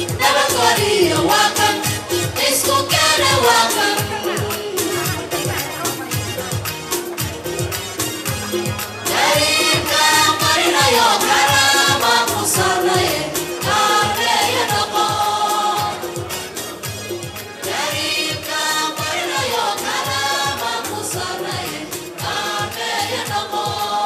nabadgeliyo waa kan isku keena waa kan jariirka qarinayo karaama ku sarreeye kaareeya noqo jariirka qarinayo karaama ku sarreeye kaareeya noqo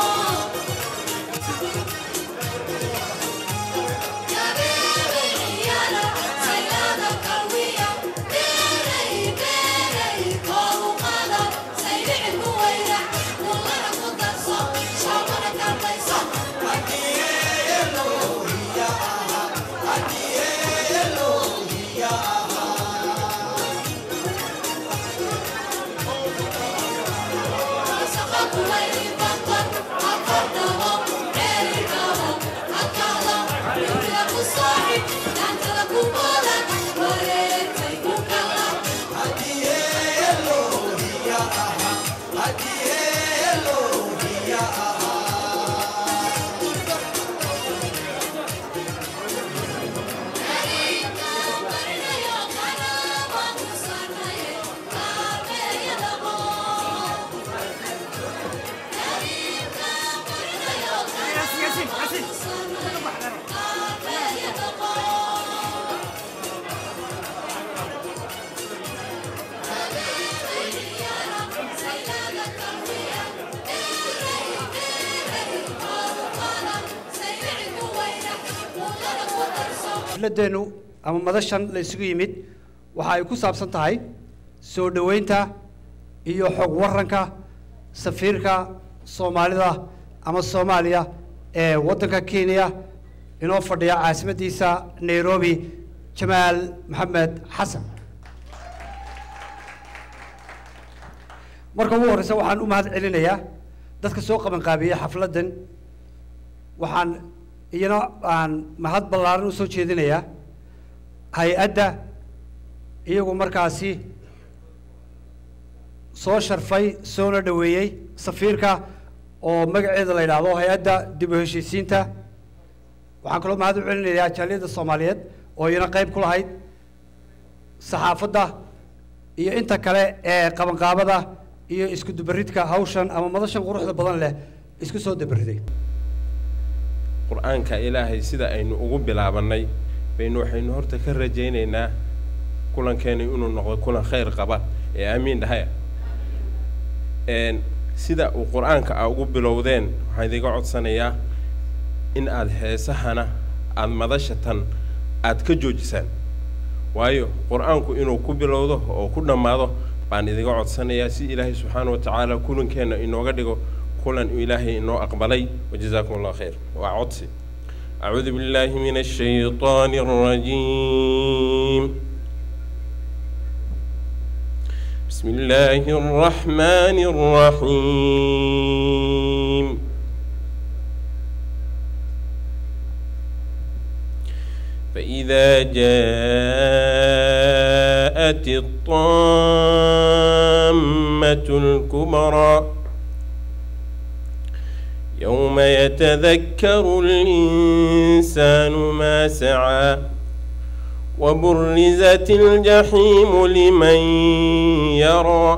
xafladeennu ama madashan la isugu yimid waxa ay ku saabsan tahay soo dhoweynta iyo xog waranka safiirka soomaalida ama soomaaliya ee waddanka kenya inoo fadhiya caasimaddiisa nairobi jamaal maxamed xasan marka ugu horreysa waxaan u mahad celinayaa dadka soo qabanqaabiyey xafladdan waxaan iyana aan mahad ballaaran usoo jeedinayaa hay-adda iyagu markaasi soo sharfay soona dhoweeyey safiirka oo magaceeda la yidhaahdo hay-adda dib u heshiisiinta waxaan kaloo mahad u celinayaa jaaliyadda soomaaliyeed oo iyana qayb ku lahayd saxaafadda iyo inta kale ee qabanqaabada iyo isku dubaridka hawshan ama madashan quruxda badan leh isku soo dabariday qur-aanka ilaahay sida aynu ugu bilaabannay baynu waxaynu horta ka rajaynaynaa kulankeenu inuu noqdo kulan khayr qaba ee aamiin dhahaya n sida uu qur-aanka a ugu bilowdeen waxaan idiga codsanayaa in aada heesahana aada madashatan aada ka joojisaan waayo qur-aanku inuu ku bilowdo oo ku dhammaado baan idiga codsanayaa si ilaahay subxaana wa tacaala kulankeenna inooga dhigo kulan uu ilaahay inoo aqbalay wajazaakum allah khayr waa codsi acuudu billahi min ashayطaani الرajiim بسم الله الرحمن الرحيم فإذا جاءت الطامة الكبرى يوم يتذكر الإنسان ما سعى وبرزت الجحيم لمن يرى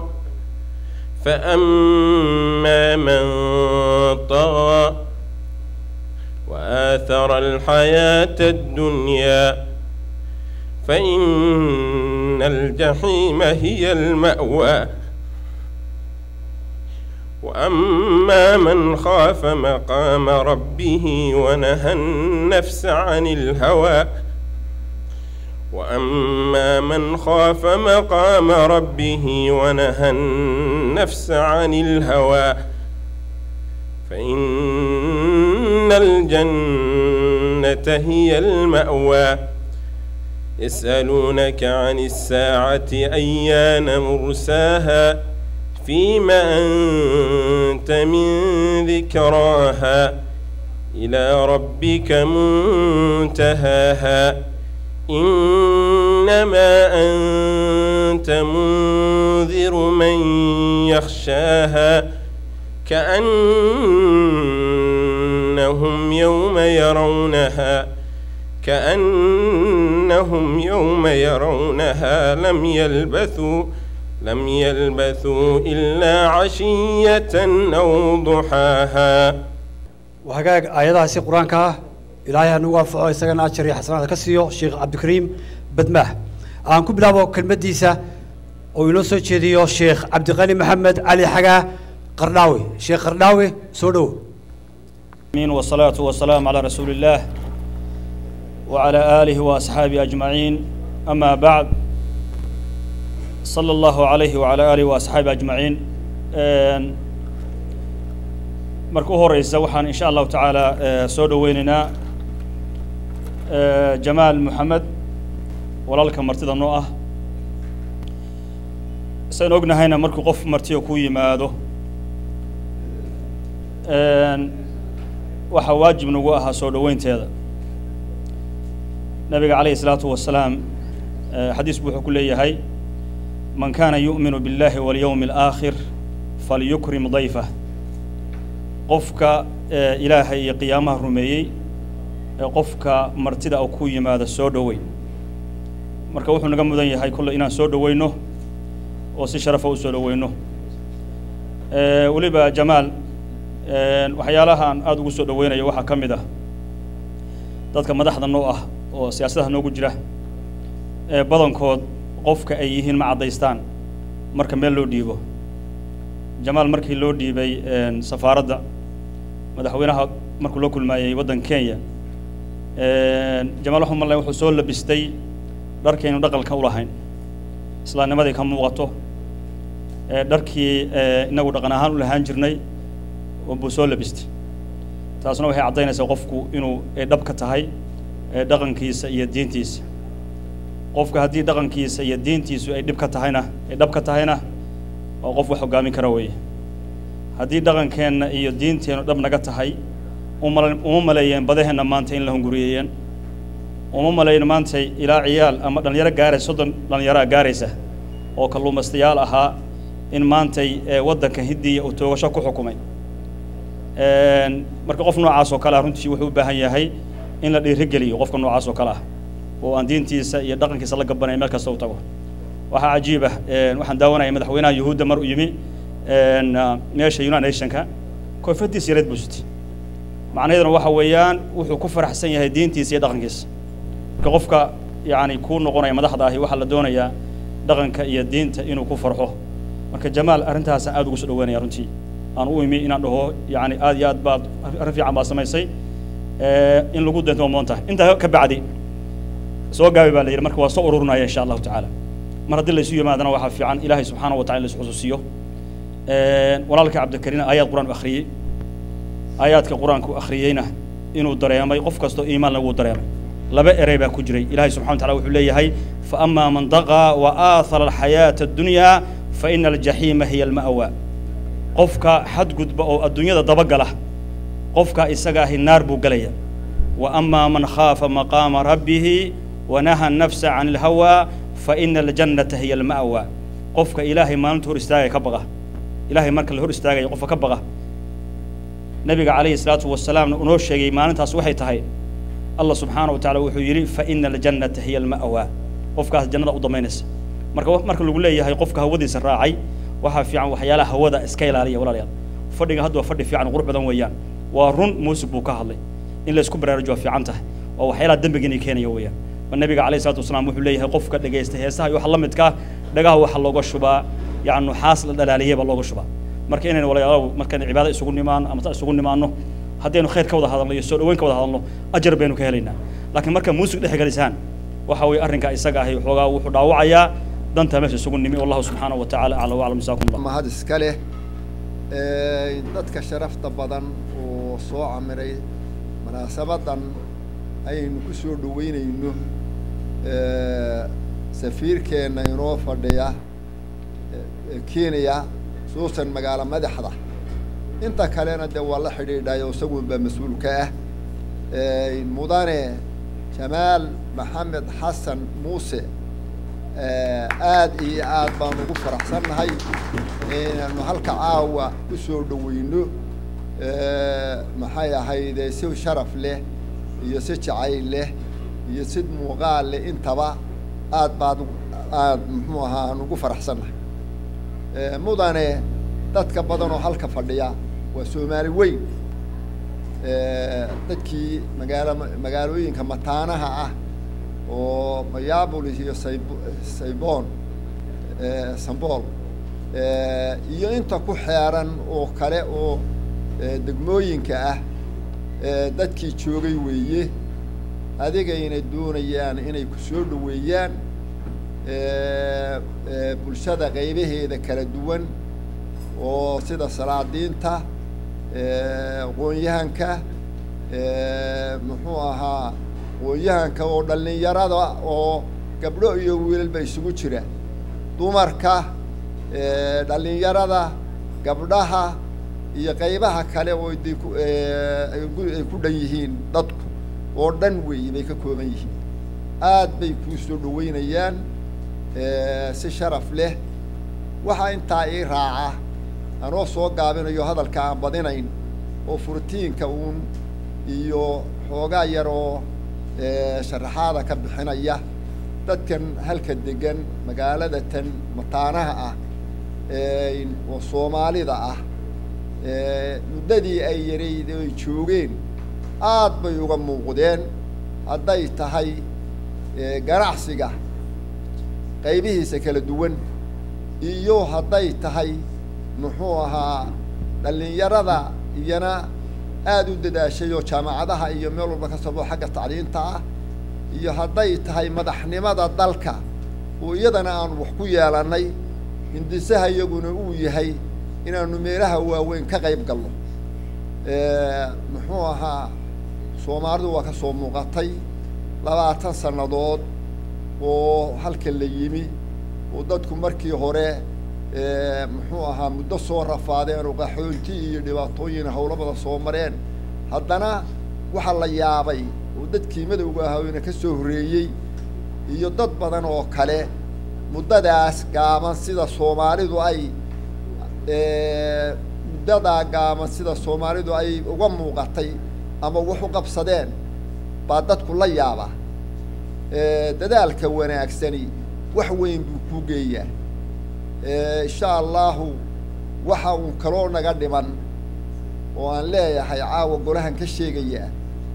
فأما من طغى وآثر الحياة الدنيا فإن الجحيم هي المأوى وأما من خاف مقام ربه ونهى النفس عن الهوى وأما من خاف مقام ربه ونهى النفس عن الهوى فإن الجنة هي المأوى يسألونك عن الساعة أيان مرساها فيما أنت من ذكراها إلى ربك منتهاها إنما أنت منذر من يخشاها كأنهم يوم يرونها كأن كأنهم يوم يرونها لم يلبثوا لم يلبثوا إلا عشية أو ضحاها وهاجاج آياتها سي قرآن كا إلهي أنو وافعه إسقنا أشري حسنات كسيو شيخ عبد الكريم بدماه aan ku bilaabo kelmaddiisa oo inoo soo jeediyo sheekh cabdiqani maxamed cali xagaa qardhaawi sheekh qardhaawi soo dhowo آمين والصلاة والسلام على رسول الله وعلى آله وأصحابه أجمعين أما بعد صلى الله عليه وعلى آله وأصحابه أجمعين آن، marka u horeysa waxaan insha allahu tacaala eh, soo dhoweynaynaa eh, jamaal moxamed walaalka martida noo ah saynu ognahayna markuu qof martiyo ku yimaado een, waxaa waajib nagu ahaa soo dhoweynteeda nabiga calayhi salaatu wasalaam eh, xadiis buu wuxuu ku leeyahay man kaana yu'minu biاllahi walyowmi alaakhir falyukrim dayfah qofka eh, ilaahay iyo qiyaamaha rumeeyey ee qofka martida uu ku yimaado soo dhowey marka wuxuu naga mudan yahay kolle inaan soo dhoweyno oo si sharafa u soo dhoweyno Eh, weliba jamaal eh, waxyaalahaan aada ugu soo dhoweynayo waxaa ka mid ah dadka madaxda noo ah oo siyaasadaha noogu jira ee badankood qofka ay yihiin ma caddaystaan marka meel loo dhiibo jamaal markii loo dhiibay een, safaaradda madaxweynaha markuu la kulmaayey waddan kenya een, jamaal waxuu malay wuxuu soo labistay dharkaynu dhaqalka u lahayn islaamnimadii ka muuqato ee dharkii ee, inagu dhaqan ahaan u lahaan jirnay buu soo labistay taasna waxay caddaynaysaa qofku inuu ay dhab ka tahay ee dhaqankiisa iyo diintiisa qofka haddii dhaqankiisa iyo diintiisu ay dhib ka tahayna ay dhab ka tahayna waa qof wax hoggaamin kara weeye haddii dhaqankeenna iyo diinteennu dhab naga tahay uma uma maleeyeen badaheenna maanta in la hunguriyeeyeen uma malayn maanta ilaa ciyaal ama dhallinyaro gaaraysa soddon dhallinyaraa gaaraysa oo kalluumaystayaal ahaa in maantay ee, waddanka hindiya uu toogasho ku xukumay Een, marka qof noocaas oo kale ah runtii wuxuu u baahan yahay in la dhiirigeliyo qofka noocaas oo kale ah oo aan diintiisa iyo dhaqankiisa la gabanaya meel kasta u tago waxaa cajiib ah een, waxaan daawanaya madaxweynaha yuhuudda mar u yimi een, ah, meesha united nationka koofadiisa yareed buu sitay macnaheeduna waxa weeyaan wuxuu ku faraxsan yahay diintiisa iyo dhaqankiisa marka qofka yacni kuu noqonaya madaxda ahi waxaa la doonayaa dhaqanka iyo diinta inuu ku farxo marka jamaal arrintaasaan aada ugu soo dhaweynaya runtii aan u imi inaan dhaho yacni aad iyo aad baad arrin fiican baad samaysay Eh, in lagu deento waa moontahay intaa ka bacdi soo gaabi baa la yidhi marka waa soo ururinaya insha allahu tacaala mar haddii laysu yimaadana waxaa fiican ilaahay subxaana wa tacala in laisu xusuusiyo Eh, walaalka cabdikariin aayaad qur-aan u akhriyey aayaadka qur-aanku akhriyeyna inuu dareemay qof kastoo iimaanna wuu dareemay laba erey baa ku jiray ilaahay subxana wa tacala wuxuu leeyahay fa amaa man daqaa wa aathara alxayaata addunyaa fa ina aljaxiima hiya alma'wa qofka xadgudba oo adduunyada dabagala qofka isaga ahi naar buu gelaya wa amaa man khaafa maqaama rabbihi wanaha nafsa can alhawaa fa ina aljannata hiya alma'wa qofka ilaahay maalinta hor istaagaya ka baqa ilaahay marka la hor istaagaya qofka ka baqa nabiga calayhi salaatu wasalaamna unoo sheegay maalintaas waxay tahay allah subxaana wa tacaala wuxuu yidhi fa ina aljannata hiya alma'wa qofkaas jannada u damaynaysa marka wa- marka lagu leeyahay qofka hawadiisa raacay waxaa fiican waxyaalaha hawada iska ilaaliya walaalayaal fadhiga hadda waa fadhi fiican qurux badan weeyaan waa run muusig buu ka hadlay in la isku baraarujo waa fiican tahay waa waxyaalaha dembiga inay keenaya weeyaan ma nabiga calayhi salaatu wasalaam wuxuu leeyahay qofka dhegaysta heesaha iyo waxa la midka ah dhagaha waxaa looga shubaa yacni nuxaas la dhalaaliyey baa looga shubaa marka inaynu walaalayaal markaan cibaado isugu nimaano ama ta isugu nimaano haddaynu khayr ka wada hadalno iyo soo dhaweyn ka wada hadalno ajar baynu ka helaynaa laakiin marka muusig dhex galisaan waxa weeye arrinka isaga ahi xoogaa wuxuu dhaawacayaa danta meesha isugu nimi wallahu subxaanahu wa tacaala aclam waclam jasaakum allah mahad iska leh Ee, dadka sharafta badan oo soo camiray munaasabadan ayaynu ku soo dhaweynayno ee, safiirkeenna inoo fadhiya ee, kenya suusan magaalo madaxda inta kalena dee waa la xidhiidhayo isagunbaa mas-uul ka ah Ee, mudane jamaal maxamed xasan muuse ee, aad iyo aad baan ugu faraxsannahay inaanu halka caawa ku soo dhaweyno ee, maxay ahayde si sharaf leh iyo si jacayl leh iyo sid muuqaal leh intaba aad baad aad muxuu ahaa aan ugu faraxsannahay mudane dadka badan oo halka fadhiya waa soomaali weyn dadkii magaalo magaalooyinka mataanaha ah oo mayaabulis iyo sayb sayboon sambool iyo inta ku xeeran oo kale oo degmooyinka ah dadkii joogay weeye adigayna doonayaan inay ku soo dhaweeyaan bulshada qaybaheeda kala duwan oo sida salaadiinta aqoon-yahanka muxuu ahaa aqoon-yahanka oo dhallinyarada oo gabdho iyo wiilalba isugu jira dumarka dhallinyarada gabdhaha iyo qaybaha kale oo de ku ay ku dhan yihiin dadku oo dhan weeye bay ka kooban yihiin aad bay kuu soo dhaweynayaan si sharaf leh waxaa intaa ii raaca anoo soo gaabinayo hadalka aan badinayn oo furtiinka uun iyo xoogaa yar oo sharaxaada ka bixinaya dadkan halka degan magaalada tan mataanaha ah oo soomaalida ah muddadii ay yarayd ay joogeen aad bay uga muuqdeen hadday tahay ganacsiga qaybihiisa kala duwan iyo hadday tahay muxuu ahaa dhallinyarada iyana aada u dadaashay oo jaamacadaha iyo meel walba ka sabo xagga tacliinta ah iyo hadday tahay madaxnimada dalka oo iyadana aanu wax ku yeelannay hindisaha iyaguna uu yahay inaanu meelaha waaweyn ka qayb galno muxuu ahaa soomaalidu waa ka soo muuqatay labaatan sannadood oo halka la yimi oo dadku markii hore muxuu ahaa muddo soo rafaadeen oo qaxoonti iyo dhibaatooyin howlabada soo mareen haddana waxaa la yaabay oo dadkii madowga ahaana ka soo horreeyey iyo dad badan oo kale muddadaas gaaban sida soomaalidu ay muddadaa gaaban sida soomaalidu ay uga muuqatay ama wax u qabsadeen baa dadku la yaabaa dadaalka wanaagsani wax weyn buu kuu geeyaa insha allahu waxa uun kaloo naga dhiman oo aan leeyahay caawa golahan ka sheegayaa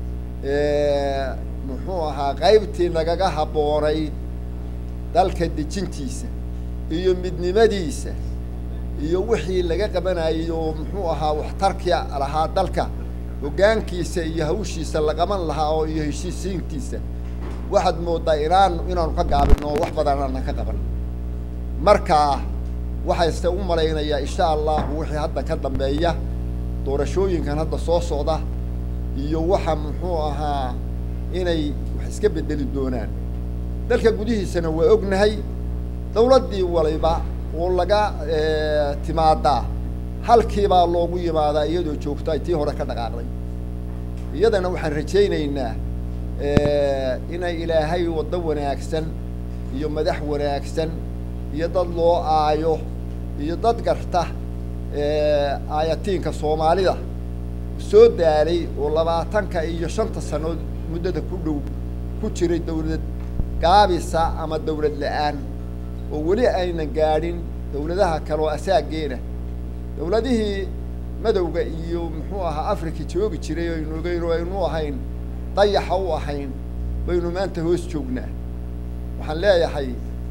muxuu ahaa qaybtii nagaga habboonayd dalka dejintiisa iyo midnimadiisa iyo wixii laga qabanayay oo muxuu ahaa waxtarkii lahaa dalka hoggaankiisa iyo hawshiisa la qaban lahaa oo iyo heshiisiintiisa waxaad mooddaa inaan inaanu ka gaabin oo wax badan aanan ka qaban markaa waxayse u malaynayaa insha allahu wixii hadda ka dambeeya doorashooyinkan hadda soo socda iyo waxa muxuu ahaa inay wax iska bedeli doonaan dalka gudihiisana waa ognahay dawladdii waliba oo laga timaadaa halkiibaa loogu yimaadaa iyadoo joogto ay tii hore ka dhaqaaqday iyadana waxaan rajaynaynaa inay ilaahay waddo wanaagsan iyo madax wanaagsan iyo dad loo aayo iyo dad garta aayatiinka soomaalida soo daalay oo labaatanka iyo shanta sanood muddada ku dhow ku jiray dawlad gaabisa ama dawlad la-aan oo weli aynan gaadhin dawladaha kale oo asaageena dawladihii madowga iyo muxuu ahaa africa joogi jiray o aynu ogeyn oo aynu ahayn dayaxa u ahayn baynu maanta hoos joognaa waxaan leeyahay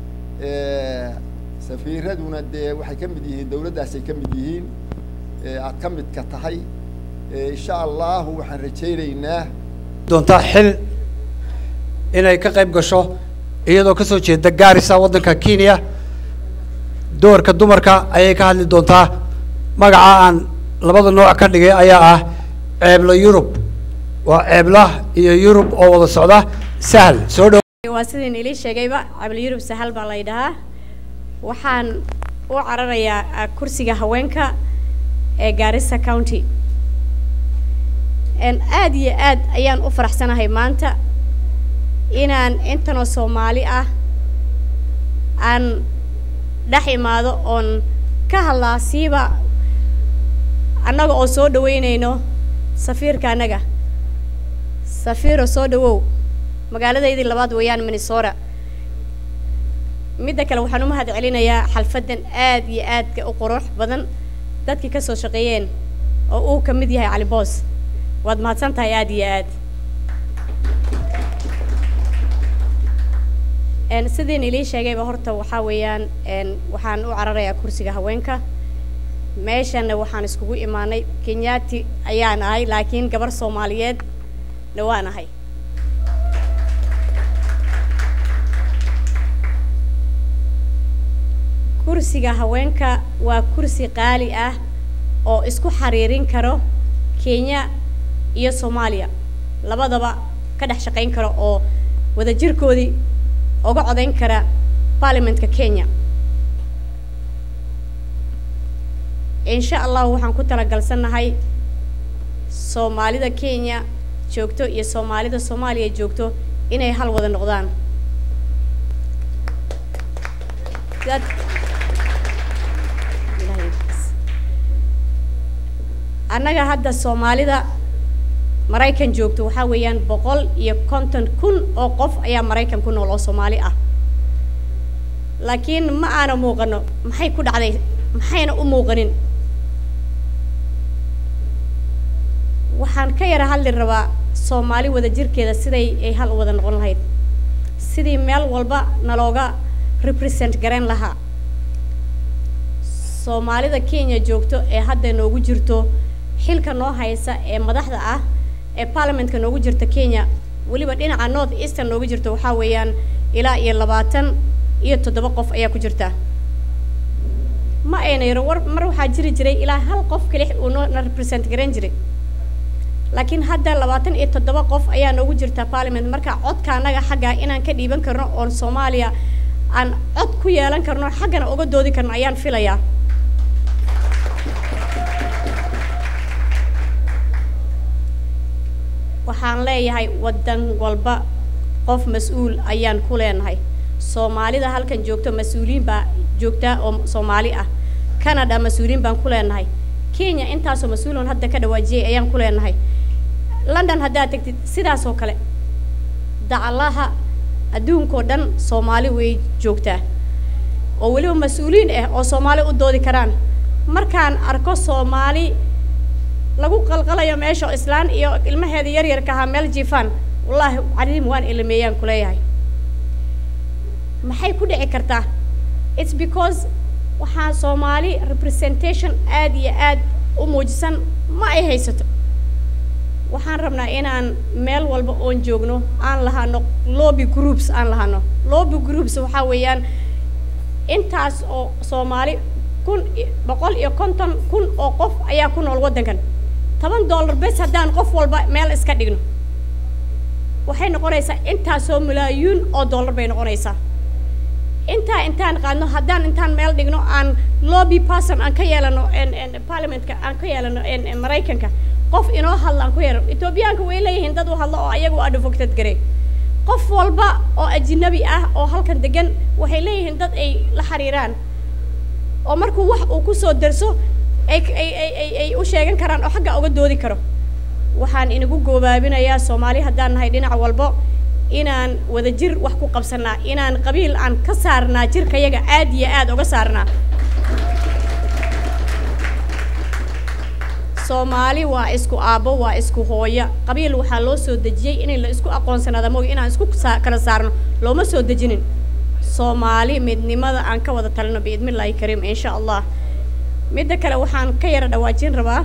safiiraduna dee waxay ka mid yihiin dawladdaasay ka mid yihiin aad ka midka tahay insha allahu waxaan rajaynaynaa doontaa xil inay ka qayb gasho iyadoo kasoo jeeda gaarisa waddanka kenya doorka dumarka ayay ka hadli doontaa magaca aan labada nooc ka dhigay ayaa ah ceebla yurub waa ceebla iyo yurub oo wada socda sahal soo dhow waa sidii ilii sheegayba cabli yurub sahal baa la yidhahaa waxaan u cararayaa kursiga haweenka ee gaarisa county aada iyo aad ayaan u faraxsanahay maanta inaan intanoo soomaali ah aan dhex imaado oon ka hadlaa siiba annaga oo soo dhaweynayno safiirka annaga safiiro soo dhawow magaaladaydii labaad weeyaan minnesota midda kale waxaan u mahad celinayaa xalfaddan aad iyo aadka u qurux badan dadkii ka soo shaqeeyeen oo uu ka mid yahay cali boos waad mahadsan tahay aad iyo aad n sidiin ilii sheegayba horta waxaa weeyaan n waxaan u cararayaa kursiga haweenka meeshana waxaan iskugu imaanay kenyaati ayaan ahay laakiin gabar soomaaliyeed na waan ahay kursiga haweenka waa kursi qaali ah oo isku xariirin karo kenya iyo soomaaliya labadaba ka dhex shaqayn karo oo wadajirkoodii uga codayn kara baarliamentka kenya insha allahu waxaan ku talagalsannahay soomaalida kenya joogto iyo soomaalida soomaaliya joogto inay hal wada noqdaan dad Ilaahay bas. annaga hadda soomaalida maraykan joogto waxaa weeyaan boqol iyo konton kun oo qof ayaa maraykan ku nool oo soomaali ah laakiin ma aana muuqano maxay ku dhacday maxayna u muuqanin waxaan ka yara hadli rabaa soomaali wadajirkeeda siday ay hal u wada noqon lahayd sidii meel walba nalooga represent garayn lahaa soomaalida kenya joogto ee hadda noogu jirto xilka noo haysa ee madaxda ah ee baarlamentka noogu jirta kenya weliba dhinaca north eastern noogu jirto waxaa weeyaan ilaa iyo labaatan iyo toddoba qof ayaa ku jirta ma ayna yaro war mar waxaa jiri jiray ilaa hal qof keli uu noo na represent garayn jiray laakiin hadda labaatan iyo toddoba qof ayaa noogu jirta parliament marka codka annaga xagga inaan ka dhiiban karno oon soomaaliya aan cod ku yeelan karno xaggana uga doodi karno ayaan filayaa waxaan leeyahay waddan walba qof mas-uul ayaan ku leenahay soomaalida halkan joogto mas-uuliyiin baa joogtaa oo soomaali ah canada mas-uuliyiin baan ku leenahay kenya intaasoo mas-uuloon hadda ka dhawaajiyay ayaan ku leenahay london haddaad tegtid sidaas oo kale dacalaha adduunkao dhan soomaali way joogtaa oo weliba mas-uuliyiin ah oo soomaali u doodi karaan markaan arko soomaali lagu qalqalayo meesha oo islaan iyo ilmaheeda yaryarka ahaa meel jiifaan wallaahi cariim waan ilmeeyaan ku leeyahay maxay ku dhici kartaa its because waxaa soomaali representation aad iyo aad u muujisan ma ay haysato waxaan rabnaa inaan meel walba oon joogno aan lahano lobby groups aan lahano lobby groups waxaa weeyaan intaas oo soomaali kun boqol iyo konton kun oo qof ayaa ku nool waddankan toban dollar bes haddaan qof walba meel iska dhigno waxay noqonaysaa intaasoo malaayuun oo dollar bay noqonaysaa intaa intaan qaadno haddaan intaan meel dhigno aan lobby person aan ka yeelano parliamentka aan ka yeelano maraykanka qof inoo hadla aan ku yeelano etoobiyaanka way leeyihiin dad u hadlo oo ayagu advocate garey qof walba oo ajnabi ah oo halkan degan waxay leeyihiin dad ay la xiriiraan oo markuu wax uu kusoo darso ay ay ay ay ay u sheegan karaan oo xagga uga doodi karo waxaan inagu goobaabinayaa soomaali haddaan nahay dhinac walbo inaan wadajir wax ku qabsanaa inaan qabiil aan ka saarnaa jirkayaga aad iyo aad uga saarnaa soomaali waa isku aabbo waa isku hooyo qabiil waxaa loo soo dejiyey inay la isku aqoonsanaada mooy inaan isku saa kala saarno looma soo dejinin soomaali midnimada aan ka wada talino biidmillaahi kariim insha allah midda kale waxaan ka yara dhawaajin rabaa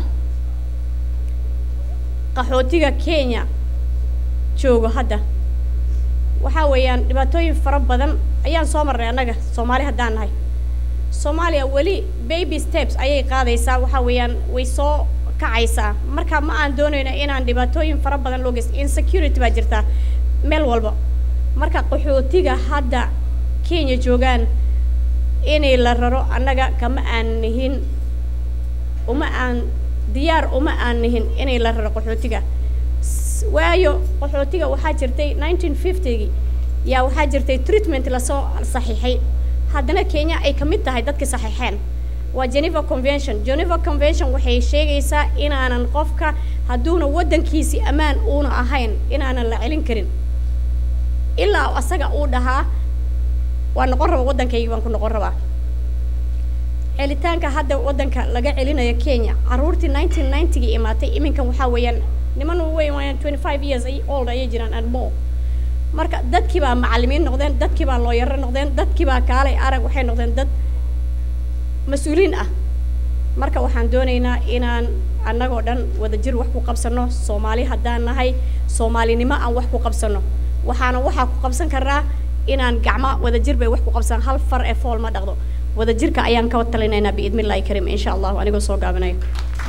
qaxootiga kenya joogo hadda waxaa weeyaan dhibaatooyin fara badan ayaan soo marnay annaga soomaali haddaan nahay soomaaliya weli baby steps ayay qaadaysaa waxaa weeyaan way soo kacaysaa marka ma aan doonayno inaan dhibaatooyin fara badan loo geysto insecurity baa jirtaa meel walba marka qaxootiga hadda kenya joogaan inay la raro annaga kama aan nihin uma aan diyaar uma aan nihin inay la raro qaxootiga waayo qaxootiga waxaa jirtay nineteen fiftygii yaa waxaa jirtay treatment lasoo saxiixay haddana kenya ay ka mid tahay dadkii saxiixeen waa geneva convention geneva convention waxay sheegaysaa inaanan qofka hadduuna waddankiisi ammaan uuna ahayn inaanan la celin karin ilaa asaga uu dhahaa waa noqon raba waddankaygi baan ku noqon rabaa celitaanka hadda waddanka laga celinayo kenya carruurtii nineteen ninetygii imaatay iminkan waxaa weeyaan niman weyn waayaan twenty five years ay old ayay jiraan and more marka dadkii baa macallimiin noqdeen dadkii baa looyaro noqdeen dadkii baa kaalay arag waxay noqdeen dad mas-uuliin ah marka waxaan doonaynaa inaan annagoo dhan wadajir wax ku qabsano soomaali haddaan nahay soomaalinimo aan wax ku qabsano waxaana waxaa ku qabsan karnaa inaan gacmo wadajir bay wax ku qabsan hal far ee fool ma dhaqdo wadajirka ayaan ka talinaynaa biidni illahi karim insha allahu anigoo soo gaabinayo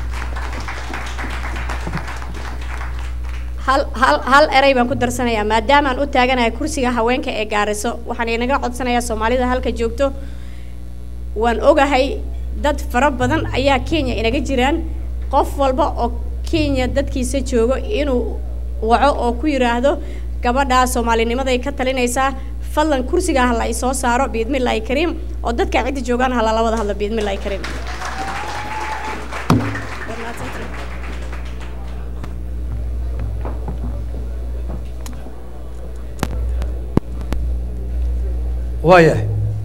hal hal hal erey baan ku darsanayaa maadaamaan u taaganahay kursiga haweenka ee gaariso waxaan inaga codsanayaa soomaalida halka joogto waan ogahay dad fara badan ayaa kenya inaga jiraan qof walba oo kenya dadkiisa joogo inuu waco oo ku yidhaahdo gabadhaa soomaalinimaday ka talinaysaa fadlan kursiga ha la isoo saaro biidmillahi kariim oo dadka cidda joogaan ha lala wada hadlo biidmillahi kariim waayahay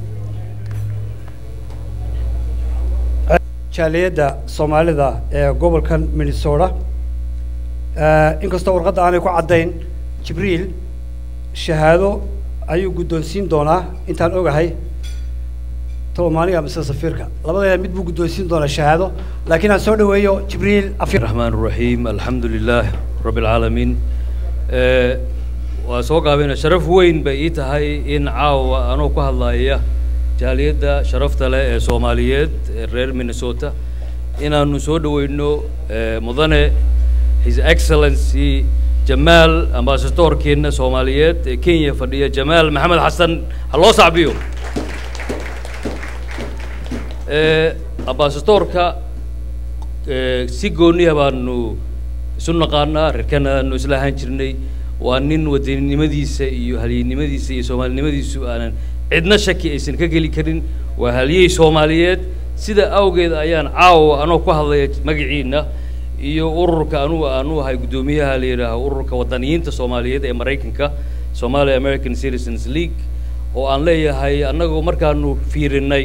jaaliyadda soomaalida ee gobolkan minnesota inkastoo warqadda aanay ku caddayn jibriil shahaado ayuu guddoonsiin doonaa intaan ogahay toomaaniga mise safiirka labadeeda mid buu guddoonsiin doonaa shahaado laakiin aan soo dhaweeyo jibriil afir الرحمن الرحيم الحمد لله رب العالمين آه، waa soo gaabina sharaf weyn bay ii tahay in caawa anoo ku hadlaaya jaaliyadda sharafta leh ee soomaaliyeed ee reer minnesota inaanu soo dhaweyno eh, mudane his excellency jamaal ambasadorkeena soomaaliyeed ee kenya fadhiya jamaal maxamed xasan ha loo sacbiyo Eh, ambasadorka eh, si gooniya baanu isu naqaanaa reerkanaanu isla ahaan jirnay waa nin wadaninimadiisa iyo halyeynimadiisa iyo soomaalinimadiisu aanan cidna shaki aysan ka geli karin waa halyey soomaaliyeed sida awgeed ayaan caawa anoo ku hadlaya magaciina iyo ururka anugu aanu ahay guddoomiyaha la yidhaaho ururka wadaniyiinta soomaaliyeed ee maraykanka somali american citizens league oo aan leeyahay annagu markaanu fiirinay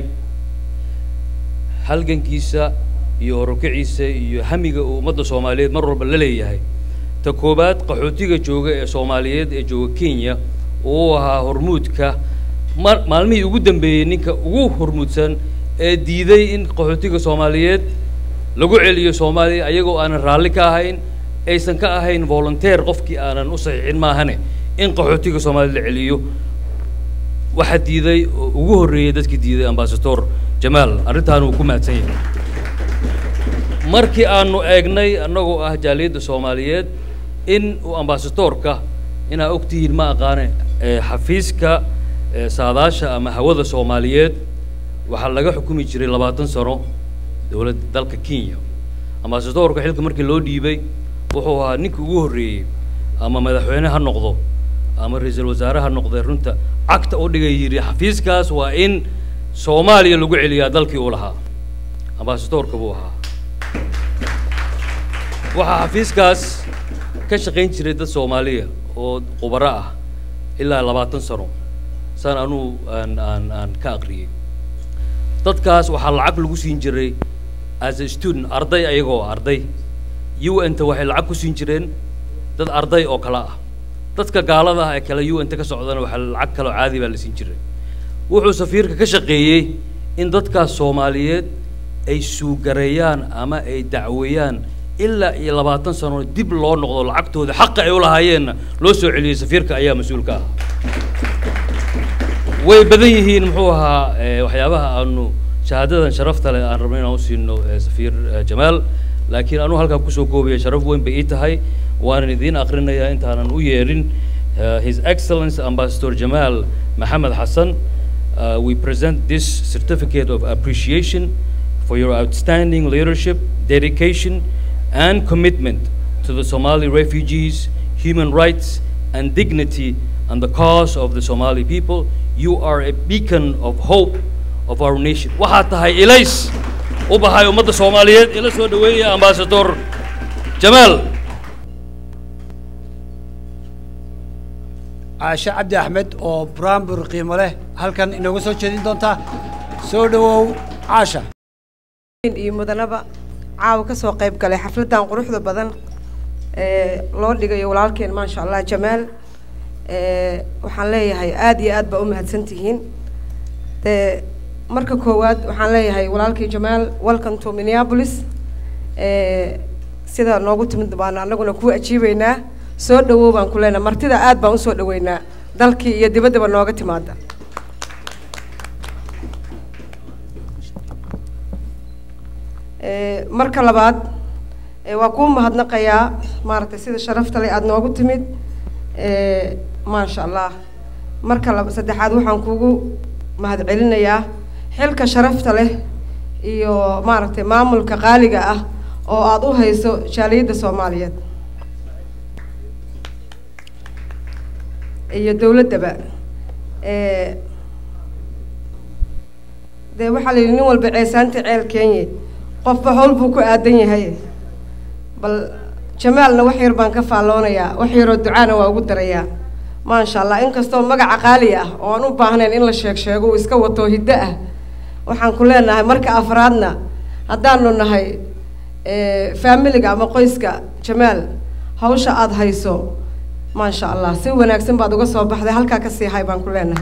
halgankiisa iyo horukaciisa iyo hamiga uu ummadda soomaaliyeed mar walba la leeyahay ta koowaad qaxootiga jooga ee soomaaliyeed ee jooga kenya uu ahaa hormuudka ma maalmihii ugu dambeeyey ninka ugu hormuudsan ee diiday in qaxootiga soomaaliyeed lagu celiyo soomaaliya ayagoo aanan raalli ka ahayn aysan ka ahayn volunteer qofkii aanan u saxiixin maahane in qaxootiga soomaaliyed la celiyo waxaa diiday oo ugu horreeyey dadkii diiday ambasador jamaal arrintaan uu ku mahadsan yahay markii aanu eegnay annagoo ah jaaliyadda soomaaliyeed in uu ambasadorka inaa ogtihiin ma aqaane ee xafiiska ee saadaasha ama hawada soomaaliyeed waxaa laga xukumi jiray labaatan sano dowladda dalka kenya ambasadorka xilka markii loo dhiibay wuxuu ahaa ninkii ugu horreeyey ama madaxweyne ha noqdo ama ra-iisul wasaare ha noqdee runta cagta u dhigay yidhi xafiiskaas waa in soomaaliya lagu celiyaa dalkii uu lahaa ambasadorka buu ahaa waxaa xafiiskaas ka shaqayn jiray dad soomaaliya oo khubaro ah ilaa labaatan sano saan anuu aan aan aan ka aqriyey dadkaas waxaa lacag lagu siin jiray as a student arday ayagoo arday u n ta waxay lacag ku siin jireen dad arday oo kale ah dadka gaalada ah ee kale u n ta ka socdana waxaa lacag kaloo caadi baa la siin jiray wuxuu safiirka ka shaqeeyey in dadkaas soomaaliyeed ay suugareeyaan ama ay dacweeyaan ilaa iyo labaatan sano dib loo noqdo lacagtooda xaqa ay u lahaayeenna loo soo celiyey safiirka ayaa mas-uulka ah way badan yihiin muxuu ahaa eh, waxyaabaha aanu shahaadadan sharafta leh aan rabno inaan u siino eh, safiir eh, jamaal laakiin anuu halkaa kusoo koobaya sharaf weyn bay ii tahay waanan idiin akrinayaa intaanan u yeedhin uh, his excellence ambassador jamal maxamed xasan uh, we present this certificate of appreciation for your outstanding leadership dedication and commitment to the Somali refugees, human rights, and dignity and the cause of the Somali people. You are a beacon of hope of our nation. waxaad tahay ilays u bahay ummadda soomaaliyeed ila soo dhaweeya ambassador jamaal caashe cabdi axmed oo buraanbur qiimo leh halkan inooga soo jeedin doonta soo dhawow caasha iyo mudanaba caawa ka soo qayb galay xafladdan quruxda badan ee loo dhigayo walaalkeen maasha allah jamaal ee waxaan leeyahay aada iyo aad baa u mahadsan tihiin dee marka koowaad waxaan leeyahay walaalkii jamaal welcome to minneapolis ee sida noogu timid baan anaguna ku ajiibeynaa soo dhawow baan ku leenahay martida aad baan usoo dhaweynaa dalkii iyo dibaddaba nooga timaada Ee, marka labaad ee, waa kuu mahadnaqayaa maaragtay sida sharafta leh aada noogu timid ee, maasha allah marka laba saddexaad waxaan kugu mahadcelinayaa xilka sharafta leh iyo maaragtay maamulka qaaliga ah oo aada u hayso jaaliyadda soomaaliyeed iyo dowladdaba ee, dee waxaa la yidhi nin walba ceesaanta ceel keenye qofba howl buu ku aadan yahay bal jamaalna wax yar baan ka faalloonayaa wax yaroo ducaana waa ugu darayaa maasha allah inkastoo magaca qaali ah oo aan u baahnayn in la sheeg sheego uu iska wato hiddo ah waxaan ku leenahay marka afraadna haddaanu nahay faamiliga ama qoyska jamaal hawsha aada hayso maasha allah si wanaagsan baad uga soo baxday halkaa ka sii hay baan ku leenahay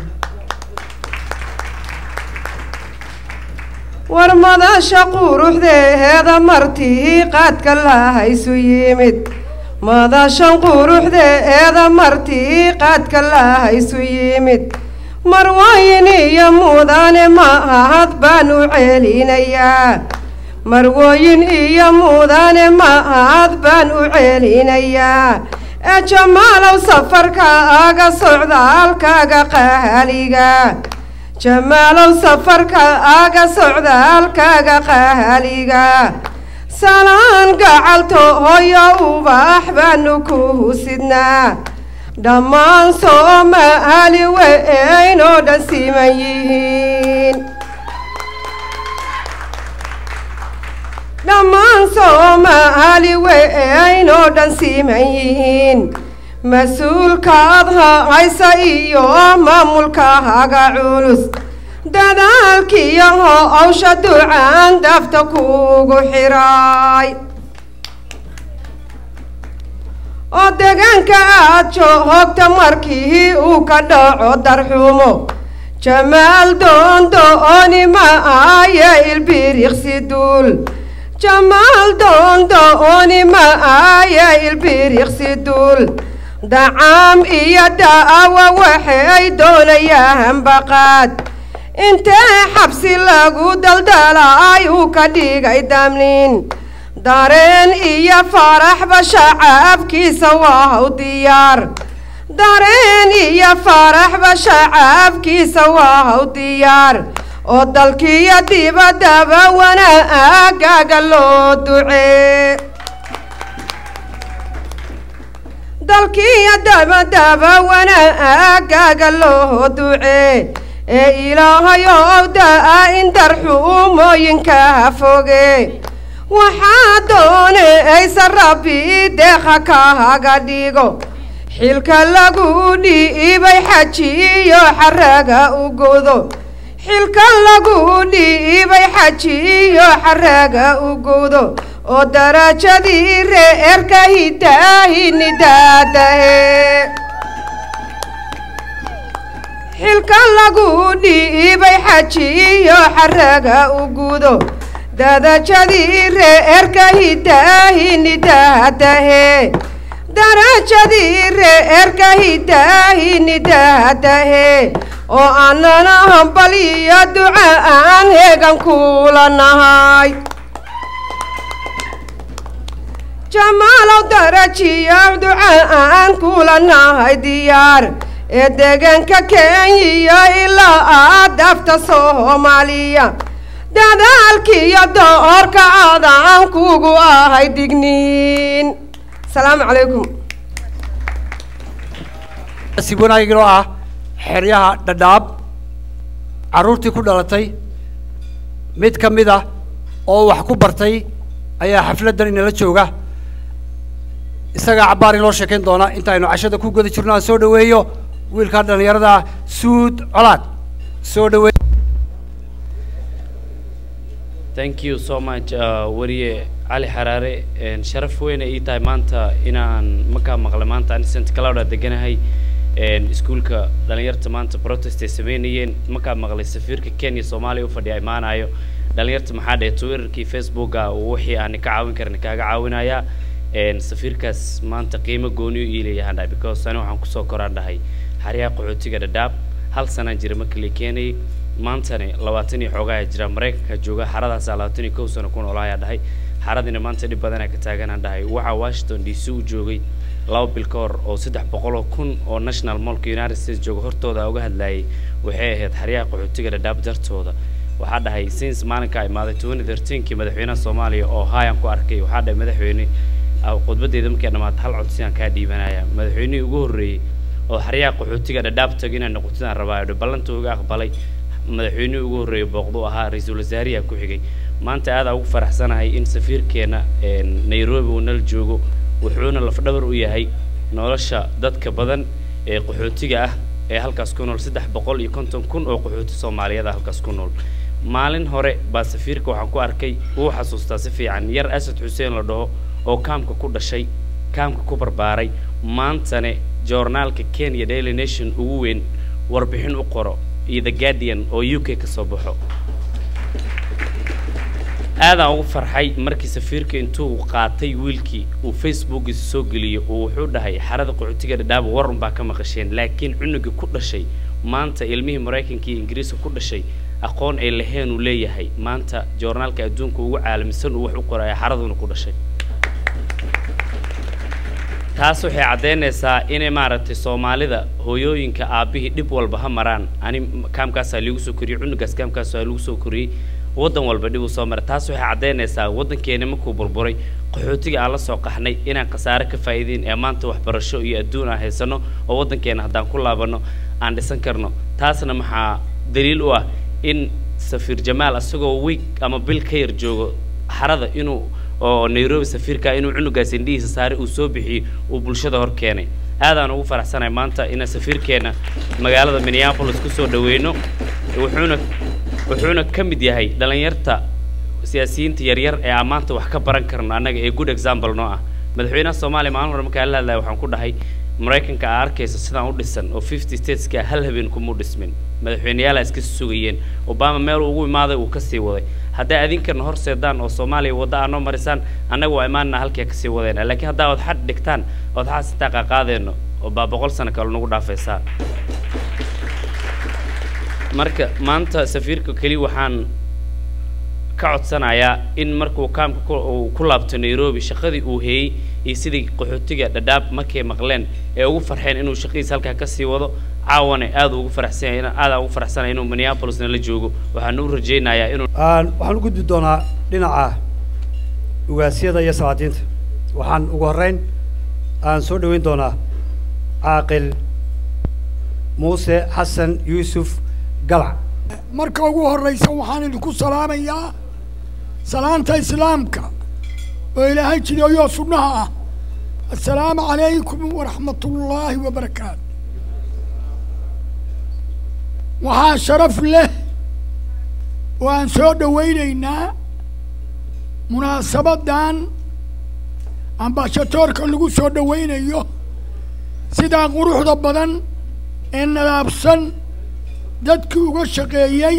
war madasha quruxdeeda martii qaadka lahaysu yimid madashan quruxdeeda martii qaadka lahaysu yimid marwooyin iyo mudane mahad baan u celinayaa marwooyin iyo mudane mahad baan u celinayaa ee jamaalow safarka aga socdaalkaaga qaaliga jamaalow safarka aga socdaalkaaga qaaliga salaan gacalto hoyo ubax baanu ku husidnaa dhammaan soomaali weynoo dhan siman yihiin dhammaan soomaali weynoo dhan siman yihiin mas-uulkaad haysa iyo maamulkaaga culus dadaalkiiyo howsha ducaan dafta kuugu xiray oo deegaanka aad joogta markii uu ka dhaco darxumo jamaal doondooni ma aye ilbiriqsi duul jamaal doondooni ma aye ilbiriqsi duul dacaam iyo da'awa waxay doonayaan baqaad intee xabsi lagu daldalay uu ka dhigay damnin dareen iyo faraxba shacaabkiisa waa haw diyaar dareen iyo faraxba shacaabkiisa waa haw diyaar oo dalkiiyo dibaddaba wanaagaaga loo ducee dalkiiyo dabadaba wanaagaaga loo ducee ee ilaahayow da'a in darxuumooyinka foge waxaa doonaysa rabbi deeqa kaaga dhigo xilka lagu dhiibay xajiyo xaraga u godo xilka lagu dhiibay xajiyo xaraga u godo oo darajadii reerka hidaahini daadahe xilka lagu dhiibay xajiyo xaraga u gudo darajadii reerka hidaahini daadahe darajadii reerka hidaahini daadahe oo annana hambal iyo duca aan heegan kula nahay jamaalow darajiya duca aan kula nahay diyaar ee deegaanka kenya ilaa aad dafta soomaaliya dadaalkiiyo doorka adaan kugu ahay digniin asalaamu calaykum si wanaagin oo ah xeryaha dhadhaab carruurtii ku dhalatay mid ka mid ah oo wax ku bartay ayaa xafladdan inala jooga isagaa cabbaar inoo sheekayn doona intaaynu cashada ku guda jirno aan soo dhaweeyo wiilka dhallinyarada suud colaad soo dhaweey thank you so much uh, wariye cali xaraare een, sharaf weyn ay ii tahay maanta inaan markaa maqlay maanta ani st clouda deganahay een, iskuulka dhalinyarta maanta protest ay sameynayeen markaa maqlay safiirka kenya soomaaliya u fadhiya imaanayo dhalinyarta maxaa dheh twitterkii facebooka wixii aan ka caawin karin kaaga caawinayaa een, safiirkaas maanta qiimo gooni u iilayahaan dhahay because ani waxaan kusoo koraan dhahay xaryaha qaxootiga dhadhaab hal sanaan jira markii la keenayay maantani labaatan iyo xoogaa jira maraykanka jooga xaradaasa labaatan iyo kow sano ku noolaayaa dhahay xaradina maanta dhib badanaa ka taaganaan dhahay waxaa washington d c u joogay laba bil ka hor oo saddex boqol oo kun oo national mallka united states jooga hortooda uga hadlayay waxay ahayd xaryaha qaxootiga dhadhaab dartooda waxaa dhahay since maalinkaa imaaday twenty thirteenkii madaxweynaha soomaaliya oo hayan ku arkay waxaa dhahay madaxweyne ah, khudbadeeda markay dhammaata hal cod sidaan kaa dhiibanaya madaxweynihii ugu horreeyey oo xaryaha qaxootiga dhadhaab tago inaan noqotidaan rabaa ballanta uga aqbalay madaxweynihii ugu horreeyay booqdu ahaa ra-iisul wasaariha ku xigay maanta aad aan ugu faraxsanahay in safiirkeena een, nairobi uu nala joogo wuxuuna lafdhabar u yahay nolosha dadka badan ee qaxootiga ah ee halkaas ku nool saddex boqol iyo konton kun oo qaxooti soomaaliyeed ah halkaas ku nool maalin hore baa safiirka waxaan ku arkay wuu xasuustaa si fiican yar asad xuseen la dhaho oo kaamka ku dhashay kaamka ku barbaaray maantane joornaalka kenya daily nation ugu weyn warbixin u qoro iyo the guardian oo u k ka soo baxo aadaan ugu farxay markii safiirka intuu qaatay wiilkii uu facebookiisa soo geliyo uu wuxuu dhahay xarada qaxootiga dhadhaaba warun baa ka maqasheen laakiin cunugii ku dhashay maanta ilmihii maraykanka iyo ingiriiska ku dhashay aqoon ay laheen uu leeyahay maanta joornaalka adduunka ugu caalamisan uu wax u qoraya xaraduna ku dhashay taas waxay caddaynaysaa inay maaragtay soomaalida hooyooyinka aabbihii dhib walba ha maraan ani kaamkaasaa liigu soo koriyey cunugaas kaamkaasaa lagu soo koriyey waddan walba dhib uu soo maray taas waxay caddaynaysaa waddankeena markuu burburay qaxootiga aan la soo qaxnay inaan khasaare ka faa'iideyn ee maanta waxbarasho iyo adduun aan haysano oo waddankeena haddaan ku laabanno aan dhisan karno taasna maxaa daliil u ah in safiir jamaal isagoo week ama bil ka yar joogo xarada inuu oo nairobi safiirka inuu cunugaas indhihiisa saaray uu soo bixiyey uu bulshada hor keenay aadaan ugu faraxsanahay maanta inaan safiirkeena magaalada minneapolis kusoo dhaweyno wuxuuna wuxuuna ka mid yahay dhalinyarta siyaasiyiinta yaryar ee aan maanta wax ka baran karno annaga ee good example noo ah madaxweynaha soomaaliya maalin hore markaan la hadlaya waxaan ku dhahay maraykanka aa arkaysa sidaan u dhisan oo fifty stateska hal habeen kumuu dhismin madaxweyneyaala iska sugayeen obama meel ugu imaaday uu kasii waday hadday adinkana horseedaan oo soomaaliya wadda aa noo marisaan annaga waa imaanna halkii kasii wadayna laakiin haddaa ood xad dhigtaan ood xaas intaa qaaqaadeenno oo baa boqol sano kale nagu dhaafaysaa marka maanta safiirka keli waxaan ka codsanayaa in markuu kaamka ku- uu ku laabto nairobi shaqadii uu heeyey iyo sidii qaxootiga dhadhaab markay maqleen ee ugu farxeen inuu shaqadiisa halkaa kasii wado caawane aad ugu faraxsan yahay aadaan ugu faraxsanaya inuu minneapolisna la joogo waxaan u rajaynayaa inuu Aan- waxaan u gudbi doonaa dhinaca ugaasyada iyo salaadiinta waxaan ugu horreyn aan soo dhoweyn doonaa caaqil muuse xasan yuusuf galac marka ugu horraysa waxaan idinku salaamayaa salaanta islaamka oo ilaahay jideeyoo sunnaha ah assalaamu calaykum waraxmatullaahi wabarakaatu waxaa sharaf leh oo aan soo dhowaynaynaa munaasabaddan ambashatoorka lagu soo dhowaynayo sidaa quruxda badan ee nadaabsan dadkii uga shaqeeyey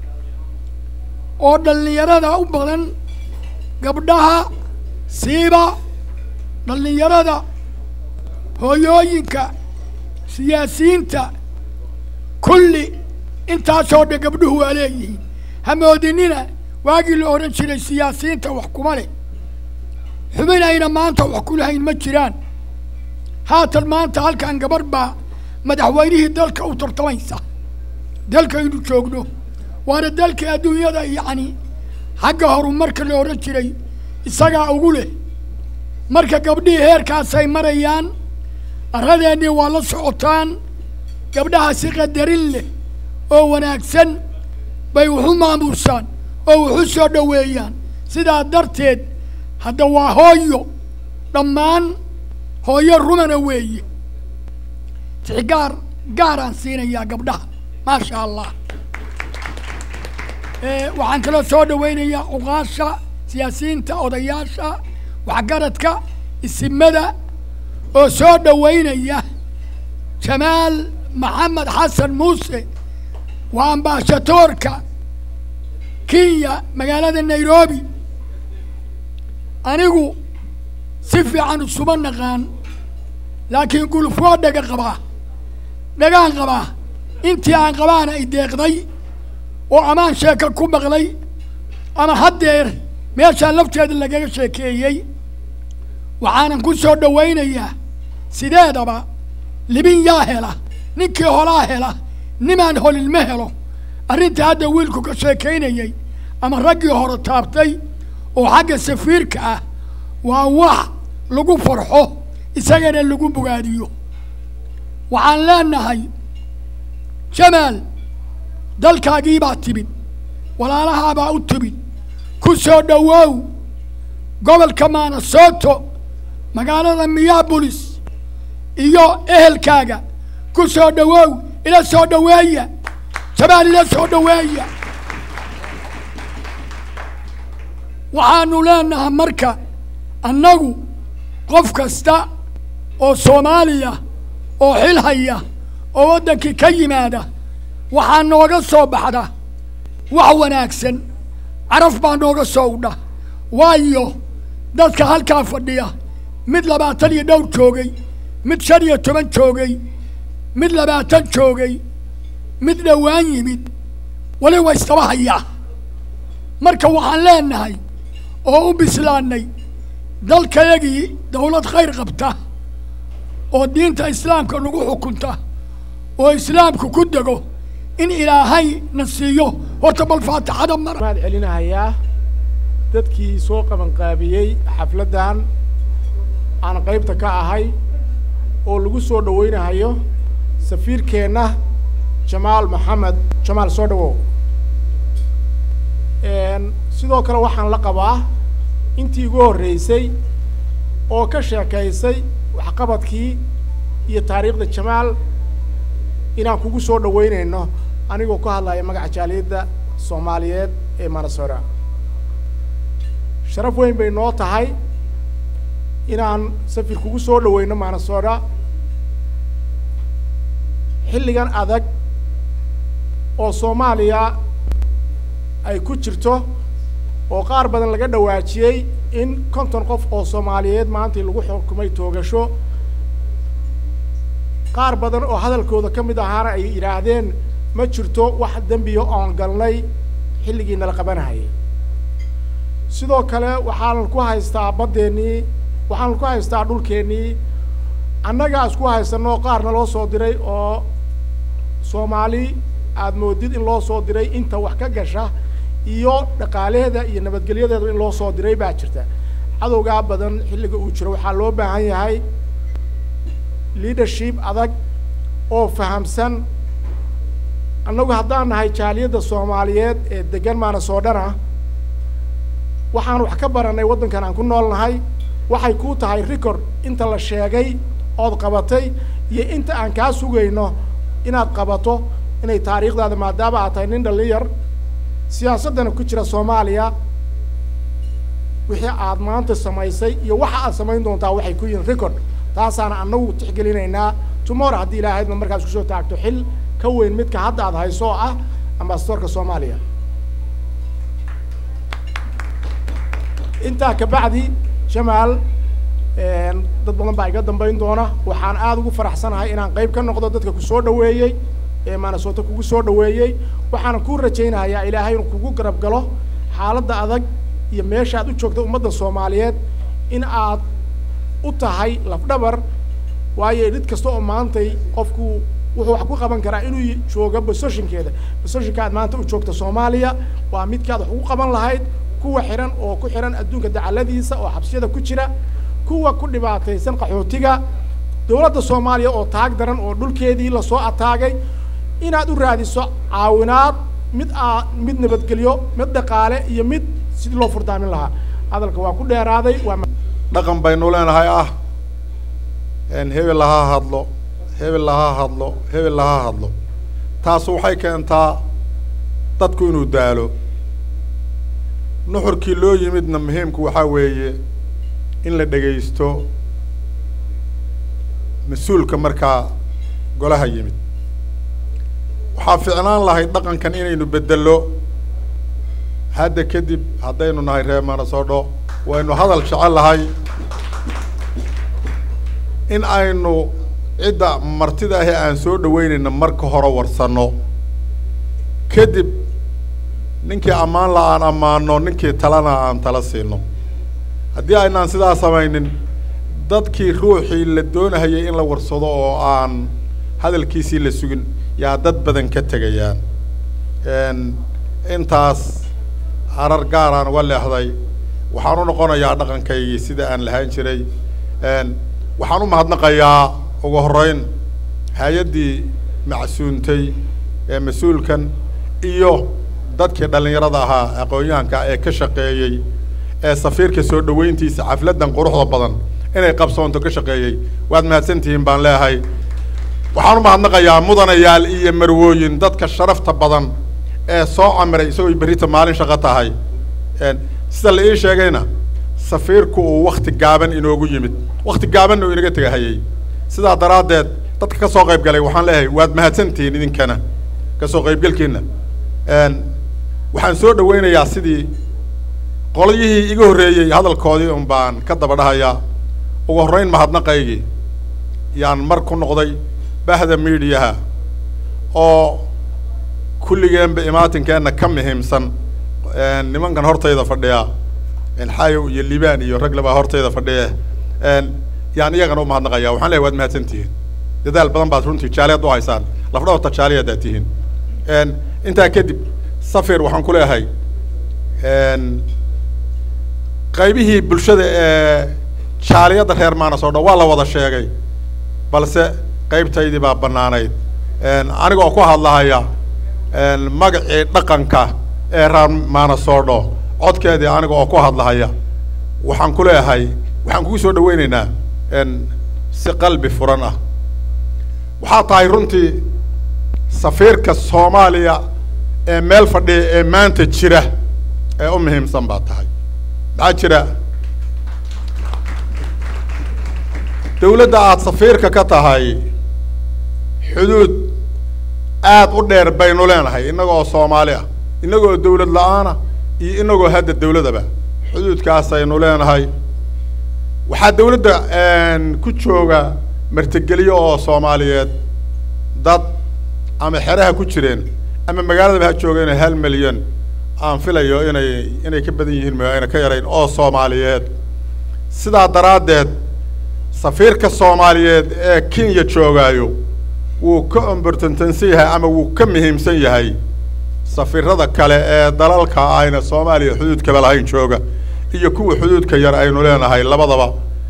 oo dhallinyarada u badan gabdhaha siiba dhallinyarada hooyooyinka siyaasiyiinta kulli intaasoo dhan gabdhuhu waa leeyihiin hamoodinina waagii la odhan jiray siyaasiyiinta wax kuma leh xubinayna maanta wax ku lahayn ma jiraan haatan maanta halkan gabarh baa madaxweynihii dalka u tartamaysa dalkaynu joogno waana dalka adduunyada yacni xagga horumarka la odhan jiray isagaa ugu leh marka gabdhihii heerkaasay marayaan arradeennii waa la socotaan gabdhaha si qadarin leh oo wanaagsan bay waxu maamuusaan oo waxu soo dhoweeyaan sidaa darteed hadda waa hooyo dhammaan hooyo rumana weeye tixgaar gaaraan siinayaa gabdhaha maasha allah Eh, waxaan kaloo soo dhawaynayaa cuqaasha siyaasiyiinta odayaasha waxgaradka isimada oo soo dhawaynaya jamaal maxamed xasan muuse waa ambaashatoorka kenya magaalada nairobi anigu si fiican isuma naqaan laakiin guluf waa dhaga qabaa dhagaan qabaa intii aan qabaana i deeqday oo amaan sheeka ku maqlay ama haddeer meeshaa lafteeda lagaga sheekeeyey waxaanan ku soo dhawaynayaa sideedaba libin yaa hela ninkii holaa hela nimaan holin ma helo arrinta hadda wiilku ka sheekaynayey ama raggii hore taabtay oo xagga safiirka ah waa wax lagu farxo isagana lagu bogaadiyo waxaan leenahay jamaal dalkaagii baa timid walaalahaabaa u timid ku soo dhowow gobolka maanasoto magaalada miyabolis iyo ehelkaaga ku soo dhowow ila soo dhoweeya jamaal ila soo dhoweeya waxaanu leenahay marka annagu qof kasta oo soomaaliya oo xil haya oo waddankii ka yimaada waxaa nooga soo baxda wax wanaagsan caraf baa nooga soo udha waayo dadka halkaa fadhiya mid labaatan iyo dhowr joogay mid shan iyo toban joogay mid labaatan joogay mid dhowaan yimid wali wa istaba hayaa marka waxaan leenahay oo u bislaannay dalkayagii dawlad khayr qabta oo diinta islaamka nagu xukunta oo islaamku ku dego in ilaahay na siiyo horta bal faatixada mar maad celinahayaa dadkii soo qabanqaabiyey xafladdan aan qaybta ka ahay oo lagu soo dhawaynahayo safiirkeenna jamaal maxamed jamaal soo dhawow sidoo kale waxaan la qabaa intii igu horreysay oo ka sheekaysay waxqabadkii iyo taariikhda jamaal inaan kugu soo dhawaynayno anigoo ka hadlaya magaca jaaliyadda soomaaliyeed ee manasora sharaf weyn bay noo tahay inaan safir kugu soo dhaweyno manasora xilligan adag oo soomaaliya ay ku jirto oo qaar badan laga dhawaajiyey in konton qof oo soomaaliyeed maantii lagu xukumay toogasho qaar badan oo hadalkooda ka mid ahaana ay yidhaahdeen ma jirto wax dembiya oon galnay xilligii nala qabanahayay sidoo kale waxaanan ku haystaa baddeennii waxaanan ku haystaa dhulkeennii annagaa isku haysanoo qaarna loo soo diray oo soomaali aada moodid in loo soo diray inta wax ka gasha iyo dhaqaalaheeda iyo nabadgelyadeeda in loo soo diray baa jirta cadowgaa badan xilliga uu jiro waxaa loo baahan yahay leadership adag oo fahamsan annagu haddaan nahay jaaliyadda soomaaliyeed ee degan maanasoodhana waxaan wax ka baranay waddankan aan ku nool nahay waxay kuu tahay record inta la sheegay ood qabatay iyo inta aan kaa sugayno inaad qabato inay taariikhdaada maadaama aad tahay nin dhalinyar siyaasaddana ku jira soomaaliya wixii aad maanta samaysay iyo waxa aad samayn doontaa waxay ku yihiin record taasaana annagu tixgelinaynaa tomorrow haddii ilaahaydna markaas kusoo taagto xil ka weyn midka hadda aad hayso oo ah ambasadorka soomaaliya intaa kabacdi jamaal dad badan baa iga dambayn doona waxaan aada ugu faraxsanahay inaan qayb ka noqdo dadka kusoo dhaweeyey ee maanasoto kugu soo dhaweeyey waxaana kuu rajaynayaa ilaahay inuu kugu garab galo xaaladda adag iyo meesha aad u joogta ummadda soomaaliyeed in aad u tahay lafdhabar waayo dhid kasta oo maantay qofku wuxuu wax ku qaban karaa inuu joogo bososhinkeeda bososhinka aad maanta u joogta soomaaliya waa midkaad wax ugu qaban lahayd kuwa xihan oo ku xihan adduunka dacaladiisa oo xabsiyada ku jira kuwa ku dhibaataysan qaxootiga dowladda soomaaliya oo taag daran oo dhulkeedii lasoo ataagay inaad u raadiso caawinaad mid aa mid nabadgelyo mid dhaqaale iyo mid sidii loo furdaamin lahaa hadalka waa ku dheeraaday waa dhaqan baynu leenahay ah hebel ha hadlo hebel laha hadlo hebel laha hadlo taasu waxay keentaa dadku inuu daalo nuxurkii loo yimidna muhiimku waxaa weeye in la dhegaysto mas-uulka markaa golaha yimid waxaa ficnaan lahayd dhaqankan inaynu bedelo hadda kadib haddaynu nahay reer manasodho waynu hadal jecel lahay in aynu cidda martida ahi aan soo dhaweynayna marka hore warsanno kadib ninkii ammaan la aan ammaano ninkii talana aan tala siino haddii aynaan sidaa samaynin dadkii ruuxii la doonahayay in la warsado oo aan hadalkiisii la sugin yaa dad badan ka tegayaan intaas harar gaaraan uga leexday waxaan u noqonayaa dhaqankaygii sida aan lahaan jiray waxaan u mahadnaqayaa ugu horreyn hay-addii macsuuntay ee mas-uulkan iyo dadkii dhallinyarada ahaa aqoon-yahanka ee ka shaqeeyey ee safiirka soo dhaweyntiisa xafladdan quruxda badan inay qabsoonto ka shaqeeyey waad mahadsantihiin baan leeyahay waxaan u mahadnaqayaa mudanayaal iyo marwooyin dadka sharafta badan ee soo camiray isagoo berrita maalin shaqo tahay sida la ii sheegayna safiirku uu wakti gaaban inoogu yimid wakti gaabanna uu inaga tegahayey sidaa daraaddeed dadka ka soo qayb galay waxaan leeyahay waad mahadsantihiin idinkana ka soo qaybgelkiina waxaan soo dhaweynayaa sidii qolyihii iga horreeyey hadalkoodii un baan ka daba dhahayaa ugu horreyn mahadnaqaygii yaan mar ku noqday bahda miidiyaha oo kulligeenba imaatinkeenna ka muhiimsan nimankan hortayda fadhiya xayow iyo libaan iyo rag labaa hortayda fadhiya yaan iyagana u mahadnaqaya waxaan leeyahay waad mahadsantihiin dadaal badan baad runtii jaaliyaad u haysaan lafdhabarta jaaliyaad aad tihiin intaa kadib safir waxaan ku leeyahay qaybihii bulshada ee jaaliyadda reer maanas oo dhan waa la wada sheegay balse qaybtaydii baa bannaanayd aniga oo ku hadlahaya magacii dhaqanka ee reer maanasoodho codkeedii aniga oo ku hadlahaya waxaan ku leeyahay waxaan kugu soo dhaweynaynaa si qalbi furan ah waxaa tahay runtii safiirka soomaaliya ee meel fadhiya ee maanta jira ee u muhiimsan baa tahay maxaa jira dawladda aada safiirka ka tahay xuduud aada u dheer baynu leenahay innagoo soomaali ah innagoo dawlad la-aana iyo inagoo hadda dawladaba xuduudkaasaynu leenahay waxaa dawladda ku jooga martigelyo oo soomaaliyeed dad ama xeraha ku jireen ama magaaladaba ha joogeen hal milyan aan filayo inay inay ka badan yihiin ma ayna ka yarayn oo soomaaliyeed sidaa daraaddeed safiirka soomaaliyeed ee kenya joogaayo wuu ka ombortantansan yahay ama wuu ka muhiimsan yahay safiirada kale ee dalalka ayna soomaaliya xuduudkaba lahayn jooga iyo kuwa xuduudka yar aynu leenahay labadaba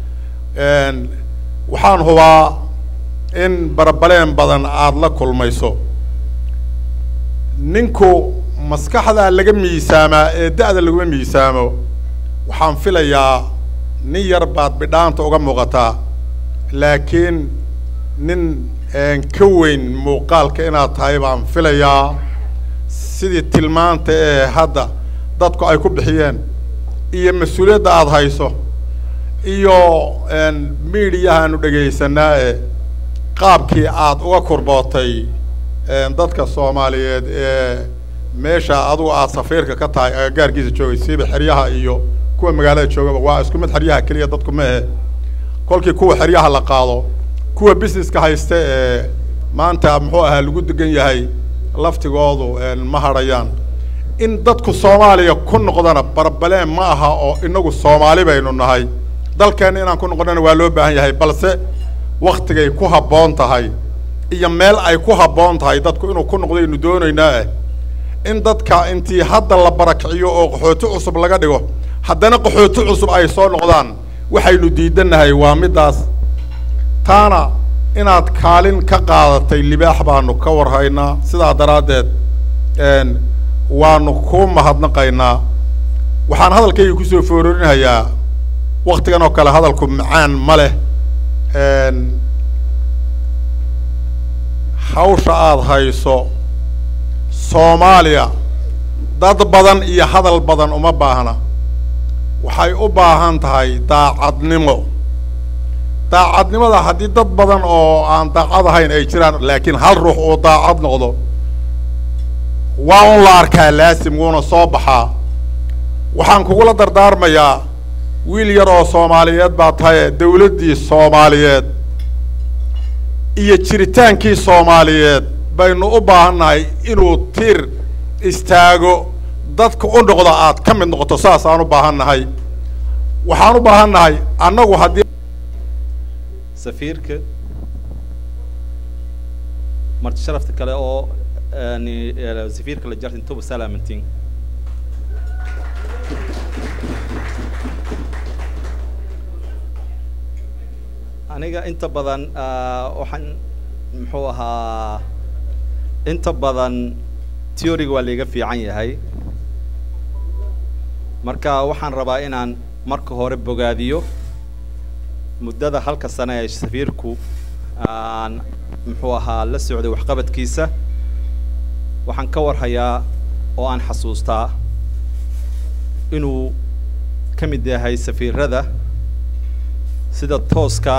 waxaan hubaa in barabaleen badan aada la kulmayso ninku maskaxdaa laga miisaamaa ee da-da laguma miisaamo waxaan filayaa nin yar baad bidhaanta uga muuqataa laakiin nin ka weyn muuqaalka inaad tahay baan filayaa sidii tilmaanta ee hadda dadku ay ku bixiyeen iyo mas-uuliyadda aada hayso iyo miidiyahaanu dhegaysanaa ee qaabkii aada uga kurbootay dadka soomaaliyeed ee meesha adugu aada safiirka ka tahay agagaarkiisa joogay siiba xeryaha iyo kuwa magaalada joogaba waa isku mid xeryaha keliya dadku ma ahe kolkii kuwa xeryaha la qaado kuwa businesska haysta ee maanta muxuu ahaa lagu degan yahay laftigoodu ma hadhayaan in dadku soomaaliya ku noqdana barbaleen ma aha oo inagu soomaali baynu nahay dalkeenna inaan ku noqonana waa loo baahan yahay balse waktigay ku habboon tahay iyo meel ay ku habboon tahay dadku inuu ku noqdaynu doonaynaa ah in dadka intii hadda la barakiciyo oo qaxooti cusub laga dhigo haddana qaxooti cusub ay soo noqdaan waxaynu diidannahay waa middaas taana inaad kaalin ka qaadatay libaax baanu ka warhaynaa sidaa daraaddeed waanu kuu mahadnaqaynaa waxaan hadalkayga kusoo foororinayaa waktigan oo kale hadalku macaan ma leh hawsha aada hayso soomaaliya dad badan iyo hadal badan uma baahna waxay u baahan tahay daacadnimo daacadnimada haddii dad badan oo aan daacad ahayn ay jiraan laakiin hal ruux uu daacad noqdo waa un la arkaa laasim wuuna soo baxaa waxaan kugula dardaarmayaa wiil yar oo soomaaliyeed baa tahaye dawladdii soomaaliyeed iyo jiritaankii soomaaliyeed baynu u baahannahay inuu tiir istaago dadka u noqdo aad ka mid noqoto saasaan u baahannahay waxaan u baahannahay annagu haddii safiirka marti sharafta kale oo yani safiirka la jartin toba salaamantiin aniga inta badan waxaan muxuu ahaa inta badan theoryga waa laiga fiican yahay marka waxaan rabaa inaan marka hore bogaadiyo muddada halka sane ee safiirku aan muxuu ahaa la socday waxqabadkiisa waxaan ka warhayaa oo aan xasuustaa inuu ka mid yahay safiirada sida tooska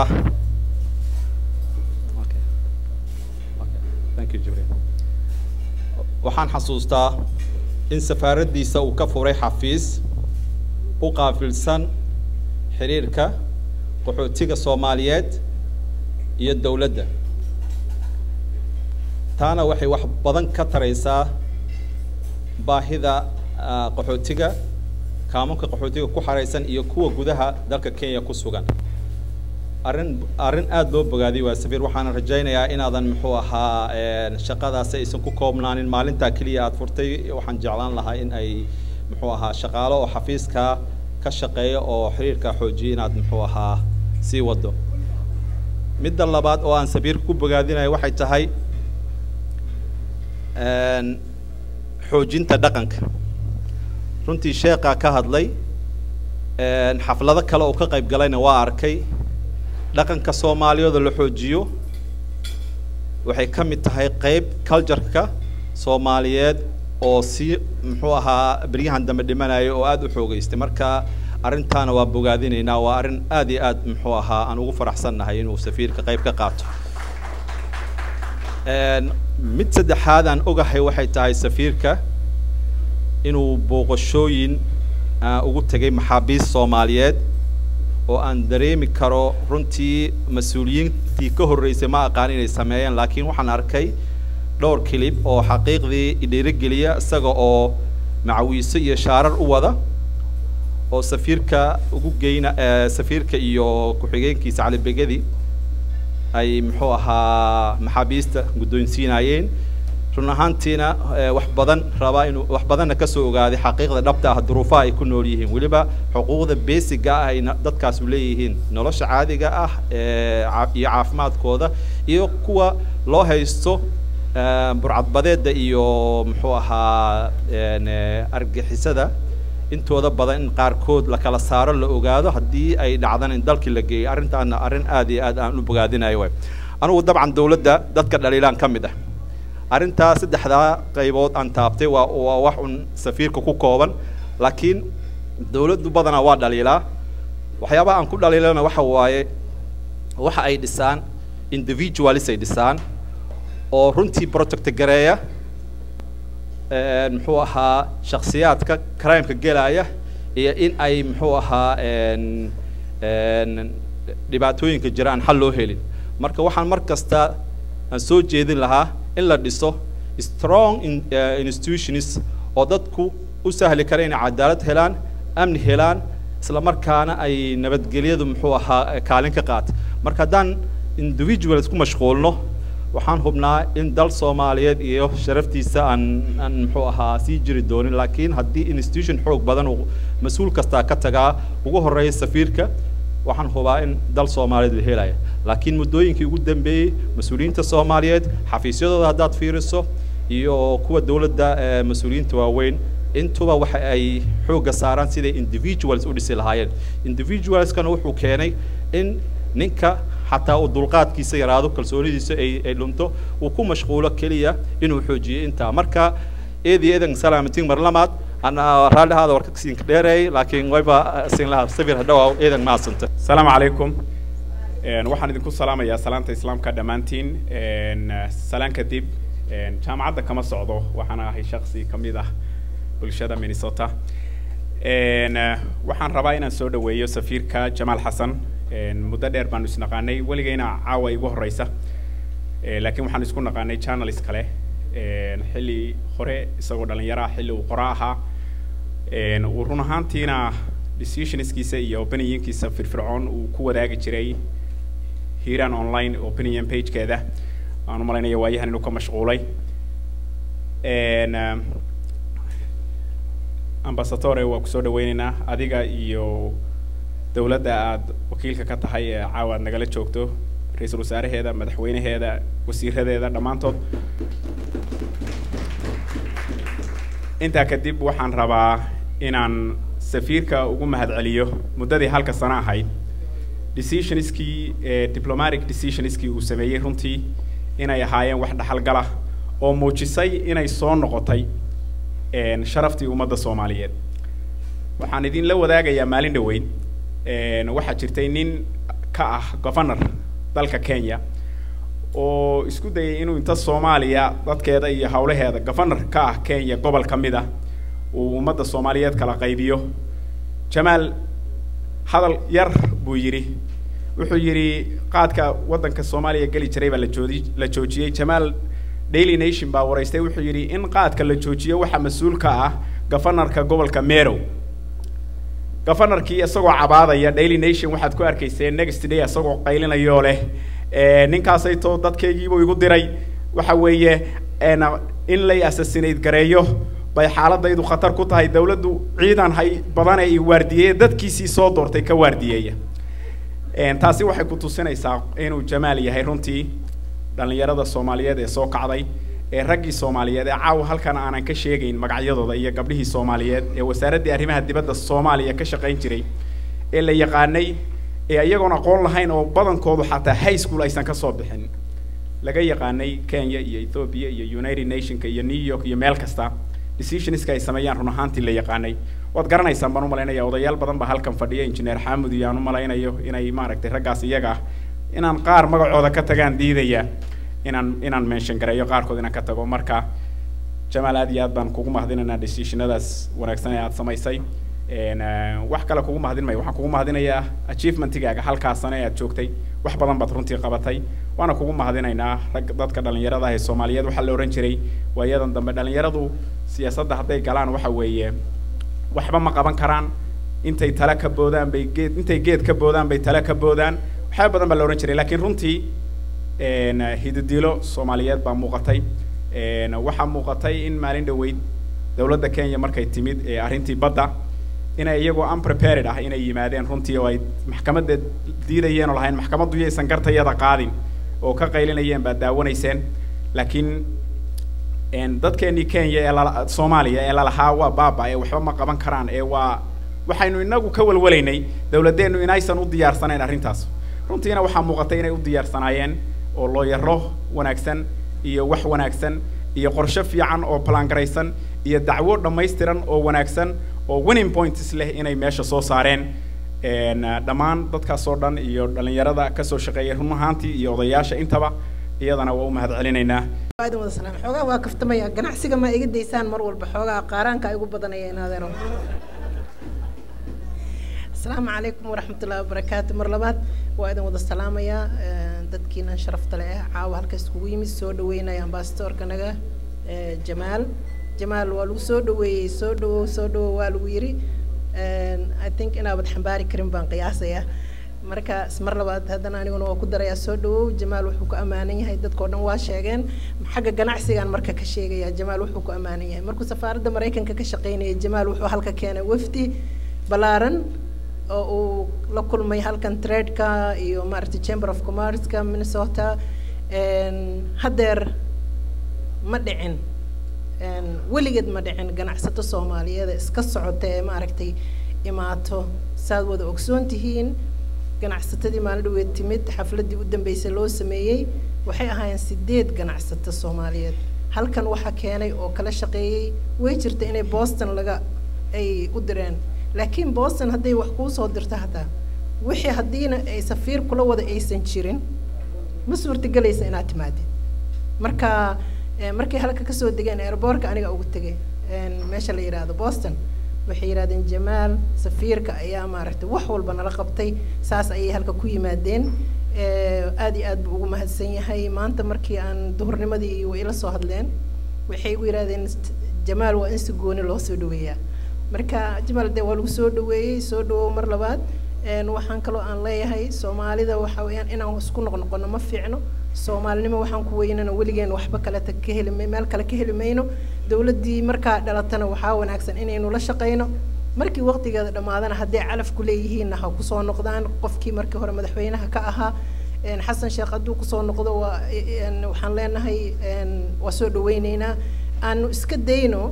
thank you jibriil waxaan xasuustaa in safaaraddiisa uu ka furay xafiis u qaafilsan xiriirka qaxootiga soomaaliyeed iyo dowladda taana waxay wax badan ka taraysaa baahida qaxootiga kaamunka qaxootiga ku xaraysan iyo kuwa gudaha dalka kenya ku sugan arrin arrin aada loo bogaadiyay waa safiir waxaana rajaynayaa inaadan muxuu ahaa shaqadaasi aysan ku koobnaanin maalintaa keliya aada furtay waxaan jeclaan lahaa in ay muxuu ahaa shaqaalo oo xafiiska ka shaqeeya oo xiriirka xoojiya inaad muxuu ahaa sii wado midda labaad oo aan safiirka ku bogaadinayo waxay tahay xoojinta dhaqanka runtii sheekaa ka hadlay xaflado kale oo ka qayb galayna waa arkay dhaqanka soomaaliyooda la xoojiyo waxay ka mid tahay qeyb cultureka soomaaliyeed oo si muxuu ahaa beryahan dambe dhimanaya oo aada u xoogeystay marka arrintaana waa bogaadinaynaa waa arrin aada iyo aad muxuu ahaa aan ugu faraxsannahay inuu safiirka qayb ka qaato mid saddexaad aan ogahay waxay tahay safiirka inuu booqashooyin ugu tegay maxaabiist soomaaliyeed oo aan dareemi karo runtii mas-uuliyiintii ka horreysay ma aqaan inay sameeyeen laakiin waxaan arkay dhowr kilib oo xaqiiqdii idhiirigeliya isaga oo macawiiso iyo shaarar u wada oo safiirka ugu geyna safiirka iyo ku-xigeenkiisa calibegedi ay muxuu ahaa maxaabiista guddoonsiinayeen run ahaantiina wax badan rabaa inuu wax badanna kasoo ogaaday xaqiiqda dhabta ah duruufaha ay ku nool yihiin weliba xuquuqda basiga ah ay dadkaasu leeyihiin nolosha caadiga ah iyo caafimaadkooda iyo kuwa loo haysto burcadbadeeda iyo muxuu ahaa argixisada intooda badan in qaarkood la kala saaro la ogaado haddii ay dhacdan in dalkii la geeyay arrintaana arrin aada iyo aad aan u bogaadinayo waay anugu dabcan dawladda dadka dhaliilaan ka mid ah arrintaa saddexdaa qaybood aan taabtay waa waa wax un safiirka ku kooban laakiin dawladdu badanaa waa dhaliilaa waxyaabaha aan ku dhaliilana waxa waaye waxa ay dhisaan individualis ay dhisaan oo runtii project gareeya muxuu ahaa shaksiyaadka crimeka gelaya iyo in ay muxuu ahaa dhibaatooyinka jira aan xal loo helin marka waxaan mar kasta aan soo jeedin lahaa in la dhiso strong institutions oo dadku u sahli kara inay cadaalad helaan amni helaan isla markaana ay nabadgelyadu muxuu ahaa kaalin ka qaata marka haddaan individuals ku mashquulno waxaan hubnaa in dal soomaaliyeed iyo sharaftiisa aan aan muxuu ahaa sii jiri doonin laakiin haddii institution xoog badan uu mas-uul kastaa ka tagaa ugu horreeya safiirka waxaan hubaa in dal soomaaliyeed la helaya laakiin muddooyinkii ugu dambeeyey mas-uuliyiinta soomaaliyeed xafiisyadooda haddaad fiiriso iyo kuwa dowladda mas-uuliyiinta waaweyn intuba waxa ay xoogga saaraan siday individuals u dhisi lahaayeen individualskana wuxuu keenay in ninka xataa uu dulqaadkiisa yaraado kalsoonidiisa ay ay dhunto uu ku mashquulo keliya inuu xoojiyo intaa marka eedi eedan salaamatiin mar lamaad ana raalli ahaada warka siinka dheereey laakiin wayba siin lahaa sawir hadhowaa eedan maasanta asalaamu calaykum Een, waxaan idinku salaamayaa salaanta islaamka dhammaantiin Een, salaan kadib een, jaamacadda kama socdo waxaan ahay shaksi ka mid ah bulshada minnesota Een, eh, waxaan rabaa inaan soo dhaweeyo safiirka jamaal xasan Een, muddo dheer baanu isnaqaanay weligayna caawa igu horeysa Eh, laakiin waxaan isku naqaanay journalist kale Een, xilli hore isagoo dhalinyaro ah xilli uu qora ahaa Een, uu run ahaantiina decisionskiisa iyo opinionkiisa firfircoon uu ku wadaagi jiray hiiraan online opinion pagekeeda aan u malaynaya waayahan inuu ka mashquulay Een, eh, ambasadore waa kusoo dhaweyneynaa adiga iyo dowladda aad wakiilka ka tahay ee caawa aad nagala joogto ra-iisul wasaaraheeda madaxweynaheeda wasiiradeeda dhammaantood intaa kadib waxaan rabaa inaan safiirka ugu mahadceliyo muddadii halka sano ahayd decisionskii ee diplomatic decisionskii uu sameeyey runtii inay ahaayeen wax dhaxalgala oo muujisay inay soo noqotay een, sharaftii ummadda soomaaliyeed waxaan idinla wadaagayaa maalin dhoweyn een, waxaa jirtay nin ka ah governor dalka kenya oo isku dayay inuu inta soomaaliya dadkeeda iyo howlaheeda governor ka ah kenya gobol ka mid ah uu ummadda soomaaliyeed kala qaybiyo jamaal hadal yar buu yidhi wuxuu yidhi qaadka waddanka soomaaliya geli jiray baa la joodi la joojiyey jamaal daily nation baa waraystay wuxuu yidhi in qaadka la joojiyo waxaa mas-uul ka ah gafanarka gobolka merow gafanarkii isagoo cabaadaya daily nation waxaad ku arkayseen next day isagoo qaylinayoo leh "Eh, ninkaasaytoo dadkaygiibuu igu diray waxa weeye een, in lay assassinate gareeyo bay xaaladaydu khatar ku tahay dawladdu ciidan hay badan ee waardiyeeya dadkiisii soo doortay ka waardiyeeya Een, taasi waxay ku tusinaysaa inuu jamaal yahay runtii dhallinyarada soomaaliyeed ee soo kacday ee raggii soomaaliyeed ee caawa halkan aanan ka sheegayn magacyadooda iyo gabdhihii soomaaliyeed ee wasaaraddii arrimaha dibadda soomaaliya ka shaqayn jiray ee la yaqaanay ee iyagoon aqoon lahayn oo badankoodu xataa high school aysan ka soo bixin laga yaqaanay kenya iyo ethiopia iyo united nationka iyo new york iyo meel kasta decisionska ay sameeyaan run ahaantii la yaqaanay waad garanaysaan baan u malaynaya odayaal badan baa halkan fadhiya engineer xaamud iyo aan u malaynayo inay maaragtay raggaas iyaga ah inaan qaar magacooda ka tagaan diidaya inaan inaan mention gareeyo qaarkood inaan ka tago marka jamaal aad iyo aad baan kugu mahadinaynaa decisionadaas wanaagsan ee aad samaysay Een, eh, wax kale kugu mahadin mayo waxaan kugu mahadinayaa achievementigaaga halkaas sano ee aad joogtay wax badan baad runtii qabatay waana kugu mahadinaynaa rag dadka dhalinyarada ah ee soomaaliyeed waxaa la ohan jiray waayadan dambe dhalinyaradu siyaasadda hadday galaan waxa weeye waxba ma qaban karaan intay tale ka boodaan bay geed intay geed ka boodaan bay tale ka boodaan waxyaaba badan baa la ohan jiray laakiin runtii een, hididilo soomaaliyeed baa muuqatay Een, waxaa muuqatay in maalin dhoweyd dowladda kenya markay timid ee arrintii badda inay iyagoo unprepared ah inay yimaadeen runtii oo ay maxkamadda diidayeen oo lahayn maxkamaddu yaysan gartayada qaadin oo ka qaylinayeen baad daawanayseen laakiin een, dadkeenii kenya ee lala soomaaliya ee lalahaa waa baaba ee waxba ma qaban karaan ee waa waxaynu inagu ka walwalaynay dowladdeennu inaysan u diyaarsanayn arrintaas runtiina waxaa muuqatay inay u diyaarsanaayeen oo looyaro wanaagsan iyo wax wanaagsan iyo qorshe fiican oo balangaraysan iyo dacwo dhammaystiran oo wanaagsan oo winning points leh inay meesha soo saareen Een, ah, dhammaan dadkaas oo dhan iyo dhalinyarada kasoo shaqeeyay run ahaantii iyo odayaasha intaba iyadana waa u mahad celinaynaa waadan wada salaam xoogaa waa kaftamaya ganacsiga ma iga daysaan mar walba xoogaa qaaraanka igu badanaya inaadeeno asalaamu calaykum waraxmatullaahi wabarakaatu mar labaad waa idin wada salaamayaa eh, dadkiinan sharafta leh eh caawa halkaas kugu yimid soo dhaweynaya ambasadorka naga eh, jamaal jamaal waa lagu soo dhaweeyey soo dhawow soo dhawow waa lagu yiri And i think inaabad xambaari karin baan qiyaasayaa marka mar labaad haddana aniguna waa ku darayaa soo dhawow jamaal wuxuu ku ammaanan yahay dadkao dhan waa sheegeen xagga ganacsigaan marka ka sheegaya jamaal wuxuu ku ammaanan yahay markuu safaaradda maraykanka ka shaqaynayay jamaal wuxuu halka keenay wafdi ballaaran oo uu la kulmay halkan tradeka iyo maaragtay chamber of commerceka minnesota Een, haddeer ma dhicin Een, weligeed ma dhicin ganacsato soomaaliyeed ee iska socota ee maaragtay imaato saad wada ogsoon tihiin ganacsatadii maalin dhaweed timid xafladdii u dambeysay loo sameeyey waxay ahaayeen sideed ganacsato soomaaliyeed halkan waxaa keenay oo kala shaqeeyey way jirta inay boston laga ay u direen laakiin boston hadday wax kuu soo dirto hataa wixii haddiina ay safiir kula wada aysan jirin ma suurtagelaysa inaad timaadid marka eh, markay halka kasoo degeen airboortka aniga ugu tegay een, meesha la yidhaahdo boston waxay yidhahdeen jamaal safiirka ayaa maaragtay wax walba nala qabtay saas ayay halka ku yimaadeen Eh, aad iyo aad buu ugu mahadsan yahay maanta markii aan duhurnimadii way ila soo hadleen waxay igu yidhahdeen "St- jamaal waa in si gooni loo soo dhaweeyaa marka jamaal dee waa lagu soo dhaweeyey soo dhawow mar labaad Een, waxaan kaloo aan leeyahay soomaalida waxa weeyaan inaan isku noqnoqono ma fiicno soomaalinimo waxaan ku weynana weligeen waxba kaleta ka heli may- meel kale ka heli mayno dowladdii markaa dhalatana waxaa wanaagsan inaynu la shaqayno markii waqtigeeda dhammaadana hadday calaf ku leeyihiinna ha kusoo noqdaan qofkii markii hore madaxweynaha ka ahaa een, xasan sheekh hadduu kusoo noqdo waa een, waxaan leenahay een, waa soo dhaweyneynaa aanu iska dayno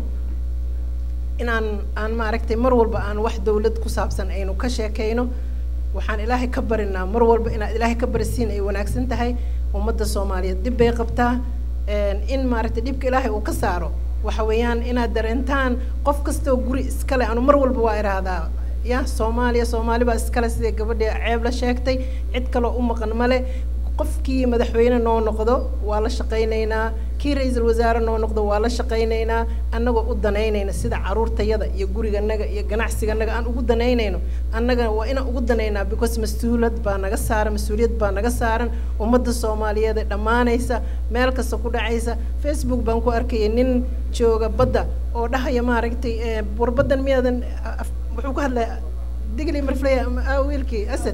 inaan aan maaragtay mar walba aan wax dowlad ku saabsan aynu ka sheekayno waxaan ilaahay ka barinaa mar walba inaad ilaahay ka barisiin ay wanaagsan tahay ummadda soomaaliyeed dib bay qabtaa een, in maaragtay dhibka ilaahay uu ka saaro waxa weeyaan inaad dareentaan qof kastoo guri iskale anu mar walba waa idhaahdaa ya soomaaliya soomaali baa iskale sidai gabadhii ceeb la sheegtay cid kaloo u maqan male qofkii madaxweyne noo noqdo waa la shaqaynaynaa kii ra-iisul wasaare noo noqdo waa la shaqaynaynaa annagoo u danaynayna sida caruurtayada iyo guriganaga iyo ganacsiganaga aan ugu danaynayno annagana waa inaan ugu danaynaa because mas-uulad baa naga saaran mas-uuliyad baa naga saaran ummadda soomaaliyeed ee dhammaanaysa meel kasta ku dhacaysa facebook baan ku arkayay nin jooga badda oo dhahaya maaragtay eh, war baddan miyaadan af- wuxuu ku hadlaya digli marfleya ah, wiilkii asad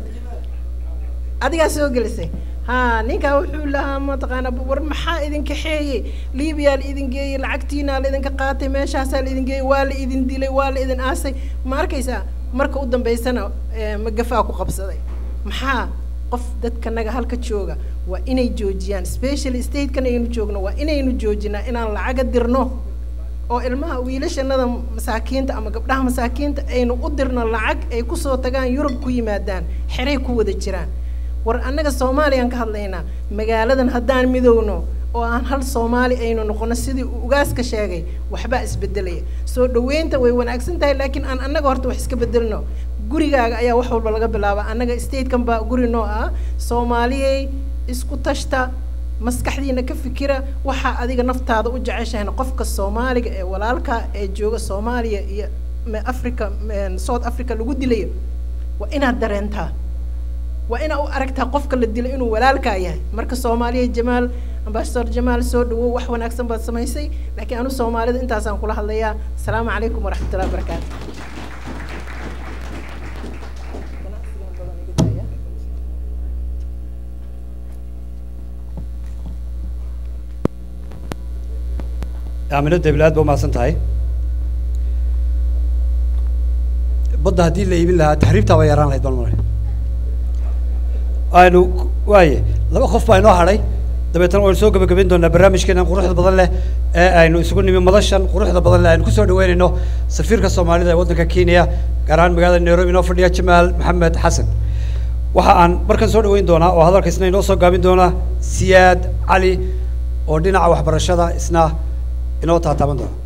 adigaa soo gelisay ha ninkaa wuxuu lahaa mataqaana war maxaa idin kaxeeyey libiyaa la idin geeyey lacagtiinaa la idinka qaatay meeshaasaa la idin geeyey waa la idin dilay waa la idin aasay ma arkaysaa marka u dambaysana eh, magafaa ku qabsaday maxaa qof dadkanaga halka jooga waa inay joojiyaan special statekan aynu joogno waa inaynu joojinaa inaan lacaga dirno oo ilmaha wiilashanada masaakiinta ama gabdhaha masaakiinta aynu u dirno lacag ay kusoo tagaan yurub ku yimaadaan xeray ku wada jiraan war annaga soomaaliyaan ka hadlaynaa magaaladan haddaan midowno oo aan hal soomaali aynu noqono sidii uu ugaaska sheegay waxbaa isbedelaya soo dhaweynta way wanaagsan tahay laakiin aan annaga horta wax iska bedelno gurigaaga ayaa wax walba laga bilaaba annaga statekan baa guri noo ah soomaaliyey isku tashta maskaxdiina ka fikira waxaa adiga naftaada u jeceshahayna qofka soomaaliga ee walaalka ee jooga soomaaliya iyo me- africa me- south africa lagu dilayo waa inaad dareentaa waa inaa u aragtaa qofka la dilay inuu walaalkaa yahay marka soomaaliya jamaal ambasador jamaal soo dhawow wax wanaagsan baad samaysay laakiin anu soomaalida intaasaan kula hadlayaa asalaamu calaykum waraxmatullahi wabarakaatu aamino debil aad ba umahadsan tahay badda haddii la iibin lahaa taxriibtaa bay yaraan lahayd baan malay aynu waaye laba qof baa inoo hadhay dabeetana waynu soo gebagabayn doonaa barnaamijkeenan quruxda badan leh ee aynu isugu nimi madashan quruxda badan leh aynu kusoo dhaweynayno safiirka soomaalida ee waddanka kenya gaar ahaan magaalada nairobi inoo fadhiya jamaal maxamed xasan waxa aan markan soo dhaweyn doonaa oo hadalka isna inoo soo gaabin doona siyaad cali oo dhinaca waxbarashada isna inoo taataaban doona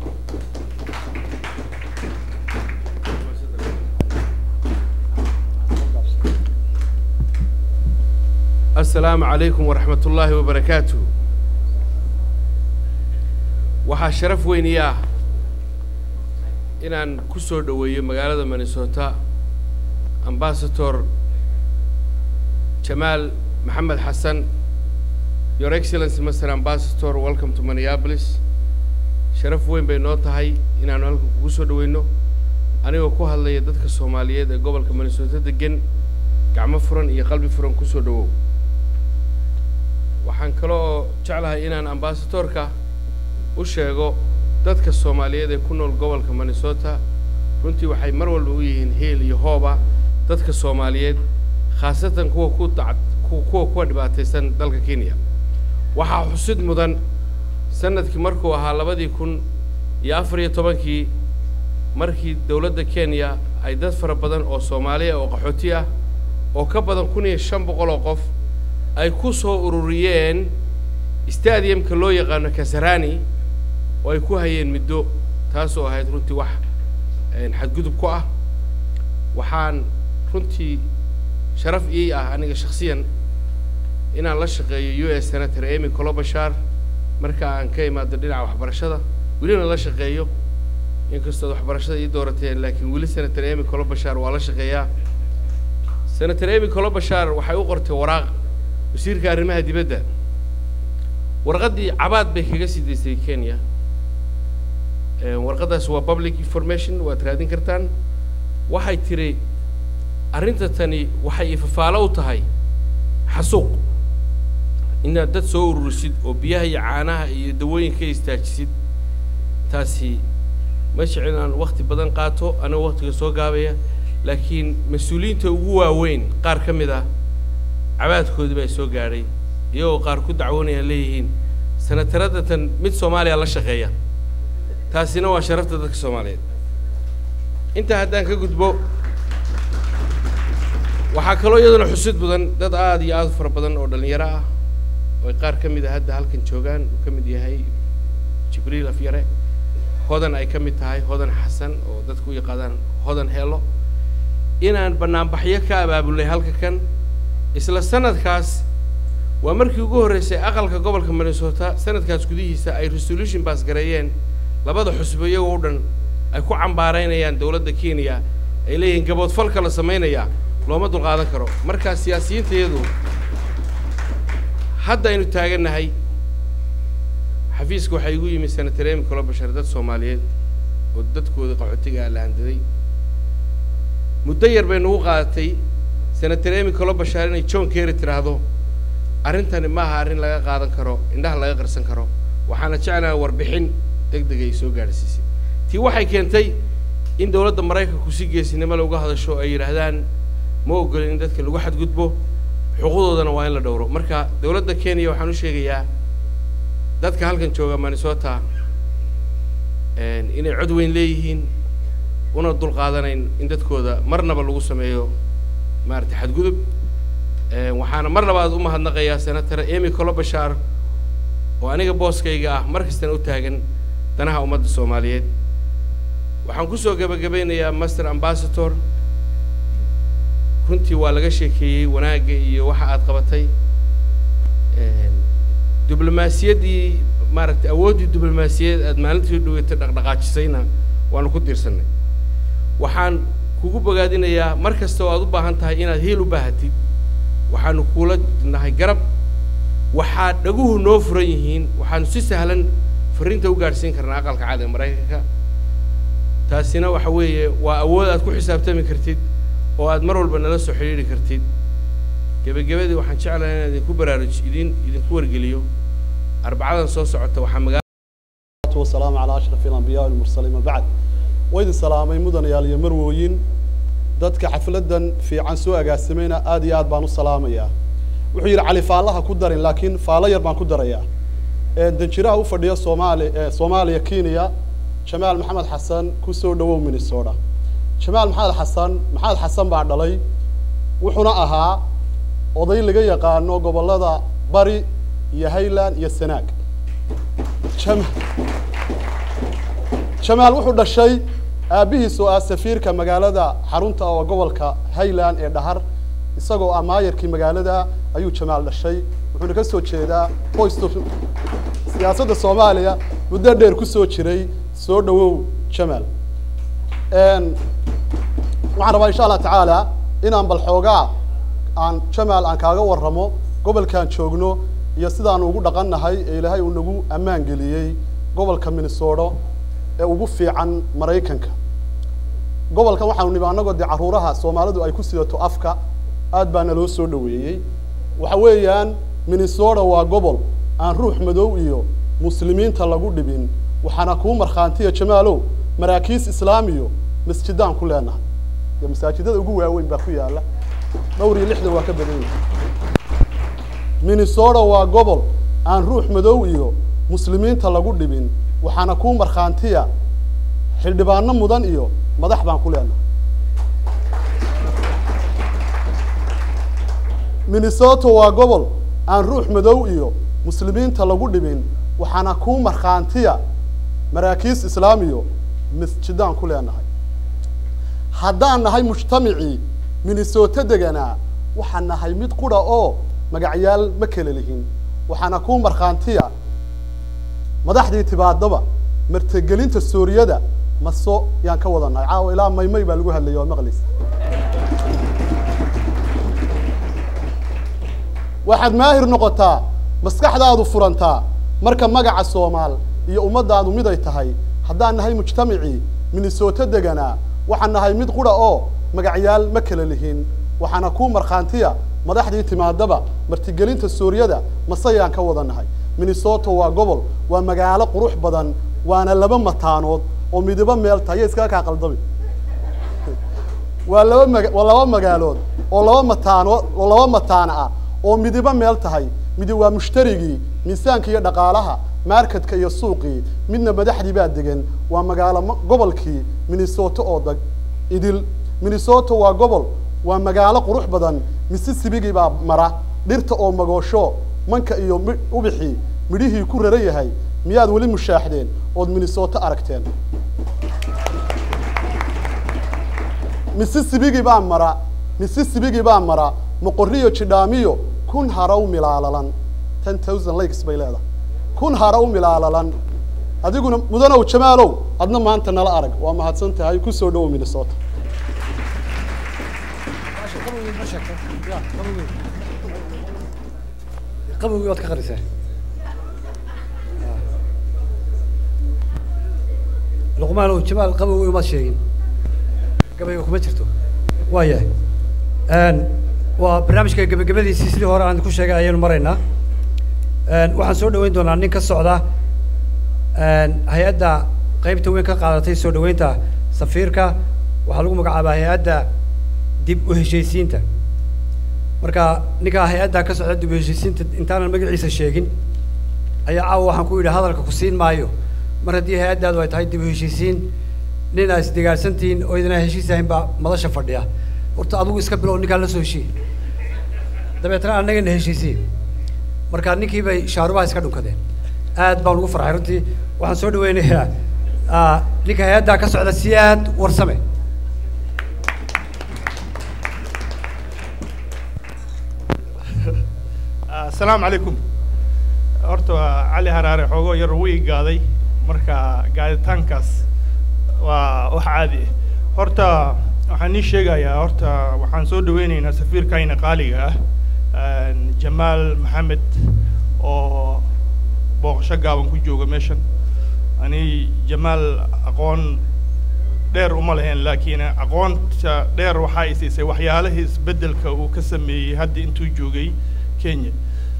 السلام عليكم ورحمة الله وبركاته waxaa sharaf weyn ii ah inaan ku soo dhoweeyo magaalada minnesota ambasador jamaal maxamed xasan your excellency master ambassador welcome to minneapolis sharaf weyn bay noo tahay inaanu halkan kugu soo dhoweyno anigoo ku hadlaya dadka soomaaliyeed ee gobolka minnesota degan gacmo furan iyo qalbi furan kusoo dhowow waxaan kaloo jeclahay inaan ambasadorka u sheego dadka soomaaliyeed ee ku nool gobolka minnesota runtii waxay mar walba u yihiin heel iyo hooba dadka soomaaliyeed khaasatan kuwa ku dac ku- kuwa kuwa dhibaataysan dalka kenya waxaa xusid mudan sanadkii markuu ahaa labadii kun iyo afar iyo tobankii markii dowladda kenya ay dad fara badan oo soomaaliya oo qaxooti ah oo ka badan kun iyo shan boqol oo qof ay ku soo ururiyeen stadiumka loo yaqaano kasarani oo ay ku hayeen muddo taasoo ahayd runtii wax xadgudub ku ah waxaan runtii sharaf ii ah aniga shakhsiyan inaan la shaqeeyo u s senator amy colobashar marka aan ka imaado dhinaca waxbarashada welina la shaqeeyo inkastood waxbarashada ii doorateen laakiin weli senator amy colobashar waa la shaqeeyaa senator amy colobashar waxay u qortay waraaq wasiirka arrimaha dibadda warqaddii cabaad bay kaga sii daysay kenya warqaddaas waa public information waad raadin kartaan waxay tiri arrinta tani waxay ifafaalo u tahay xasuuq inaad dad soo ururisid oo biyaha iyo caanaha iyo dawooyinka istaajisid taasi ma jecel inaan wakti badan qaato anigoo waktiga soo gaabaya laakiin mas-uuliyiinta ugu waaweyn qaar ka mid ah cabaadkoodii baa soo gaadhay iyagoo qaar ku dacwoonayaan leeyihiin sanataradda tan mid soomaaliya la shaqeeya taasina waa sharafta dadka soomaaliyeed intaa haddaan ka gudbo waxaa kaloo iyaduna xusid mudan dad aada iyo aada u fara badan oo dhallinyaro ah oo ay qaar ka mid a hadda halkan joogaan uu ka mid yahay jibriil afyare hodan ay ka mid tahay hodan xasan oo dadku u yaqaadaan hodan heelo inaan banaanbaxyo ka abaabulnay halka kan isla sanadkaas waa markii ugu horreysay aqalka gobolka minnesota sanadkaas gudihiisa ay resolution baas gareeyeen labada xusbo iyagoo o dhan ay ku cambaaraynayaan dowladda kenya ay leeyihiin gaboodfalka la samaynayaa looma dulqaadan karo markaa siyaasiyiintayadu hadda aynu taagannahay xafiiska waxaa igu yimi senator emy colobashar dad soomaaliyeed oo dadkooda qaxootiga ah la handaday muddo yar bay nagu qaadatay senator emy colobashar inay john kerry tidhaahdo arrintani maaha arrin laga qaadan karo indhaha laga qarsan karo waxaana jeclaha warbixin deg deg ay soo gaadhsiisay tii waxay keentay in dowladda maraykanku si geesinimo le uga hadasho ay yidhaahdaan ma ogolin in dadka lagu xadgudbo xuquuqdoodana waa in la dhowro marka dowladda kenya waxaan u sheegayaa dadka halkan jooga minnesota inay cod weyn leeyihiin una dul qaadanayn in dadkooda marnaba lagu sameeyo maaragtay xadgudub waxaana mar labaad u mahadnaqayaa senator emy colobashar oo aniga booskayga ah mar kastana u taagan danaha ummadda soomaaliyeed waxaan kusoo gabagabeynayaa master ambassador runtii waa laga sheekeeyey wanaagga iyo waxa aad qabatay diblomaasiyaddii maaragtay awooddii diblomaasiyadeed aad maalintii dhaweytay dhaqdhaqaajisayna waanu ku diirsanay waxaan kugu bogaadinayaa mar kasta oo aad u baahan tahay inaad hiil u baahatid waxaanu kuula nahay garab waxaa dhaguhu noo furan yihiin waxaanu si sahlan fariinta u gaadhsiin karnaa aqalka cad ee maraykanka taasina waxa weeye waa awood aad ku xisaabtami kartid oo aad mar walba nala soo xidhiidhi kartid gebagabadii waxaan jeclahay inaan idinku baraaruj idin idinku wargeliyo arbacadan soo socota waxaa magaa والسلام على أشرف الأنبياء والمرسلين ما بعد وإذن سلامي مدن يا لي مرويين dadka xafladan fiican soo agaasimeyna aad iyo aad baan u salaamayaa wuxuu yidhi cali faalaha ku darin laakiin faalo yar baan ku darayaa danjiraha u fadhiya soomaali soomaaliya kenya jamaal maxamed xasan ku soo dhawow minnesota jamaal maxamed xasan maxamed xasan baa dhalay wuxuuna ahaa oday laga yaqaano gobollada bari iyo highland iyo sanaag jamaal wuxuu dhashay aabbihiis oo ah safiirka magaalada xarunta oo gobolka highland ee dhahar isagoo ah maayarkii magaalada ayuu jamaal dhashay wuxuuna ka soo jeedaa qoysta siyaasadda soomaaliya muddo dheer ku soo jiray soo dhawow jamaal waxaan rabaa insha allah tacaala inaan bal xoogaa aan jamaal aan kaaga warramo gobolkaan joogno iyo sidaanu ugu dhaqannahay ee ilaahay uu nagu ammaan geliyey gobolka minnesota ee ugu fiican maraykanka gobolkan waxaanu nimi annagoo dee carruuraha soomaalidu ay ku sidato afka aad baa naloo soo dhaweeyey waxa weeyaan minnesota waa gobol aan ruux madow iyo muslimiinta lagu dhibin waxaana kuu markhaantiya jamaalow maraakiis islaamiyo masjidaan ku leenahay iyo masaajidada ugu waaweyn baa ku yaalla dhowr iyo lixdan waa ka badan yahay minnesota waa gobol aan ruux madow iyo muslimiinta lagu dhibin waxaana kuu markhaantiya xildhibaano mudan iyo madax baan ku leenahay minnesota waa gobol aan ruux madow iyo muslimiinta lagu dhibin waxaana kuu markhaantiya maraakiis islaamiyo masjidaan ku leenahay haddaan nahay mujtamacii minnesota deganaa waxaan nahay mid qudha oo magacyaal ma kala lihin waxaana kuu markhaantiya madaxdii tibaadaba martegelinta suuriyada maso yaan ka wadannahay caawa ilaa maymay baa lagu hadlayay waa maqlis waxaad maahir noqotaa maskaxdaadu furantaa marka magaca soomaal iyo ummaddaadu mid ay tahay haddaan nahay mujtamacii minnesota deganaa waxaan nahay mid qudha oo magacyaal ma kala lihin waxaana kuu markhaantiya madaxdii timaadaba martigelinta suuriyada masayaan ka wada nahay minnesota waa gobol waa magaalo qurux badan waana laba mataanood oo midibo meel tahay iskaga kaa qaldabi waa laba maga waa laba magaalood oo laba mataanood oo laba mataana ah oo midibo meel tahay midi waa mushtarigii miisaanka iyo dhaqaalaha marketka iyo suuqii midna madaxdii baa degan waa magaalo ma- gobolkii minnesota oo dag idil minnesota waa gobol waa magaalo qurux badan mississipigii baa mara dhirta oo magoosho manka iyo mi- ubixii midhihii ku raran yahay miyaad weli mushaaxdeen ood minnesota aragteen mississipigii baa mara mississipigii baa mara moqoriyo jidhaamiyo kun haraw milaalalan ten thousand lakes bay leedahay kun haraw milaalalan adiguna mudanow jamaalow adna maanta nala arag waa mahadsan tahay ku soo dhowow minnesota qabowgii waad ka qarisee luqmaanow jamaal qabowgii umaad sheegin gabayga kuma jirto waaya waa barnaamijka gebagabadiisii sidii hore aan ku sheegay ayaynu maraynaa waxaan soo dhaweyn doonaa nin ka socda hay-adda qeybta weyn ka qaadatay soo dhaweynta safiirka waxaa lagu magacaabaa hay-adda dib u heshiisiinta marka ninkaa hay-adda ka socda dib u heshiisiinta intaanan magaciisa sheegin ayaa caawa waxaan ku yidhi hadalka ku siin maayo mar haddii hay-addaadu ay tahay dib u heshiisiin nin aa isdigaarsantihiin oo idinaa heshiis ahayn baa madasha fadhiya horta adigu iska bilow ninkaa la soo heshiiye dabeetna annagana heshiisiye marka ninkii bay shaarubaha iska dhunkadeen aad baan ugu farxay runtii waxaan soo dhaweynayaa ah, ninka hay-addaa ka socda siyaad warsame asalaamu calaykum horta waa cali haraare xoogoo yar wuu ii gaaday marka gaaditaankaas waa wax caadi ah horta waxaan ii sheegayaa horta waxaan soo dhaweyneynaa safiirkayna qaaliga ah jamaal maxamed oo booqasho gaaban ku jooga meeshan ani jamaal aqoon dheer uma lahayn laakiin aqoonta dheer waxaa i siisay waxyaalihii isbeddelka uu ka sameeyey hadda intuu joogay kenya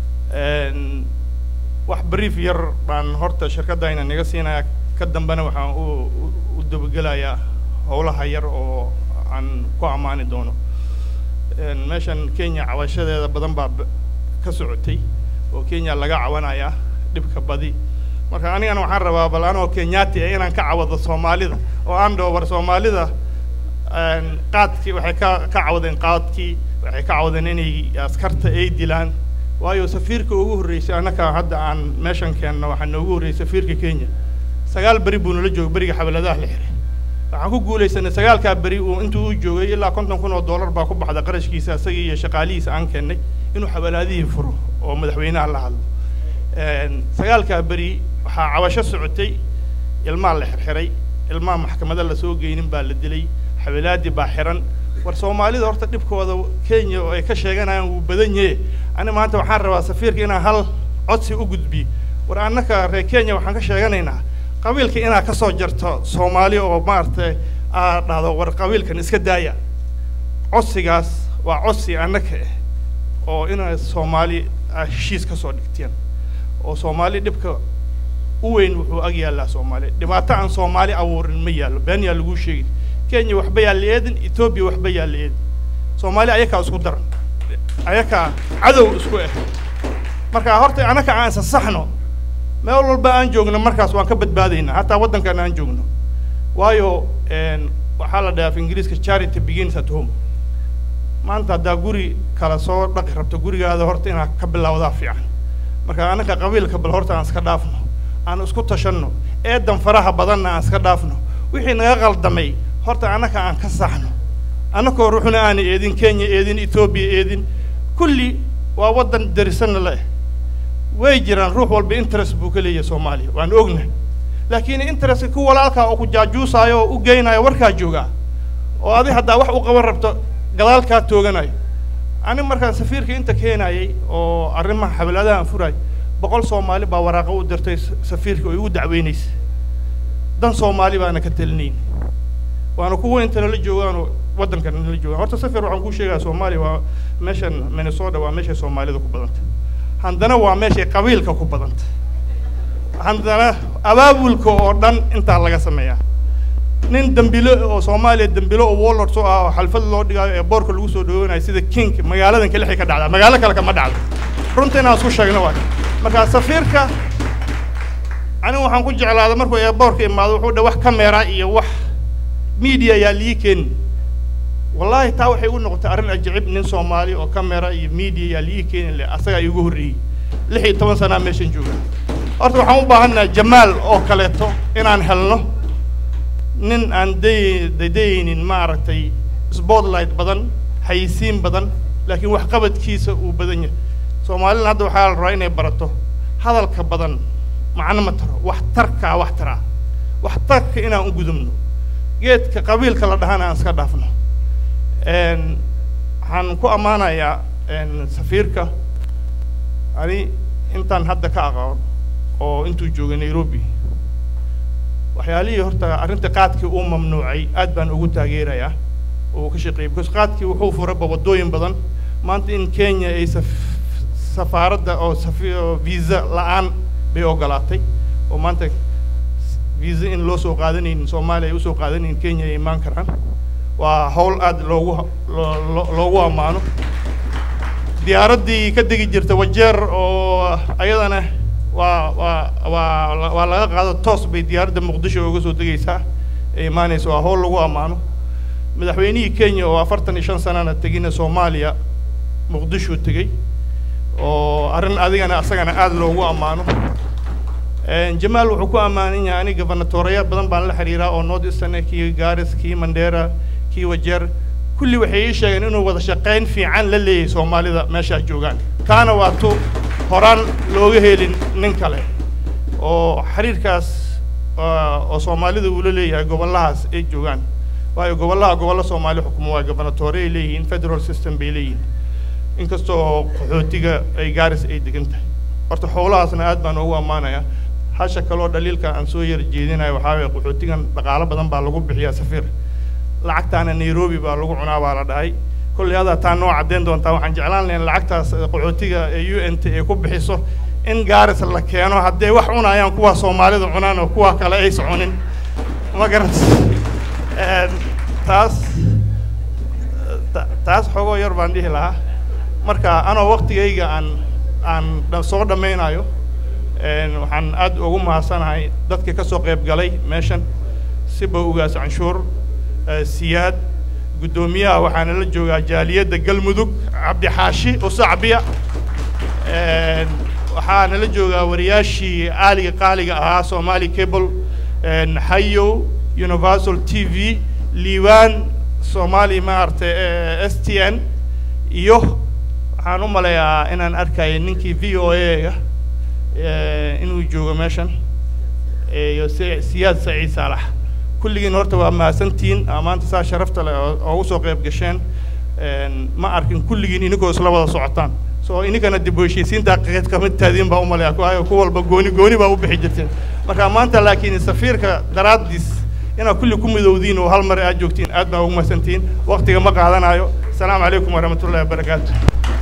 Een, wax brief yar baan horta shirkaddayna naga siinaya ka dambena waxaan u u- u dabagelayaa howlaha yar oo aan ku ammaani doono Een, meeshan kenya cawashadeeda badan baa b- ka socotay oo kenya laga cawanayaa dhibka badi marka anigana waxaan rabaa bal anoo kenyaati ah inaan ka cawado soomaalida oo aan dhaho war soomaalida een, qaadkii waxay ka ka cawadeen qaadkii waxay ka cawadeen inay askarta ay dilaan waayo safiirka ugu horreysay annaka hadda aan meeshan keenno waxaa noogu horreysay safiirka kenya sagaal beri buu nala joogay beriga xabaladaha la xiray waxaan ku guulaysanay sagaalkaa beri uu intuu u joogay ilaa konton kun oo dollar baa ku baxda qarashkiisa isagii iyo shaqaalihiisa aan keennay inuu xabalaadihii furo oo madaxweynaha la hadlo Een, sagaalkaa beri waxaa cabasho socotay ilmaa la xirxiray ilmaa maxkamada lasoo geynin baa la dilay xabilaadii baa xiran war soomaalida horta dhibkooda kenya oo ay ka sheeganayaan wuu badan yahe ani maanta waxaan rabaa safiirka inaan hal codsi u gudbiyo war annaka reer kenya waxaan ka sheeganaynaa qabiilka inaad ka soo jarto soomaali oo maaragtay aad dhahdo war qabiilkan iska daaya codsigaas waa codsi annaka ah oo inaad soomaali aad heshiis ka soo dhigteen oo soomaali dhibka u weyn wuxuu ag yaallaa soomaali dhibaato aan soomaali abuurin ma yaallo been yaa laguu sheegin kenya waxba yaa la eedin etoobiya waxba yaa la eedin soomaali ayakaa isku daran ayakaa cadow isku ah marka horta annaka aan isasaxno meel walba aan joogno markaas waan ka badbaadaynaa hataa waddankan aan joogno waayo een, waxaa la dhahaa af ingiriiska charity begins at home maanta haddaa guri kala soo dhaqi rabto gurigaada horta inaad ka bilowdaa fiican marka annaka qabiilka bal horta aan iska dhaafno aan isku tashanno eedan faraha badanna aan iska dhaafno wixii naga qaldamay horta annaka aan ka saxno annakoo ruuxna aana eedin kenya eedin etoobiya eedin kulli waa waddan darisanna leh way jiraan ruux walba interest buu ka leeyahay soomaaliya waan ogna laakiin interestka ku walaalkaa oo ku jaajuusaayo oo u geynayo warkaa joogaa oo adi haddaa wax u qaban rabto gadaalkaa tooganayo ani markaan safiirka inta keenayay oo arrimaha xawlaadaha aan furaay boqol soomaali baa waraaqo u dirtay safiirka oo igu dacweynaysa dan soomaali baana ka telinayn waana kuwa inta nala joogaanoo waddankan nala joogaan horta safir waxaan kuu sheegaa soomaaliya waa meeshan minnesota waa meeshay soomaalida ku badanta haddana waa meeshay qabiilka ku badanta haddana abaabulka oo dhan intaa laga sameeyaa nin dambilo oo soomaaliya dambilo oo warlord soo ah oo xalfad loo dhigayo ee boorka lagu soo dhaweynayo sida king magaaladan kalixi ka dhacda magaalo kale kama dhacdo runta inaan isku sheegno waay marka safiirka anigu waxaan ku jeclaaday markuu eeboorka imaado wuxuu dhe wax kamera iyo wax media yaa lii keeni wallaahi taa waxay u noqotay arrin ajacib nin soomaali oo kamera iyo media yaa lii keeni le asagaa iigu horreeyey lix iyo toban sanaa meeshan jooga horta waxaan u baahannaha jamaal oo kaleeto inaan helno nin aan day dadaynin maaragtay spotlight badan xayisiin badan laakiin waxqabadkiisa uu badan yahay soomaalina hadda waxaa la rabaa inay barato hadalka badan macno ma taro wax tarkaa wax taraa wax tarka inaan u gudubno geedka qabiilka la dhahana aan iska dhaafno waxaan ku ammaanayaa safiirka ani intaan hadda ka aqoon oo intuu joogay nairobi waxyaalihii horta arrinta qaadkii uu mamnuucay aad baan ugu taageerayaa oo uu ka shaqeeyay because qaadkii wuxuu furaba waddooyin badan maanta in kenya ay saf- safaaradda oo safi oo visa la-aan bay ogolaatay oo maanta visa in loo soo qaadanaynin soomaaliya ay usoo qaadanaynin kenya ay imaan karaan waa hawl aad loogu loo- loo- loogu ammaano diyaaraddii ka degi jirta wajeer oo ayadana waa waa waa la- waa laga qaado toos bay diyaaradda muqdisho uga soo degaysaa ee imaanaysa waa hawl lagu ammaano madaxweynihii kenya oo afartan iyo shan sanana tegina soomaaliya muqdisho tegey oo arrin adigana asagana aada loogu ammaano jamaal wuxuu ku ammaanan yahay aniga gobernatoreya badan baan la xiriiraa oo north eastern kii garis kii mandera kii wajeer kulli waxay ii sheegeen inuu wada shaqayn fiican la leeyahay soomaalida meeshaa joogaan taana waa tu horaan looga helin nin kale oo xiriirkaas ah, oo soomaalida uu la leeyahay gobollahaas ay joogaan waayo gobollaha gobollo soomaali xukumo waa gobernatore ay leeyihiin federal system bay leeyihiin inkastoo qaxootiga ay gaaris ay degan tahay horta howlahaasna aad baan ugu ammaanayaa hasha kaloo dhaliilka aan soo yar jeedinayo waxaa waye qaxootigan dhaqaalo badan baa lagu bixiyaa safiir lacagtaana nairobi baa lagu cunaa baa la dhahay kolley adaa taa noo caddeyn doontaa waxaan jeclaan lahayn lacagtaas eh, qaxootiga ee u n t ay ku bixiso in gaaris la keeno hadday wax cunayaan kuwa soomaalida cunaan oo kuwa kale aysa cunin ma garat taas ta- taas xogoo yar baan dhihi lahaa marka anoo waktigayga aan aan dha- soo dhammaynayo een, waxaan aad ugu mahadsanahay dadka ka soo qayb galay meeshan siba ugaas canshuur eh, siyaad guddoomiyaha waxaana la joogaa jaaliyadda galmudug cabdixaashi usacbiya een, waxaana la joogaa wariyaashii aaliga qaaliga ahaa somali cable een, hayow universal t v liibaan somali maaragtay eh, s t n iyo waxaan u maleeyaa inaan arkaya ninkii v o a-ga inuu joogo meeshan eh, iyo si- siyaad saciid saalax kulligiin horta waa mahadsantihiin aa maanta saa sharafta leh oo oo ugu soo qayb gasheen een, ma arkin kulligiin ininkoo isla wada socotaan so ininkana dib u heshiisiinta qeyd kamid taadiin baa u maleeya waayo ku walba gooni gooni baa u bixi jirteen marka maanta laakiin safiirka daraaddiis inaad kulli ku midowdiin oo hal mar aad joogtiin aad baa ugu mahadsantihiin waqtiga ma qaadanayo asalaamu calaykum waraxmatullahi wabarakaatu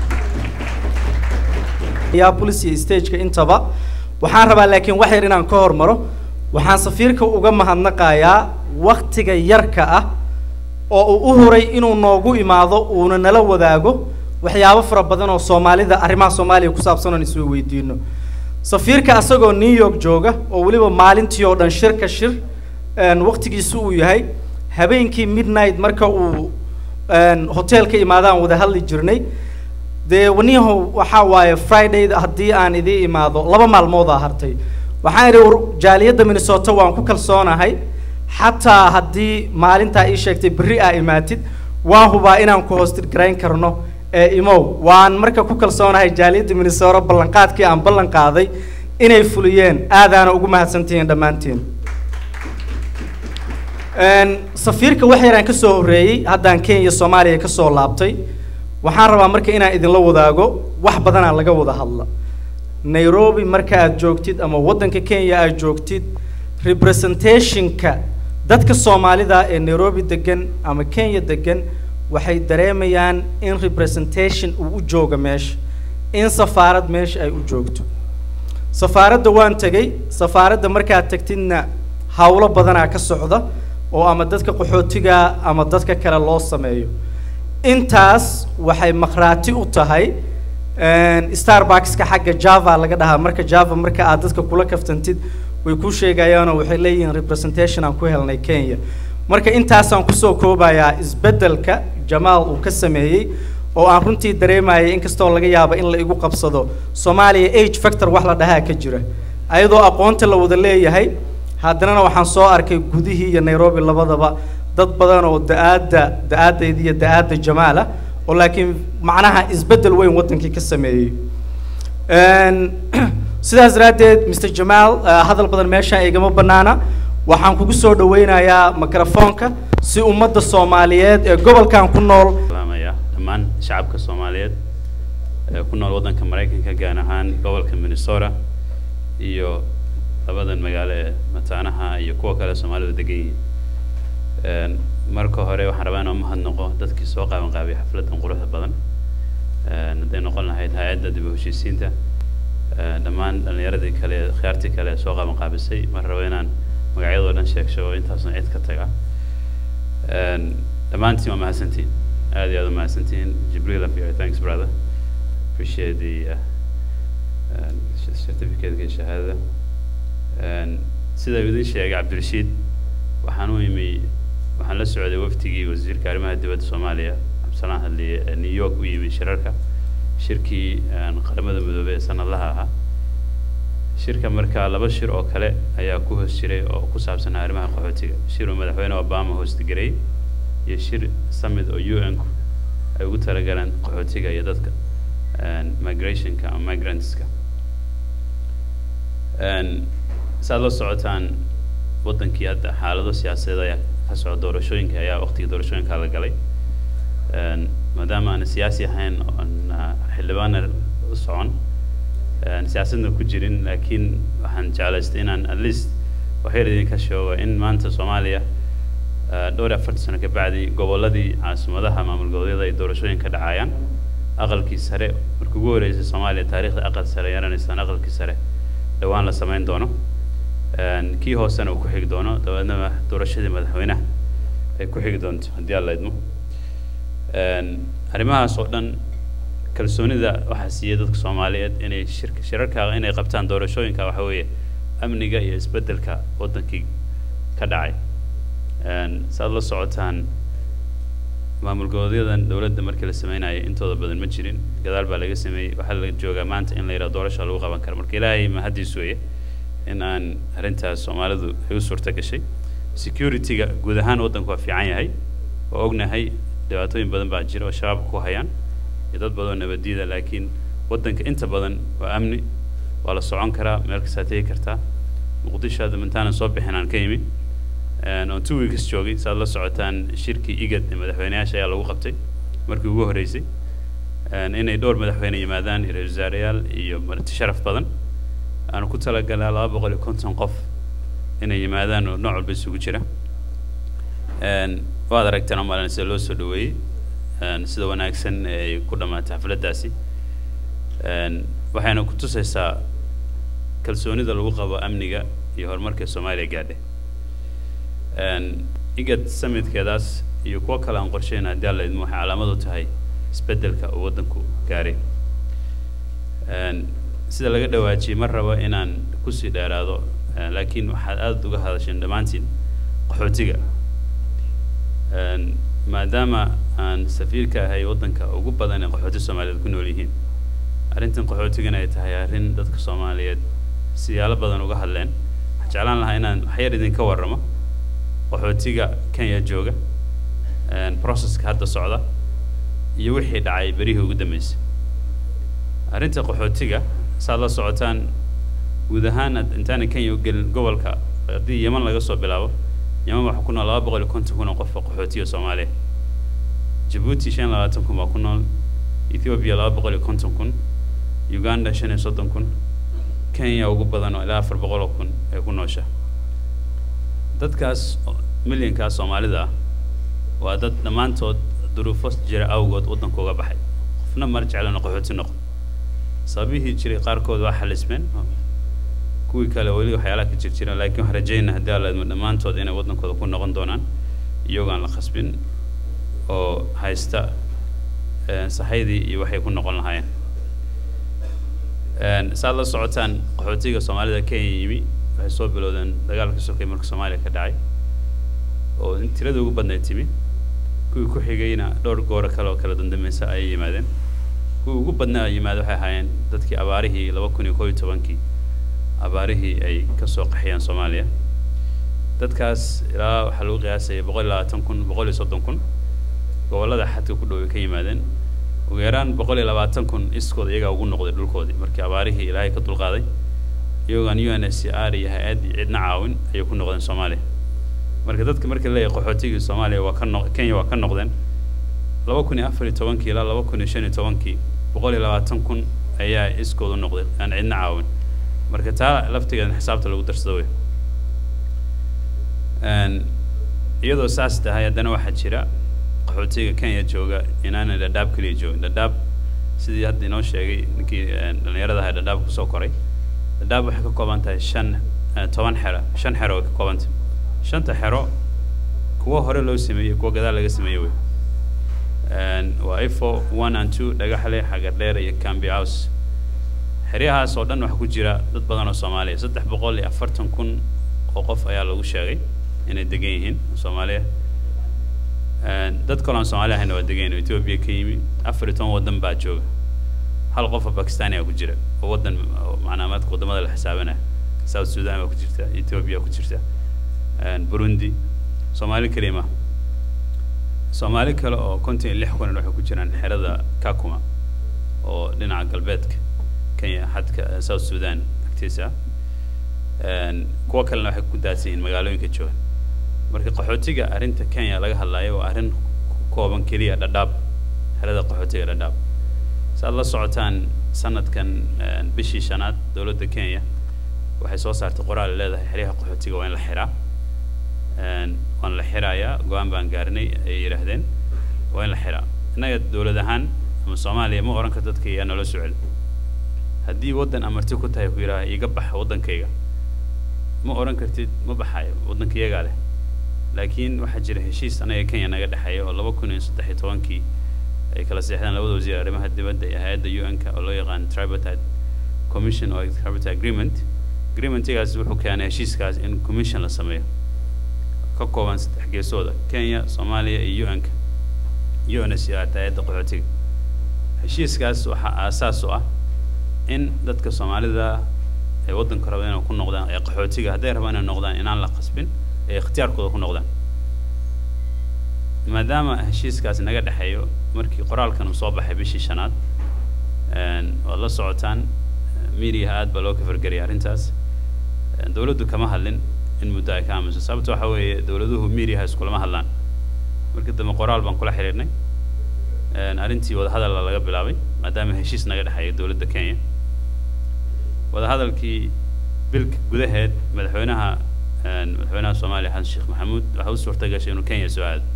yaa police iyo stageka intaba waxaan rabaa laakiin wax yar inaan ka hormaro waxaan safiirka uga mahadnaqayaa waktiga yarka ah oo uu u huray inuu noogu imaado uuna nala wadaago waxyaabo fara badan oo soomaalida arrimaha soomaaliya ku saabsan oon isoo weydiino safiirka asagoo new york jooga oo weliba maalintii oo dhan shir ka shir een, waqtigiisu uu yahay habeenkii midnight marka uu een, hoteelka imaadaan wada hadli jirnay dee waniyahow waxaa waaye friday haddii aan idii imaado laba maalmoodaa hartay waxaan idhi war jaaliyadda minnesota waan ku kalsoonahay xataa haddii maalintaa ii sheegtay berri aa imaatid waan hubaa inaan ku hoostirgarayn karno ee imow waan marka ku kalsoonahay jaaliyadda minnesota ballanqaadkii aan ballan qaaday inay fuliyeen aadaana ugu mahadsantihiin dhammaantiin Een, safiirka wax yaraan ka soo horreeyey haddaan kenya soomaaliya ka soo laabtay waxaan rabaa marka inaan idinla wadaago wax badanaa laga wada hadla nairobi marka aad joogtid ama waddanka kenya aad joogtid representationka dadka soomaalida ee nairobi degan ama kenya degan waxay dareemayaan in representation uu u jooga meesha in safaarad meesha ay u joogto safaaradda waan tegey safaaradda markaad tagtidna hawlo badanaa ka socda oo ama dadka qaxootiga ama dadka kale loo sameeyo intaas waxay makhraati u tahay een, starbuckska xagga java laga dhahaa marka java marka aad dadka kula kaftantid way kuu sheegayaanoo waxay leeyihiin representation aan ku helnay kenya marka intaasaan kusoo koobayaa isbeddelka jamaal uu ka sameeyey oo aan runtii dareemayay inkastoo laga yaabo in la igu qabsado soomaaliya age factor wax la dhahaa ka jira ayadoo aqoonta la wada leeyahay haddanana waxaan soo arkay gudihii iyo nairobi labadaba dad badan oo da-aadda da-aadayda iyo da-aadda jamaala oo laakiin macnaha isbeddel weyn waddankii ka sameeyey Een, sidaas daraaddeed mr jamaal eh, hadal badan meeshaan igama bannaana waxaan kugu soo dhaweynayaa mikrofoonka si ummadda soomaaliyeed ee gobolkan ku nool salaamaya dhammaan shacabka soomaaliyeed ee ku nool waddanka maraykanka gaar ahaan gobolka minnesota iyo labadan magaalo ee mataanaha iyo kuwa kale soomaalidu degan yihiin Een, marka hore waxaan rabaa inaan mahadnaqo dadkii soo qaaban qaabay xafladdan quruxda badan Een, hadday noqon lahayd hay-adda dib u heshiisiinta een, dhammaan dhallinyaradii kale ee khiyaartii kale ee soo qaaban qaabisay mar rabo inaan magacyadoo dhan sheegsho oo intaasna cid ka taga Een, dhammaantiin waa mahadsantihiin aad iyo aad u mahadsantihiin jibriil and your thanks brother appreciate the uh, uh, certificate iyo shahaadada Een, sida uu idin sheegay cabdirashiid waxaan u imi waxaan la socday waftigii wasiirka arrimaha dibadda soomaaliya cabdisalaan hadliye ee new york u yimi shirarka shirkii een, qaramada midoobey ee sanadlaha ahaa shirka markaa laba shir oo kale ayaa ku hoos jiray oo ku saabsanaa arrimaha qaxootiga shir uu madaxweyne obama hoostigareeyey iyo shir summit oo u n-ku ay ugu talagaleen qaxootiga iyo dadka een, migrationka ama migrantska Een, saad la socotaan waddankii hadda xaalado siyaasadeed ayaa ka socda doorashooyinka ayaa waqtigii doorashooyinka la galay Een, maadaama aan siyaasi ahayn oon ah, xildhibaana u socon een, siyaasadna ku jirin laakiin waxaan jeclaystay inaan at least waxyar idinka sheego in maanta soomaaliya ah, dhowr iyo afartan sano ka bacdi gobolladii caasimadaha maamul goboleedyada ay doorashooyin ka dhacayaan aqalkii sare markii ugu horreysay soomaaliya taariikhda aqal sare yaranaysaan aqalkii sare dhowaan la samayn doono Een, kii hoosena uu ku xigi doono dabeedna doorashadii madaxweynaha ay ku xigi doonto haddii alla idmo Een, arrimahaas oo dhan kalsoonida waxaa siiyey dadka soomaaliyeed inay shirka shirarka inay qabtaan doorashooyinka waxa weeye amniga iyo isbeddelka waddankii ka dhacay Een, saad la socotaan maamul goboleedyadan dowladda markii la sameynayay intooda badan ma jirin gadaal baa laga sameeyey waxaa la joogaa maanta in la yidhaha doorasha lagu qaban karo marka ilaahay mahadiis weeye in aan arrintaas soomaalidu ay u suurta gashay security-ga guud ahaan waddanku waa fiican yahay oo ognahay dhibaatooyin badan baa jira oo shabaabka ku hayaan iyo dad badan oo nabadiida laakiin waddanka inta badan waa amni waa la socon karaa meel kastaa tegi kartaa muqdisho hadda intaanan soo bixin aan ka imi Een, oon two weeks joogay saad la socotaan shirkii igad ee madaxweyneyaasha ayaa lagu qabtay markii ugu horreysay Een, inay dhowr madaxweyne yimaadaan iyo ra-iisul wasaareyaal iyo marti sharaf badan aanu ku talagalnaa laba boqol iyo konton qof inay yimaadaan oo nooc walba isugu jira Een, waad aragteen omaalan sida loo soo dhaweeyey Een, sida wanaagsan ee ay ku dhammaatay xafladdaasi Een, waxayna ku tusaysaa kalsoonida lagu qabo amniga iyo horumarka soomaaliya gaadhay Een, igad summitkeedaas iyo kuwo kale aan qorsheyna haddii alla idmo waxay calaamad u tahay isbeddelka uu waddanku gaaray Een, sida laga dhawaajiyey mar rabo inaan kusii dheeraado eh, laakiin waxaad aad uga hadasheen dhammaantiin qaxootiga Een, maadaama aan safiirka ahay waddanka ugu badan ee qaxooti soomaaliyeed ku nool yihiin arrintan qaxootigana ay tahay arrin dadka soomaaliyeed siyaalo badan uga hadleen waxaan jeclaan lahaa inaan waxyar idinka warramo qaxootiga kenya jooga processka hadda socda iyo wixii dhacay berihii ugu dambeysay arrinta qaxootiga saad la socotaan guud ahaan intaana kenya u gelin gobolka haddii yeman laga soo bilaabo yeman waxaa ku nool laba boqol iyo konton kun oo qof oo qaxootiga soomaaliya jabuuti shan iyo labaatan kun baa ku nool ethiopia laba boqol iyo konton kun uganda shan iyo soddon kun kenya ugu badan oo ilaa afar boqol oo kun ee ku noosha dadkaas milyankaas soomaalida ah waa dad dhammaantood duruufo jira awgood waddanka uga baxay qofna mar jeclana qaxooti noqon sababihii jiray qaarkood waa xalismeen kuwii kale weli waxyaalaha ka jir jira laakiin waxaan rajaynaa haddii alla idmo dhammaantood inay waddankooda ku noqon doonaan iyagoo aan la khasbin oo haysta sahaydii iyo waxay ku noqon lahaayeen saad la socotaan qaxootiga soomaalida kenya yimi waxay soo bilowdeen dagaalka sokay marka soomaaliya ka dhacay oo in tirada ugu badnayd timi kuwii ku xigayna dhowr gooro kale oo kala dandameysa ayay yimaadeen kuwii ugu badnaa yimaada waxay ahaayeen dadkii abaarihii laba kun iyo koob iyo tobankii abaarihii ay kasoo qaxiyeen soomaaliya dadkaas ilaa waxaa lagu qiyaasaya boqol iyo labaatan kun boqol iyo soddon kun gobollada xadka ku dhow ay ka yimaadeen ugu yaraan boqol iyo labaatan kun iskooda iyagaa ugu noqday dhulkoodii markii abaarihii ilaahay ka dulqaaday iyagoon u n s c r iyo hay-ad cidna caawin ayay ku noqdeen soomaaliya marka dadka marka leeyahay qaxootigii soomaaliya waa ka noq kenya waa ka noqdeen laba kun iyo afar iyo tobankii ilaa laba kun iyo shan iyo tobankii boqol iyo labaatan kun ayaa iskooda u noqday aan cidna caawin marka taa laftigeeda xisaabta lagu darsado wey iyadoo saas tahay haddana waxaa jira qaxootiga kenya jooga inaanay dhadhaab keliya joogin dhadhaab sidii hadda inoo sheegay ninkii dhallinyarada ahaa dhadhaab kusoo koray dhadhaab waxay ka kooban tahay shan toban xero shan xero way ka kooban tahay shanta xero kuwa hore loo sameeyey kuwa gadaal laga sameeyey wey waa ifo one and two dhagaxle xagardheer iyo cambi house xeryahaas oo dhan waxaa ku jira dad badan oo soomaaliya saddex boqol iyo afartan kun oo qof ayaa lagu sheegay inay degan yihiin soomaaliya dad kaloo aan soomaali ahayna waa degan oo ethiopia ka yimi afar iyo toban waddan baa jooga hal qof oo bakistani ku jira oo waddan macnaa maadka waddamada la xisaabanaya south sudan baa ku jirta ethiopia ku jirta burundi soomaali keliya ma soomaali kale oo konton iyo lix kun waxay ku jiraan xerada kakuma oo dhinaca galbeedka kenya xadka south sudan agtiisa kuwa kalena waxay ku daadsan yihiin magaalooyinka jooga marka qaxootiga arrinta kenya laga hadlayo waa arrin kooban keliya dhadhaab xerada qaxootiga dhadhaab saaad la socotaan sanadkan bishii shanaad dowladda kenya waxay soo saartay qoraal ay leedahay xeryaha qaxootiga waa in la xiraa waan la xirayaa go-aan baan gaarnay ay yidhaahdeen waa in la xiraa innaga dowlad ahaan ama soomaaliya ma oran karto dadka yaa nala socel haddii waddan amarti ku tahay ku yidhaha iga baxa waddankayga ma oran kartid ma baxayo waddanka iyagaa leh laakiin waxaa jira heshiis anaga kenya naga dhexeeya oo laba kun iyo saddex iyo tobankii ay kala seexdeen labada wasiir arrimaha dibadda iyo hay-adda u n-ka oo loo yaqaan tripartite commission oo tripartite agreement agreementigaas wuxuu keenay heshiiskaas in commission la sameeyo ka kooban saddex geesooda kenya soomaaliya iyo u n-ka u n s r hay-adda qaxootiga heshiiskaas waxaa aasaas u ah in dadka soomaalida ay waddanka raba inay ku noqdaan ee qaxootiga hadday rabaan inay noqdaan inaan la qasbin ee ikhtiyaarkooda ku noqdaan maadaama heshiiskaasi naga dhexeeyo markii qoraalkan uu soo baxay bishii shanaad waad la socotaan mediaha aad baa loo kafargariyay arrintaas dowladdu kama hadlin in muddo ay ka aamuso sababta waxa weeye dowladuhu mediaha iskulama hadlaan markii dambe qoraal baan kula xiriirnay arrintii wadahadalla laga bilaabay maadaama heshiis naga dhexeeyo dowladda kenya wadahadalkii bilka gudaheed madaxweynaha madaxweynaha soomaaliya xasan sheekh maxamuud waxaa u suurta gashay inuu kenya soo aado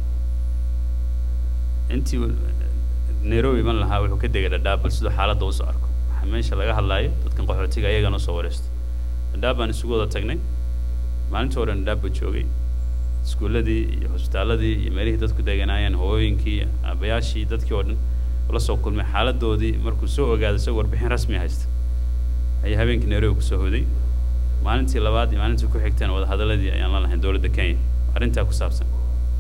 intii nairobi iman lahaa wuxuu ka degay dhadhaab bal siduu xaaladda usoo arko waxaa meesha laga hadlaayo dadkan qaxootiga ayagana usoo wareysto dhadhaab baan isugu wada tagnay maalintii hore dhadhaab baa joogay iskuulladii iyo hosbitaaladii iyo meelihii dadku deganaayeen hooyooyinkii aabayaashii dadkii oo dhan la soo kulmay xaaladoodii markuu soo ogaado isagoo warbixin rasmi haysta ayaa habeenkii nairobi kusoo hoday maalintii labaad iyo maalintii ku xigteen wadahadaladii ayaan la lahayn dowladda kenya arrintaa ku saabsan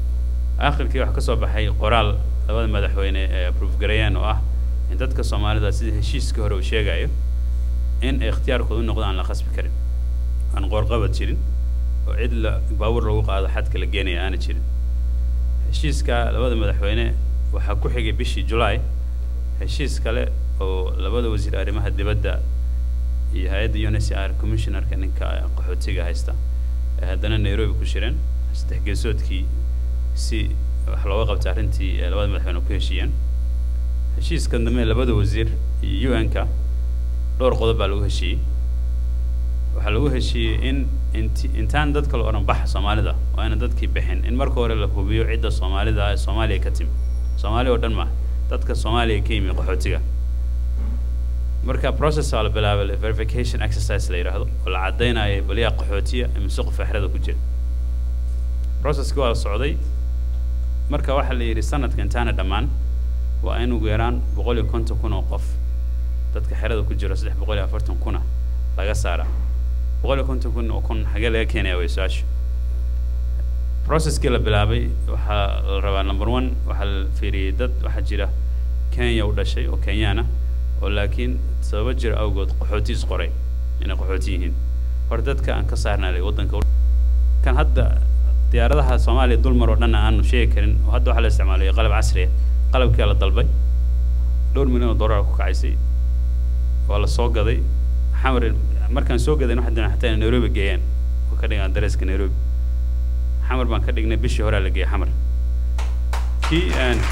aakhirkii waxaa ka soo baxay qoraal labada madaxweyne ee approve gareeyeen oo ah in dadka soomaalida sida heshiiskii hore uu sheegayo in ay ikhtiyaarkooda u noqdo aan la khasbi karin aan qoorqabad jirin oo cid la baabuur lagu qaado xadka la geenaya aana jirin heshiiska labada madaxweyne waxaa ku xigay bishii July heshiis kale oo labada wasiir arrimaha dibadda iyo hay-adda UNHCR commissionerka ninka qaxootiga haysta ee haddana Nairobi ku shireen saddex geesoodkii si wax looga qabta arrintii ee labada madaxweyne ku heshiiyeen heshiiskan dambe labada wasiir iyo UN-ka dhowr qodob baa lagu heshiiyey waxaa lagu heshiiyey in inti intaan dadka la odhan baxa soomaalida waa ina dadkii bixin in marka hore la hubiyo cidda soomaalida ee soomaaliya ka timi soomaali oo dhan maaha dadka soomaaliya ka yimi qaxootiga marka process waa la bilaabay verification exercise la yidhaahdo oo la caddaynayo baliyaa qaxootiya imise qof exrada ku jira processki waa la socday marka waxaa la yidhi sanadka intaana dhammaan waa in ugu yaraan boqol iyo konton kun oo qof dadka xerada ku jiro saddex boqol iyo afartan kuna laga saaraa boqol iyo konton kun oo kun xagee laga keenaya way su-aashu processkii la bilaabay waxaa la rabaa number one waxaa la fiiriyey dad waxaa jira kenya u dhashay oo kenyaana oo laakiin sababo jira awgood qaxootiis qoray inay qaxooti yihiin hore dadka aan ka saarnaalay waddanka kan hadda diyaaradaha soomaaliya dulmar oo dhan aanu sheegi karin oo hadda waxaa la isticmaalaya qalab casri ah qalabkii la dalbay dhowr milyan oo dollar ku kacaysay waa la soo gaday xamar markaan soo gaday waxaa doonaa xataa inay nairobi geeyaan oo ka dhigaan dareeska nairobi xamar baan ka dhignay bishii horaa la geeyay xamar kii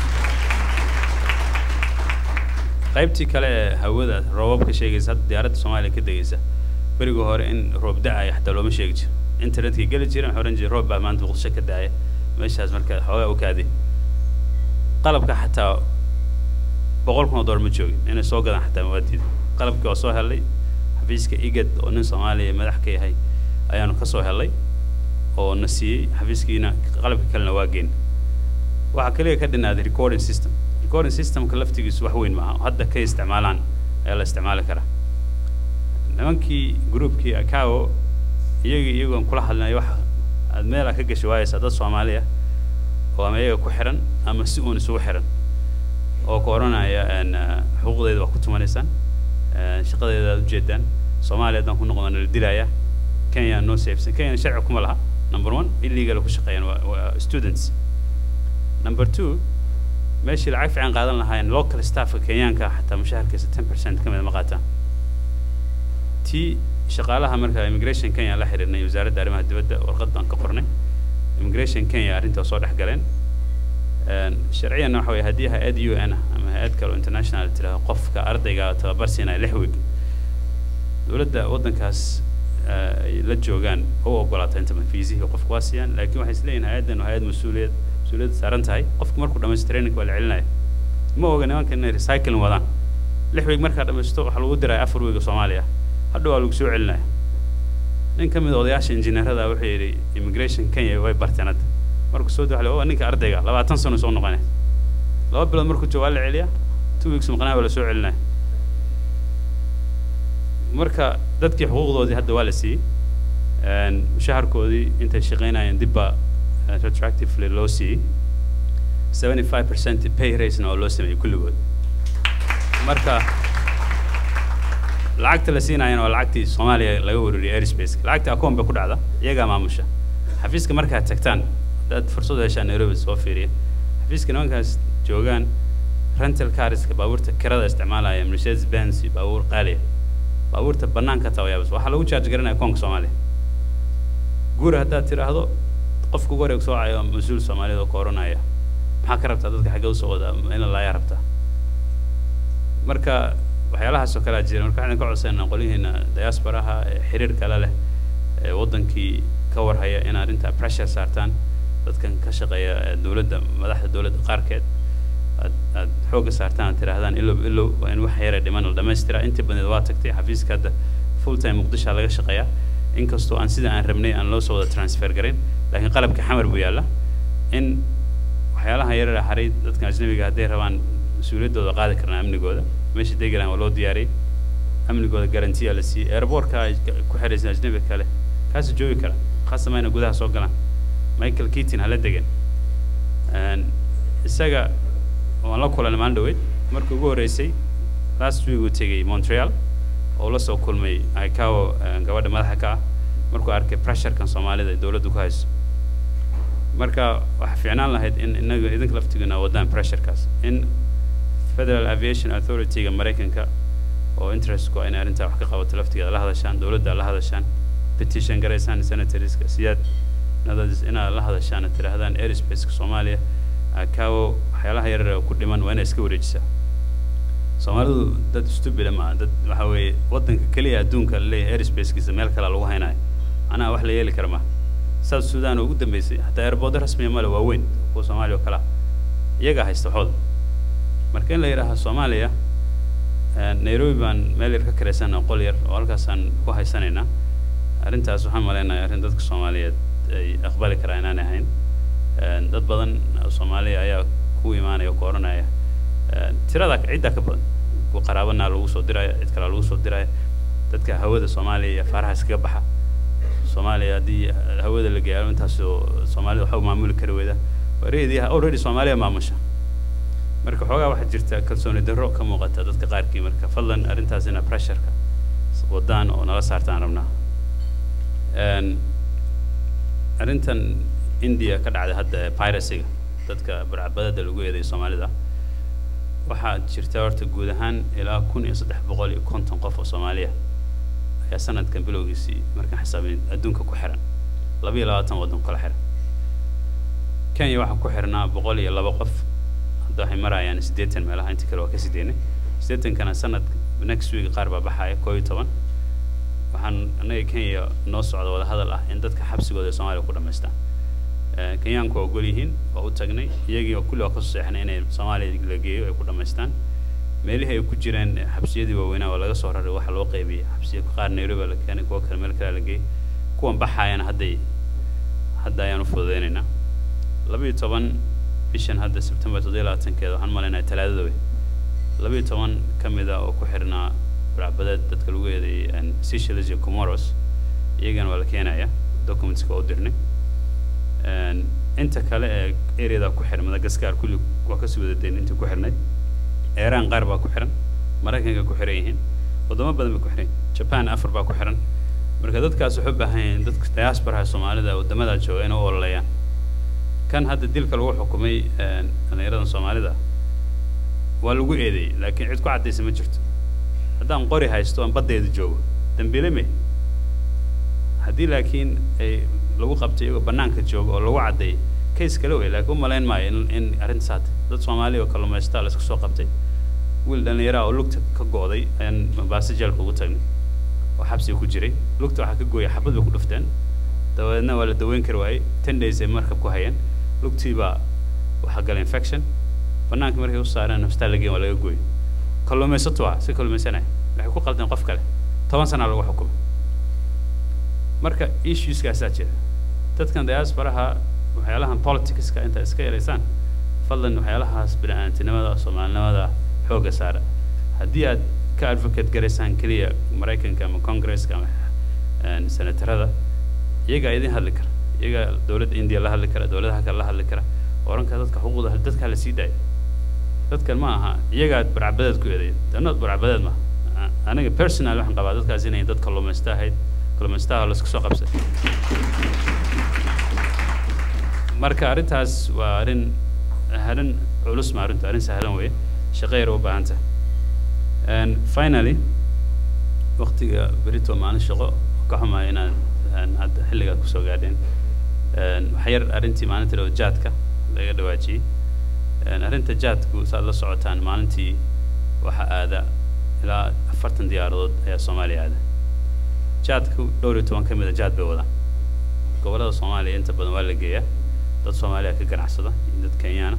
qaybtii kale ee hawada roobabka sheegaysa hadda diyaaradda soomaaliya ka degaysa berigii hore in roob da-aya xataa looma sheegi jiro internetkii geli jira waxaa oran jiray roob baa maanta muqdisho ka da-aya meeshaas marka xoogaa u kaaday qalabka xataa boqol kun oo dollar ma joogin inay soo gadaan xataa mawaadiida qalabkii waa soo helay xafiiska igad oo nin soomaaliya madax ka yahay ayaanu ka soo helay oo na siiyey xafiiskiina qalabka kalena waa geyn waxaa kaliya ka dhinaaday recording system recording systemka laftigiisu wax weyn maaha hadda ka isticmaalaan ayaa la isticmaali karaa nimankii groupkii acao iyagii iyagoon kula hadlinay wax aad meelaa ka gashi waayeysaa dad soomaaliya oo ama iyaga ku xiran ama si uun isugu xiran oo ku odhanaya xuquuqdeeda waa ku tumanaysaan shaqadeeda aad ujeedaan soomaaliya haddaan ku noqdana la dilaya kenya noo saifsan kenya sharci kuma laha number one illegal ku shaqeeyaan waa waa students number two meeshii lacag fiican qaadan lahaayeen local staffka kenyaanka xataa mushaharkiisa ten percent ka mid ma qaataan tii shaqaalaha marka immigration kenya la xiriirnay wasaaradda arrimaha dibadda warqad baan ka qornay immigration kenya arrintaa soo dhex galeen sharciyan waxa weye haddii hay-ad u n ah ama hay-ad kale oo international tiraahdo qofka ardayga tababar siinaya lix week dowladda waddankaas ay la joogaan u ogolaata inta fiisihii qofku waa siiyaan laakiin waxay isleeyihin hay-addan waa hay-ad mas-uuliyad mas-uuliyadda saaran tahay qofku markuu dhamaysto training waa la celinaya ma oga nimanka inay recycling wadaan lix week markaa dhamaysto waxaa lagu diraya afar weega soomaaliya hadhow waa lagu soo celinaya nin ka mid a odayaasha injineerada wuxuu yidhi immigration kenya way barteen hadda markuu soo daxlay waa ninka ardayga labaatan sano soo noqonaya laba bilood markuu joogo waa la celiyaa two weeks maqnaa waa la soo celinaya marka dadkii xuquuqdoodii hadda waa la siiyey mushaharkoodii intay shaqaynayeen dib baa retroactively loo siiyey seventy five percent pay raisena oo loo sameeyey kulligood marka lacagta la siinayana waa lacagtii soomaaliya laga warariyay airspace lacagta akoon bay ku dhacda iyagaa maamusha xafiiska markaad tagtaan haddaad fursad u heshaan nairobi soo fiiriya xafiiska nimankaas joogaan rental cariska baabuurta kirada isticmaalaya mercedes benz iyo baabuur qaaliya baabuurta banaanka taa yaabas waxaa lagu charge garanaya akoonka soomaaliya guur haddaad tidhaahdo qofka ugu wareeg soocayo mas-uul soomaaliyeed oo ka oranaya maxaa ka rabtaa dadka xaggee usoo wadaa in la laayaa rabtaa marka waxyaalahaas oo kalea jira marka waxaan ka codsanaa qolyihiina diasporaha ee xiriir kale leh ee waddankii ka warhaya in arrinta pressure saartaan dadkan ka shaqeeya dowladda madaxda dowladda qaarkeed aad aad xoogga saartaan aad tidhaahdaan ilow ilow waa in wax yara dhiman la dhammaystiraa intii badneed waa tagtay xafiiska hadda full time muqdisha laga shaqeeyaa inkastoo aan sida aan rabnay aan loo soo wada transfer garin laakiin qalabka xamar buu yaalla in waxyaalaha yarara haray dadka ajnabiga hadday rabaan mas-uuliyaddooda qaadi karnaa amnigooda meesha degalaan waa loo diyaariyey amnigooda garantiya la siiyey airportka ay ku xiraysan ajnabiga kale kaasa joogi kara khaasamayna gudaha soo galaan michael keaton hala degan isaga waan la kulanay maalin dhaweyd markii ugu horreysay last week uu tegey montreal oo la soo kulmay icao gabadha madaxa ka ah markuu arkay pressurekan soomaalida ay dowladdu ku hayso marka waxaa fiicnaan lahayd in inaga idinka laftiguna wadaan pressurekaas in federal aviation authority-ga maraykanka oo interestku in arrintaa wax ka qabato laftigeeda la hadashaan dowladda la hadashaan petition garaysaan senatorska siyaad nadadis inaad la hadashaan oo tidhaahdaan airspace-ka soomaaliya akawo waxyaalaha yaryar oo ku dhiman waa inay iska wareejisaa soomaalidu dad stupida maaha dad waxa weeye waddanka keliya adduunka laleeyahay airspace-kiisa meel kale lagu haynayo anaa wax la yeeli kara maaha south sudan oo ugu dambeysay hataa airboordo rasmiya male waa weyn kuwa soomaaliya oo kalea iyagaa haysta waxooda marka in la yidhaaha soomaaliya nairobi baan meel yar ka karaysana qol yar oo halkaasaan ku haysanaynaa arrintaas waxaan malaynayaa arrin dadka soomaaliyeed ay aqbali karaa inaan ahayn dad badan oo soomaaliya ayaa ku imaanaya oo ku odhanaya tirada ciddaa ka badan kuwa qaraabanaa lagu soo diraya cid kalaa lagu soo diraya dadka hawada soomaaliya iyo afaaraha iskaga baxa soomaaliya haddii hawada la gaaro intaasoo soomaalida waxba maamuli kari weyda wareedii already soomaaliya maamusha marka xoogaa waxaa jirta kalsooni darro ka muuqata dadka qaarkii marka fadlan arrintaas ina pressureka wadaan oo nala saartaan rabnaa arrintan india ka dhacday hadda piracyga dadka barcabadada lagu eeday soomaalida waxaa jirta horta guud ahaan ilaa kun iyo saddex boqol iyo konton qof oo soomaaliya ayaa sanadkan bilowgiisii markaan xisaabin adduunka ku xiran laba iyo labaatan waddan kala xiran kenya waxaa ku xirnaa boqol iyo laba qof hadda waxay marayaan siddeetan meelaha intii kale waa ka sideynay siddeetankana sanad next week qaar baa baxaya koo iyo toban waxaan annaga kenya noo socda wada hadal ah in dadka xabsigooda ee soomaaliya ku dhammaystaan kenyaanku waa ogol yihiin waa u tagnay iyagii oo kulli waa ka soo seexnay inay soomaaliya la geeyo ay ku dhammaystaan meelihii ay ku jireen xabsiyadii waaweynaa waa laga soo raray waxa loo qaybiyey xabsiya qaar nairobi la keenay kuwa kale meel kale la geeyey kuwan baxaayana hadday hadda ayaan u fududeynaynaa laba iyo toban bishan hadda sebtembar toddobiyo labaatankeeda waxaan malaynayaa talaadada wey laba iyo toban ka mid ah oo ku xirnaa baracbadeed dadka lagu eedeeyey seychelles iyo comoros iyagana waa la keenaya documentska waa u dirnay inta kale ee areada ku xiran madagascar kulli waa kasii wada dayn intii ku xirnay iran qaar baa ku xiran maraykanka ku xiran yihiin wadamo badan bay ku xiran japan afar baa ku xiran marka dadkaas waxay u baahan yihiin dadka diasporaha soomaalida waddamada jooga inay u ololeeyaan kan hadda dilka lagu xukumay dhallinyaradan soomaalida waa lagu eedeeyey laakiin cid ku caddaysa ma jirto haddaan qori haysto aan baddeeda joogo dambiile me haddii laakiin ay lagu qabtay iyagoo bannaanka jooga oo lagu caddeeyey case kale wey laakiin u malayn maayo in in arrintaas haatay dad soomaaliya oo kalluumaysataa la iska soo qabtay wiil dhallinyaraha oo lugta ka go'day ayaan mombaaso jeelka ugu tagnay oo xabsiga ku jiray lugta waxaa ka gooyay xabad bay ku dhufteen dabadeedna waa la daweyn kari waayey ten days ay markab ku hayeen lugtii baa waxaa galay infection bannaanka markay u saareen hostaan la geen waa laga gooyey kalluumaysato ah si kalluumaysanaya waxay ku qaldeen qof kale toban sana lagu xukumay marka issueskaasaa jira dadkan diasporaha waxyaalahan politicska inta iska yaraysaan fadlan waxyaalahaas bini-aantinimada soomaalinimada xoogga saara haddii aad ka advocate garaysaan keliya maraykanka ama congresska ama senatarada iyagaa idin hadli kara iyagaa dowladda india la hadli kara dowladaha kale la hadli kara oran kara dadka xuquuqda dadka la sii daaya dadkan ma aha iyagaad barcabadeed ku eeday danood barcabadeed ma aniga personal waxaan qabaa dadkaas inay dad kalluumaysta ahayd kalluumaystaha la isku soo qabsay marka arrintaas waa arrin arrin culus ma arrintu arrin sahlan weeye shaqo yar u baahan tahay finally waqtiga berito maalin shaqo ka xumaa inaad hadda xilligaad kusoo gaadheen wax yar arrintii maalinta dhao jaadka laga dhawaajiyey arrinta jaadku saad la socotaan maalintii waxaa aada ilaa afartan diyaaradood ayaa soomaaliya aada jaadku dhowr iyo toban ka mid a jaad bay wadaan gobollada soomaaliya inta badan waa la geeyaa dad soomaaliya ka ganacsada iyo dad kenyaana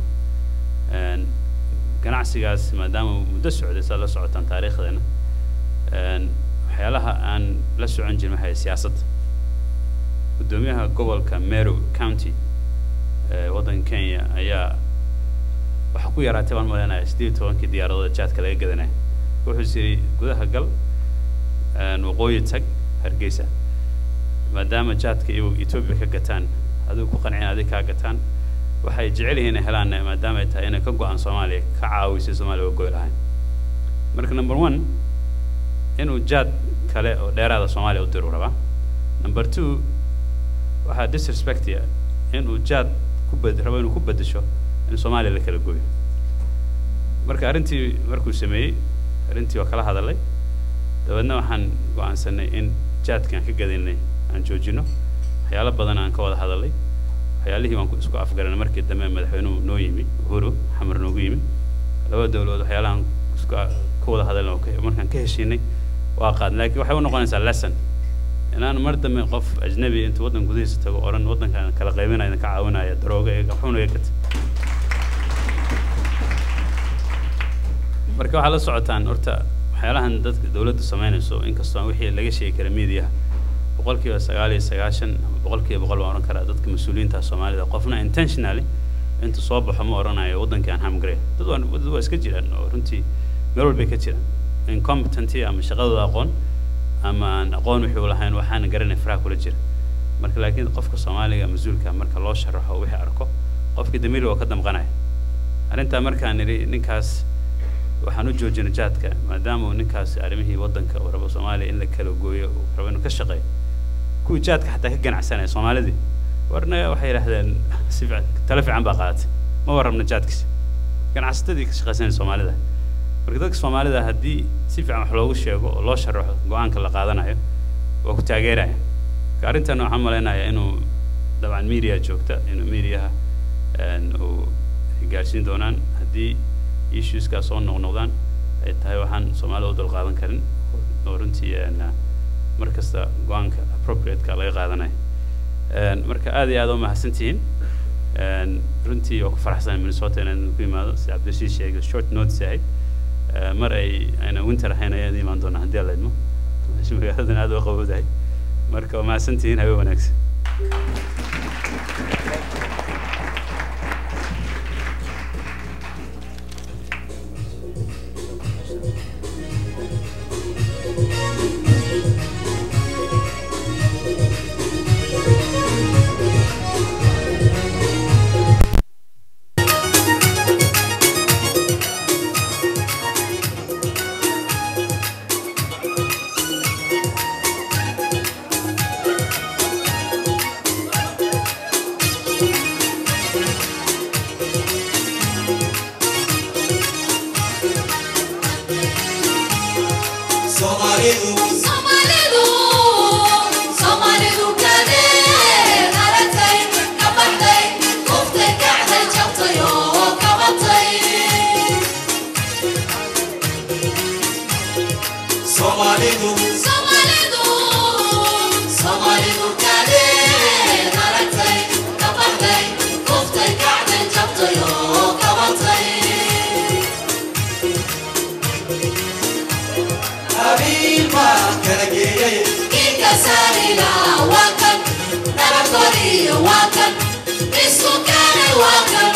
ganacsigaas maadaama muddo socday saad la socotaan taariikhdeena waxyaalaha aan la socon jirin waxay siyaasadda guddoomiyaha gobolka meru county ee waddanka kenya ayaa waxaa ku yaraatay baan malaynayaa siddeed iyo tobankii diyaaradood jaadka laga gadanaya wuxuu yidhi gudaha gal waqooyi tag hargeysa maadaama jaadka iyagu etoobiya ka gataan adigu ku qancin adig kaa gataan waxay jecel yihiin inay helaan maadaama ay tahay inay ka go-aan soomaaliya ka caawisay soomaaliya uga goy lahayn marka number one inuu jaad kale oo dheeraada soomaaliya u diru rabaa number two waxaa disrespectia inuu jaad ku bed rabo inuu ku bedesho in soomaaliya la kala gooyo marka arrintii markuu sameeyey arrintii waa kala hadalay dabeedna waxaan go-aansanay in jaadkii aan ka gadaynay aan joojino waxyaalo badan aan ka wada hadalay waxyaalihii waan ku isku afgaranay markii dambe madaxweynuhu noo yimi uhuru xamar noogu yimi laba dawladood waxyaalahan isku ka wada hadalna oo ka- markaan ka heshiinay waa qaadnay laakiin waxay u noqonaysaa lesson inaan mar dambe qof ajnabi intuu waddan gudihiisa tago odhan waddankaan kala qaybinaya idinka caawinaya darooga ee xun ee kat marka waxaa la socotaan horta waxyaalahan dadka dawladdu samaynayso inkastoo aan wixii laga sheegi kara miidiyaha boqolkiiba sagaal iyo sagaashan ama boqolkiiba boqol baan odhan karaa dadka mas-uuliyiinta soomaalida qofna intentionally intuu soo baxo ma odhanayo waddankii aan hamgare dad waa dad waa iska jiraan oo runtii meel walbay ka jiraan incompetency ama shaqadooda aqoon ama aan aqoon wixii u lahayn waxaana garanay faraha kula jira marka laakiin qofka soomaaliga mas-uulka marka loo sharaxo wixii arko qofkii damiir waa ka damqanaya arrintaa markaan nidhi ninkaas waxaan u joojinay jaadka maadaama uu ninkaas arrimihii waddanka uu rabo soomaaliya in la kala gooyo uu rabo inuu ka shaqeeyo kuwii jaadka xataa ka ganacsanaya soomaalidii warna waxay yidhaahdeen si fiican talo fiican baa qaadatay ma warrabna jaadkiisa ganacsatadii ka shaqaysanaya soomaalida marka dadka soomaalida haddii si fiican wax loogu sheego oo loo sharaxo go-aanka la qaadanayo waa ku taageeraya marka arrintan waxaan malaynayaa inuu dabcan media joogta inuu mediaha uu gaarsiin doonaan haddii issueskaas soo noqnoqdaan ay tahay waxaan soomaalida u dulqaadan karin oo runtii mar kasta go-aanka appropriateka laga qaadanayo marka aad iyo aad u mahadsantihiin runtii waa ku faraxsan minnesota inaan ku imaado sida cabdirashiid sheegay short notice ahayd mar ay ayna winter ahayn ayaan imaan doonaa haddii alla idmo magaaladan aad u qabowdahay marka waa mahadsantihiin habe wanaagsan Somalidu Somalidu Somalidu kadee aragtay ka baxday kuftay kacday jabtay oo kabatay Somalidu Somalidu Somalidu kadee aragtay ka baxday kuftay kacday jabtay oo kabatay qabiil baa kala geeyay Inka saarila waa kan nabadgoriyo waa kan isku keenay waa kan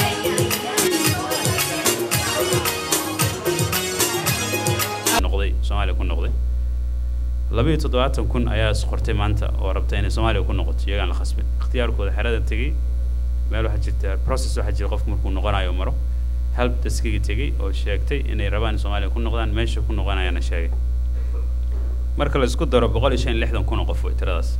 noqday soomaaliya ku noqday labiyo toddobaatan kun ayaa is qortay maanta oo rabta inay soomaaliya ku noqoto iyagaan la khasbin ikhtiyaarkooda xerada tegey meel waxaa jirta process waxaa jira qofku markuu noqonayo maro help deskigii tegey oo sheegtay inay rabaan in soomaaliya ku noqdaan meesha ku noqonayaana sheegay marka la isku daro boqol iyo shan iyo lixdan kun oo qof way tiradaas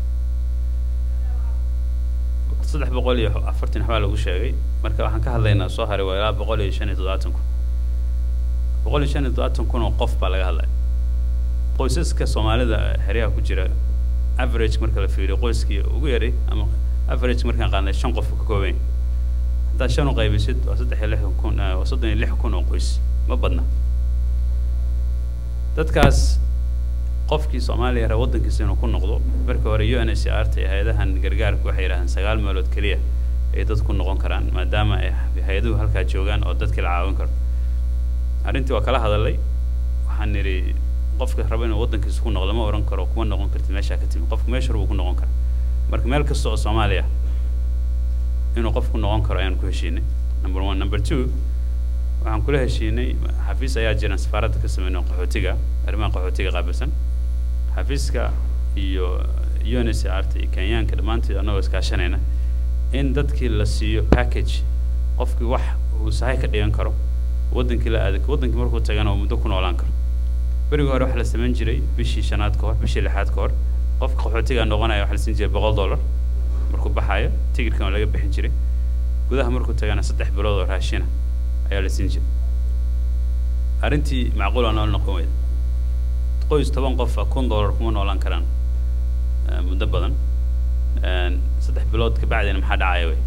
saddex boqol iyo afartan waxbaa lagu sheegay marka waxaan ka hadlaynaa soo haray waa ilaa boqol iyo shan iyo toddobaatan kun boqol iyo shan iyo toddobaatan kun oo qof baa laga hadlaya qoysaska soomaalida xeryaha ku jira average marka la fiiriyo qoyskii ugu yaray ama average markaan qaadnay shan qof ka kooban yahay haddaad shan u qaybisid waa saddex iyo lixdan kun ah, waa soddon iyo lix kun oo qoys ma badna dadkaas qofkii soomaaliya raba waddankiisa inuu ku noqdo marka hore u n h r ta iyo hay-adahan gargaarka waxay yidhahdeen sagaal meelood keliya ay dad ku noqon karaan maadaama ay hay-aduhu halkaa joogaan oo dadkii la caawin karo arrintii waa kala hadalay waxaan nidhi qofka raba inuu waddankiisa ku noqdo ma odhan karo kuma noqon kartid meeshaa ka timi qofka meesha raba ku noqon kara marka meel kasta oo soomaaliya inuu qofku noqon karo ayaan ku heshiinay number one number two waxaan kula heshiinay xafiis ayaa jiran safaaradda ka sameynay qaxootiga arrimaha qaxootiga qaabilsan xafiiska iyo UNHCR ta iyo kenyaanka dhammaantood annagoo iskaashanayna in dadkii la siiyo package qofkii wax uu sahay ka dhigan karo wadankii la aada wadankii markuu tagana uu muddo ku noolaan karo berigii hore waxaa la samayn jiray bishii shanaad ka hor bishii lixaad ka hor qofka qaxootiga noqonaya waxaa la siin jiray boqol dollar markuu baxayo tigidhkan waa laga bixin jiray gudaha markuu tagana saddex bilood oo raashina ayaa la siin jiray arrintii macquul aan nool noqon weyda qoys toban qof ah kun dollar kuma noolaan karaan eh, muddo badan Een, saddex bilood ka bacdina maxaa dhacaya wey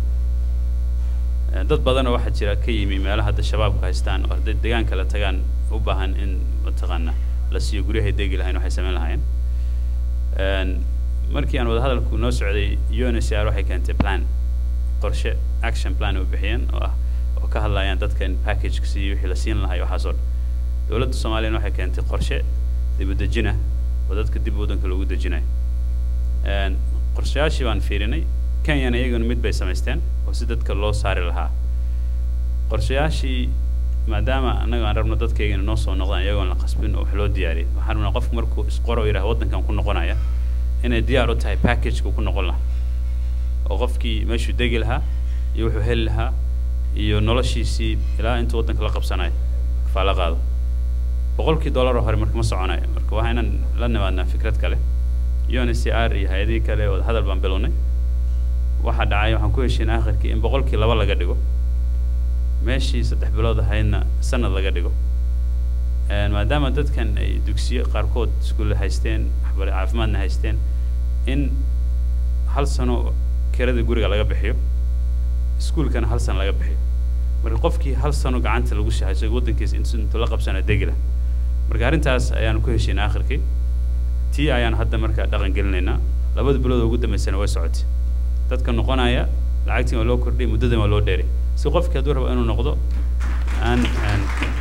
Eh, dad badanoo waxaa jira ka yimi meelaha hadda shabaabku haystaan oo hadday deegaanka la tagaan u baahan in mataqaana la siiyo guryahay degi lahayn waxay samayn lahaayeen Een, markii aan wadahadalku noo socday UNHCR waxay keentay plan qorshe action plan u bixiyeen oo ah oo ka hadlayaan dadka in package siiyo wixii la siin lahaa iyo waxaas oo dhan dowladda soomaaliyana waxay keentay qorshe dib u dejina oo dadka dib waddanka loogu dejinayo Een, qorshayaashii baan fiirinay kenyana iyaguna mid bay samaysteen oo si dadka loo saari lahaa qorshayaashii maadaama annaga aan rabno dadkaygana noo soo noqdaan iyagoon la qasbin oo wax loo diyaariyay waxaan rabnaa qofku markuu isqoro yidhaha waddankan ku noqonaya inay diyaar u tahay packageka ku noqon lahaa oo qofkii meeshuu degi lahaa iyo wuxuu heli lahaa iyo noloshiisii ilaa intuu waddanka la qabsanayo kafaala qaado boqolkii dollar oo hore marka ma soconayo marka waa inaan la nimaadnaa fikrad kale UNHCR iyo hay-adihii kale oo hadal baan bilownay waxaa dhacay waxaan ku heshiin aakhirkii in boqolkii laba laga dhigo meeshii saddex bilood ahaydna sanad laga dhigo Een, maadaama dadkan ay dugsiyo qaarkood iskuulle haysteen waxbare caafimaadna haysteen in hal sano kirada guriga laga bixiyo iskuulkana hal sano laga bixiyo marka qofkii hal sano gacanta lagu shahayso waddankiisa intu intuu la qabsana degila marka arrintaas ayaan ku heshiin aakhirkii tii ayaan hadda marka dhaqan gelinaynaa labada bilood oo ugu dambeysana way socotay dadka noqonaya lacagtii waa loo kordhiyay muddadan waa loo dheeray si qofkii hadduu rabo inuu noqdo aan aan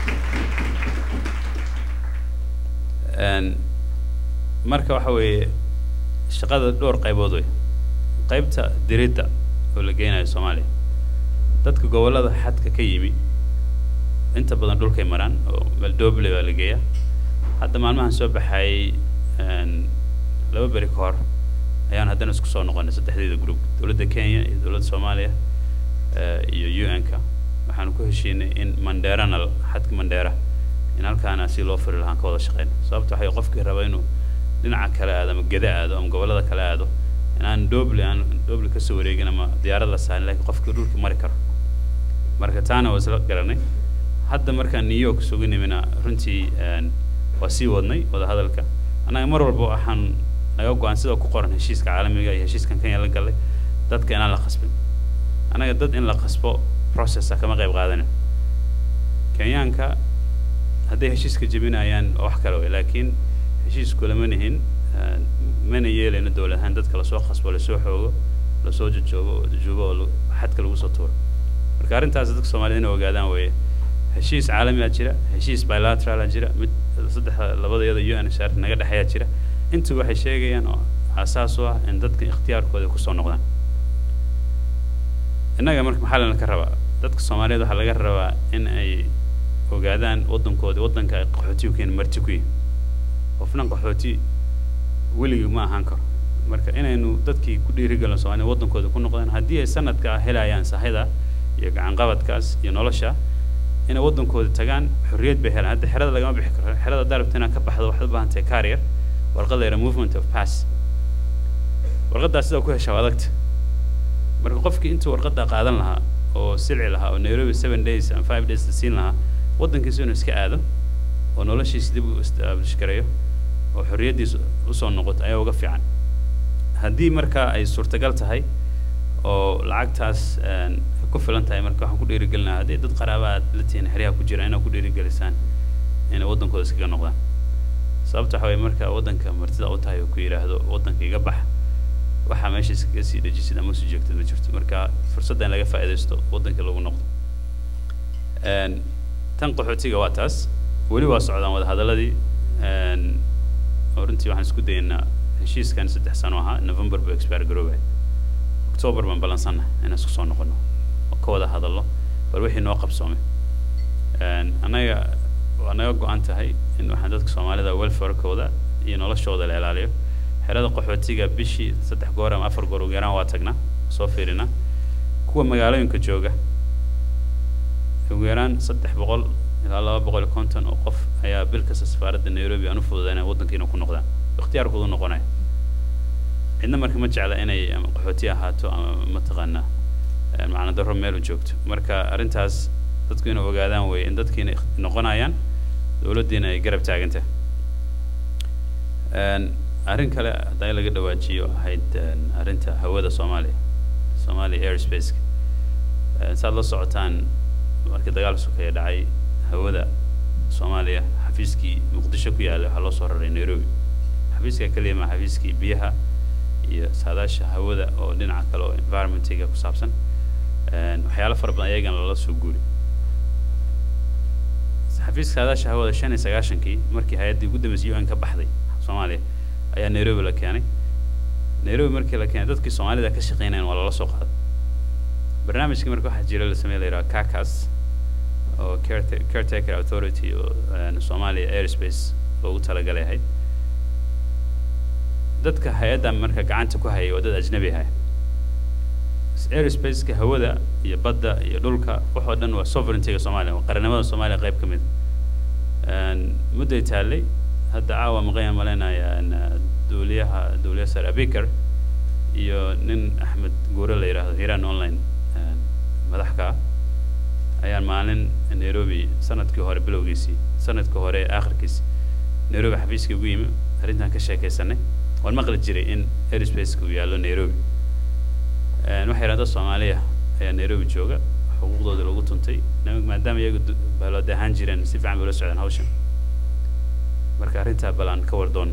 een marka waxa weeye shaqada dhowr qaybood wey qaybta diridda oo la geynayo soomaaliya dadka gobollada xadka ka yimi inta badan dhulkay maraan oo meldooble baa la geeyaa hadda maalmahan soo baxayay een, laba beri ka hor ayaan haddana isku soo noqonay saddexdeeda group dowladda kenya iyo dowladda soomaaliya eh, iyo un-ka waxaan ku heshiinay in mandheerana l- xadka mandheera in halkaana si loo furi lahaan ka wada shaqeyno sababta waxay qofkii raba inuu dhinaca kale aado ama geda aado ama gobollada kale aado inaan doble aan doble kasoo wareegin ama diyaarad la saarin laakiin qofkii dhulka mari karo marka taana waa isla garanay hadda markaan new york sugu nimina runtii een, waa sii wadnay wadahadalka annaga mar walba waxaan naga go-an sida ku qoran heshiiska caalamiga iyo heshiiskan kenya la galay dadka inaan la qasbin annaga dad in la qasbo processa kama qayb qaadanin kenyaanka hadday heshiiska jebinayaan waa wax kale wey laakiin heshiisku lama nihin eh, mana yeelayno dowlad ahaan dadka lasoo qasbo lasoo xoogo lasoo jojoobo oo jujuubo oo lagu- xadka lagu soo tuuro marka arrintaas dadka soomaaliyed inay ogaadaan weeye heshiis caalamiyaa jira heshiis bilaterala jira mid saddexa labadayada un shar naga dhexeeyaa jira intu waxay sheegayaan oo aasaas u ah in dadka ikhtiyaarkooda kusoo noqdaan innaga marka maxaa lana ka rabaa dadka soomaaliyeed waxaa laga rabaa in ay ogaadaan waddankoodi waddanka ay qaxooti ku yihiin marti ku yihin qofna qaxooti weligii ma ahaan karo marka inaynu dadkii ku dhiirigelino soomaalida waddankooda ku noqdaan haddii ay sanadka helayaan sahayda iyo gacanqabadkaas iyo nolosha inay waddankooda tagaan xorriyad bay helaan hadda xerada lagama bixi karo xerada haddaa rabto inaad ka baxdo waxaad u baahan tahay carrier warqad la yidhaha movement of pass warqaddaas sidaa ku heshaa waa adagta marka qofkii intuu warqadda qaadan lahaa oo silci lahaa oo nairobi seven days and five days la siin lahaa waddankiisa inuu iska aado oo noloshiisa dib u establish gareeyo oo xorriyaddiisa usoo noqoto ayaa uga fiican haddii marka ay suurtagal tahay oo lacagtaas een, ay ku filan tahay marka waxaan ku dhiirigelinaha haddii dad qaraaba aad la tihiin xeryaha ku jira inaad ku dhiirigelisaan inay waddankooda iskaga noqdaan sababta waxa waye marka waddanka martida u tahay oo ku yidhaahdo waddanka iga bax waxaa meesha iskaga sii dejisid ama usii joogtid ma jirto marka fursadda in laga faa'iidaysto waddanka lagu noqdo Een, tan qaxootiga waa taas weli waa socdaan wadahadaladii een, oo runtii waxaan isku dayaynaa heshiiskan saddex sano ahaa november buu expire garoobay october baan ballansannahay inaan isku soo noqono oo ka wada hadallo bal wixii noo qabsoomay Een, annaga waa naga go-an tahay in waxaan dadka soomaalida welfarekooda iyo noloshooda la ilaaliyo xerada qaxootiga bishii saddex goor ama afar goor ugu yaraan waa tagnaa soo fiirinaa kuwa magaalooyinka jooga ugu yaraan saddex boqol ilaa laba boqol iyo konton oo qof ayaa bil kasta safaaradda nairobi aan u fududaynaya waddankiina ku noqdaan ikhtiyaarkoodu noqonaya cidna marka ma jecla inay ama qaxooti ahaato ama mataqaanaa eh, macna darro meel u joogto marka arrintaas dadku inay ogaadaan wey in dadkiina ikh- noqonayaan dowladdiina ay garab taagantahay Een, arrin kale hadday laga dhawaajiyo ahayd een, arrinta hawada soomaaliya soomaaliya airspace saad la socotaan markii dagaal sokeeye dhacay hawada soomaaliya xafiiskii muqdisho ku yaallay waxaa loo soo raray nairobi xafiiska keliya ma xafiiskii biyaha iyo saadaasha hawada oo dhinaca kale oo environmentiga ku saabsan Een, waxyaalo fara badan ayagana lala soo guuri xafiiska saadaasha hawada shan iyo sagaashankii markii hay-addii ugu dambeysay un ka baxday soomaaliya ayaa nairobi la keenay nairobi markii la keenay dadkii soomaalida ka shaqeynayan waa lala soo qaaday barnaamijkii marka waxaa jira la sameeya la yidhaha kakas oo careta- caretaker authority oo een, Somalia airspace loogu talagalay ahayd dadka hay-adda marka gacanta ku hayay waa dad ajnabi ah airspace-ka hawada iyo badda iyo dhulka wax oo dhan waa sovereignty-ga Soomaaliya waa qarannimada Soomaaliya qayb ka mid ah. Een, mudday taallay hadda caawa maqayan malaynayaa een, duuliyaha duuliyaha sare Abikar iyo nin Axmed Guure la yidhaahdo Hiran online een, madax ka ah ayaan maalin nairobi sanadkii hore bilowgiisii sanadkii hore aakhirkiisii nairobi xafiiskii ugu yimi arrintan ka sheekaysanay waan maqli jiray in airspace-ka uu yaallo nairobi Een, waxay yidhahdeen dad soomaaliya ayaa nairobi jooga xuquuqdooda lagu tuntay na- maadaama iyagu du- baalood ahaan jireen si fiican bay ula socdeen hawshan marka arrintaa bal aan ka war doonno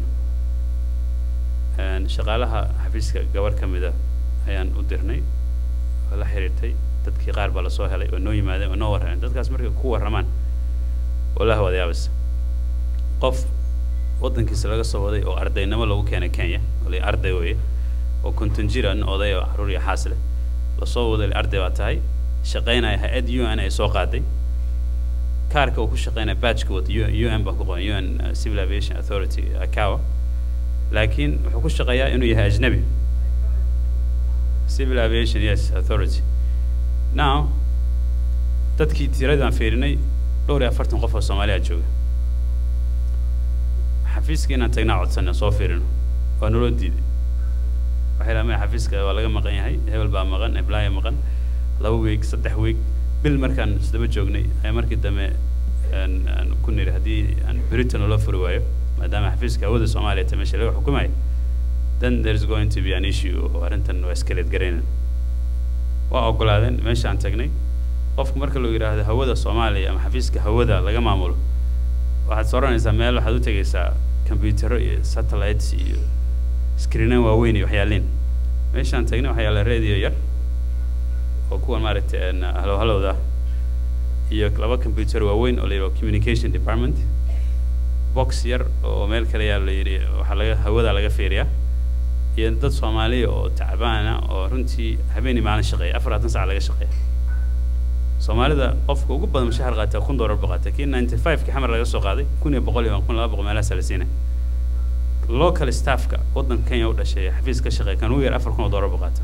Een, shaqaalaha xafiiska gabar ka mid a ayaan u dirnay oo la xiriirtay dadkii qaar baa lasoo helay oo noo yimaadeen oo noo warrameen dadkaas markay ku warramaan wallahi waad yaabas qof waddankiisa laga soo waday oo ardaynimo lagu keenay kenya oo la arday weeye oo konton jir ah nin oday oo caruur iyo xaas leh lasoo waday la arday baa tahay shaqaynaya hay-ad u n ay soo qaaday kaarka uu ku shaqaynaya badgeka wata u n baa ku qoran u n uh, civil aviation authority akawa laakiin wuxuu ku shaqeeyaa inuu yahay ajnabi civil aviation yes authority now dadkii tiradii aan fiirinay dhowr iyo afartan qof oo soomaaliya jooga xafiiska inaan tagnaa codsanay soo fiirino waa naloo diiday waxay dhaha maya xafiiska waa laga maqan yahay hebel baa maqan eblaya maqan laba weeg saddex weeg bil markaan isdaba joognay ayaa markii dambe aan aan ku niri haddii aan britain loo furi waayo maadaama xafiiska hawada soomaaliya ta meesha laga xukumayo then there is going to be an issue oo arrintan waa iskaleed garaynan waa ogolaadeen meeshaan tagnay qofku marka loo yidhaahdo hawada soomaaliya ama xafiiska hawada laga maamulo waxaad sooranaysaa meel waxaad u tegaysaa kombiyuutaro iyo satellites iyo screenan waaweyn iyo waxyaaliin meeshaan tagnay waxaa yaalla radio yar oo kuwan maaragtay een, halow halowda iyo laba computer waaweyn oo la yidhaho communication department box yar oo meel kale yaa la yidhi waxaa laga hawada laga fiiriyaa iyo dad soomaaliya oo tacbaana oo runtii habeenii maalin shaqeeya afar labaatan sac laga shaqeeya soomaalida qofka ugu badan mushahar qaata kun doolar buu qaata kii ninety five ki xamar laga soo qaaday kun iyo boqol iyo kun laba boqol meelahaasa la siinay local staffka waddanka kenya u dhashay xafiis ka shaqeeya kan ugu yar afar kun oo doolar buu qaata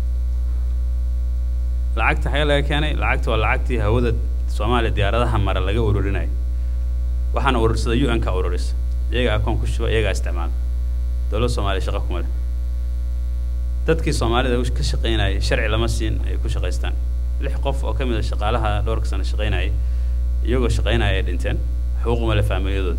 lacagta xagee laga keenay lacagta waa lacagtii hawada soomaaliya diyaaradaha mara laga ururinayo waxaana urursada u n ka ururisa iyaga akoon ku shuba iyagaa isticmaala dowladda soomaaliya shaqa kuma leh dadkii soomaalida u- ka shaqaynayay sharci lama siin ay ku shaqaystaan lix qof oo ka mid a shaqaalaha dhowrka sano shaqaynayay iyagoo shaqaynaya ay dhinteen xuquuquma leh faamiliyadooda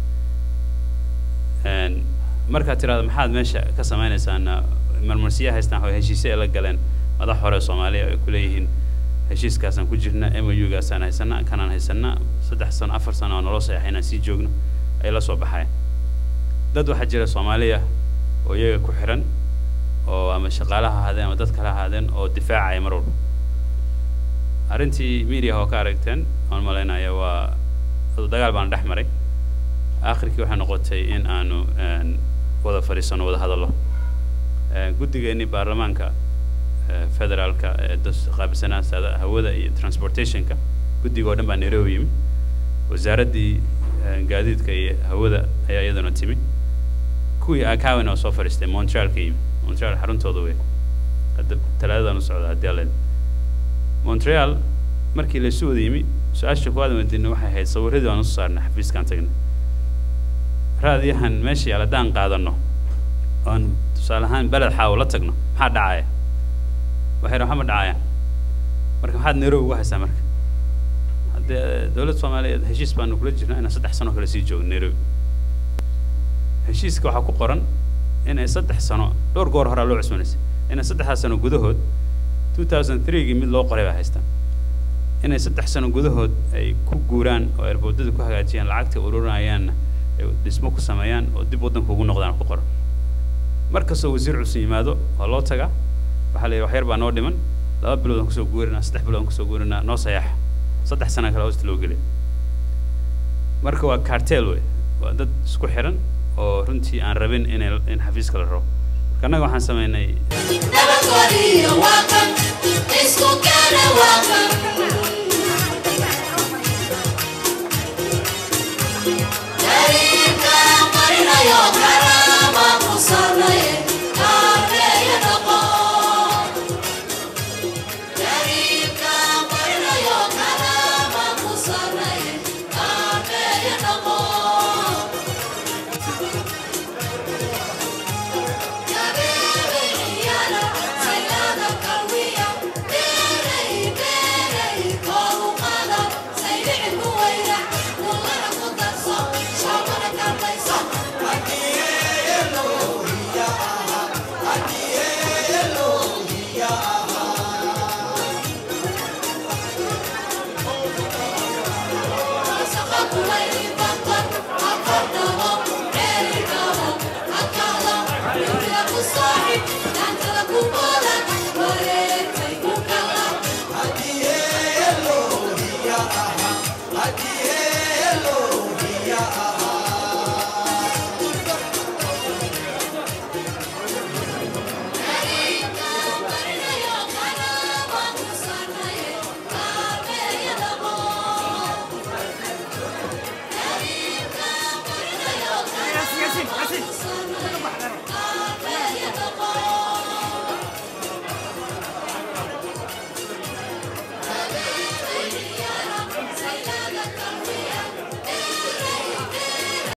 Een, markaad tirahdo maxaad meesha ka samaynaysaan marmarsiya haystaan oo heshiisyo ay la galeen madax hore soomaaliya ay ku leeyihiin heshiiskaasaan ku jirna m u gaasaan haysana kanaan haysana saddex sano afar sano oo naloo saxeexay inaan sii joogno ay la soo baxayaan dad waxaa jira soomaaliya oo iyaga ku xiran oo ama shaqaalaha ahaadeen ama dad kale ahaadeen oo difaacaya mar walba arrintii media oo ka aragteen aan malaynaya waa dagaal baan dhex maray aakhirkii waxay noqotay in aanu een, wada fadhiisano wada hadallo Een, guddigeennii baarlamaanka ee, federaalka ee das- qaabilsanaa saada hawada iyo transportationka guddiga oo dhan baa nairobi yimi wasaaraddii een, gaadiidka iyo hawada ayaa iyaduna timi kuwii akawen oo soo fadhiistay montreal ka yimi montreal xaruntooda wey hadda talaadadan u socda haddii alla idmo. montreal markii laysu wada yimi su-aasha koowaad weydiinay waxay ahayd sawiradii aan usoo saarnay xafiiskaan tagnay raadiyahan meesha yaal haddaan qaadano oon tusaale ahaan beled xaawo la tagno maxaa dhacaya waxay raha ma dhacayaan marka maxaad nairobi uga haysaa marka haddee dowladda soomaaliyeed heshiis baanu kula jirnaa inaan saddex sano kale sii joogo nairobi heshiiska waxaa ku qoran inay saddex sano dhowr goor horaa loo cusbanaysay inay saddexdaas sano gudahood two thousand three-gii mid loo qoray baa haystaan inay saddex sano gudahood ay ku guuraan oo erboodada ku hagaajiyaan lacagta ururinayaanna ay dhismo ku sameeyaan oo dib waddanka ugu noqdaan ku qoran mar kastoo wasiir cusub yimaado waa loo tagaa waxaa la yidhi wax yar baa noo dhiman laba bilood aan kusoo guurinaa saddex bilood aan kusoo guurinaa noo sayaxa saddex sana kale hoosta loo gelay marka waa cartel wey waa dad isku xiran oo runtii aan rabin inay in xafiiska la rabo marka annaga waxaan sameynay nabadgeliyo waa kan isku keena waa kan jariirka qarinayo karaama ku sarnaye kaabeeya noqo jariirka qarinayo karaama ku sarnaye kaabeeya noqo Thank you.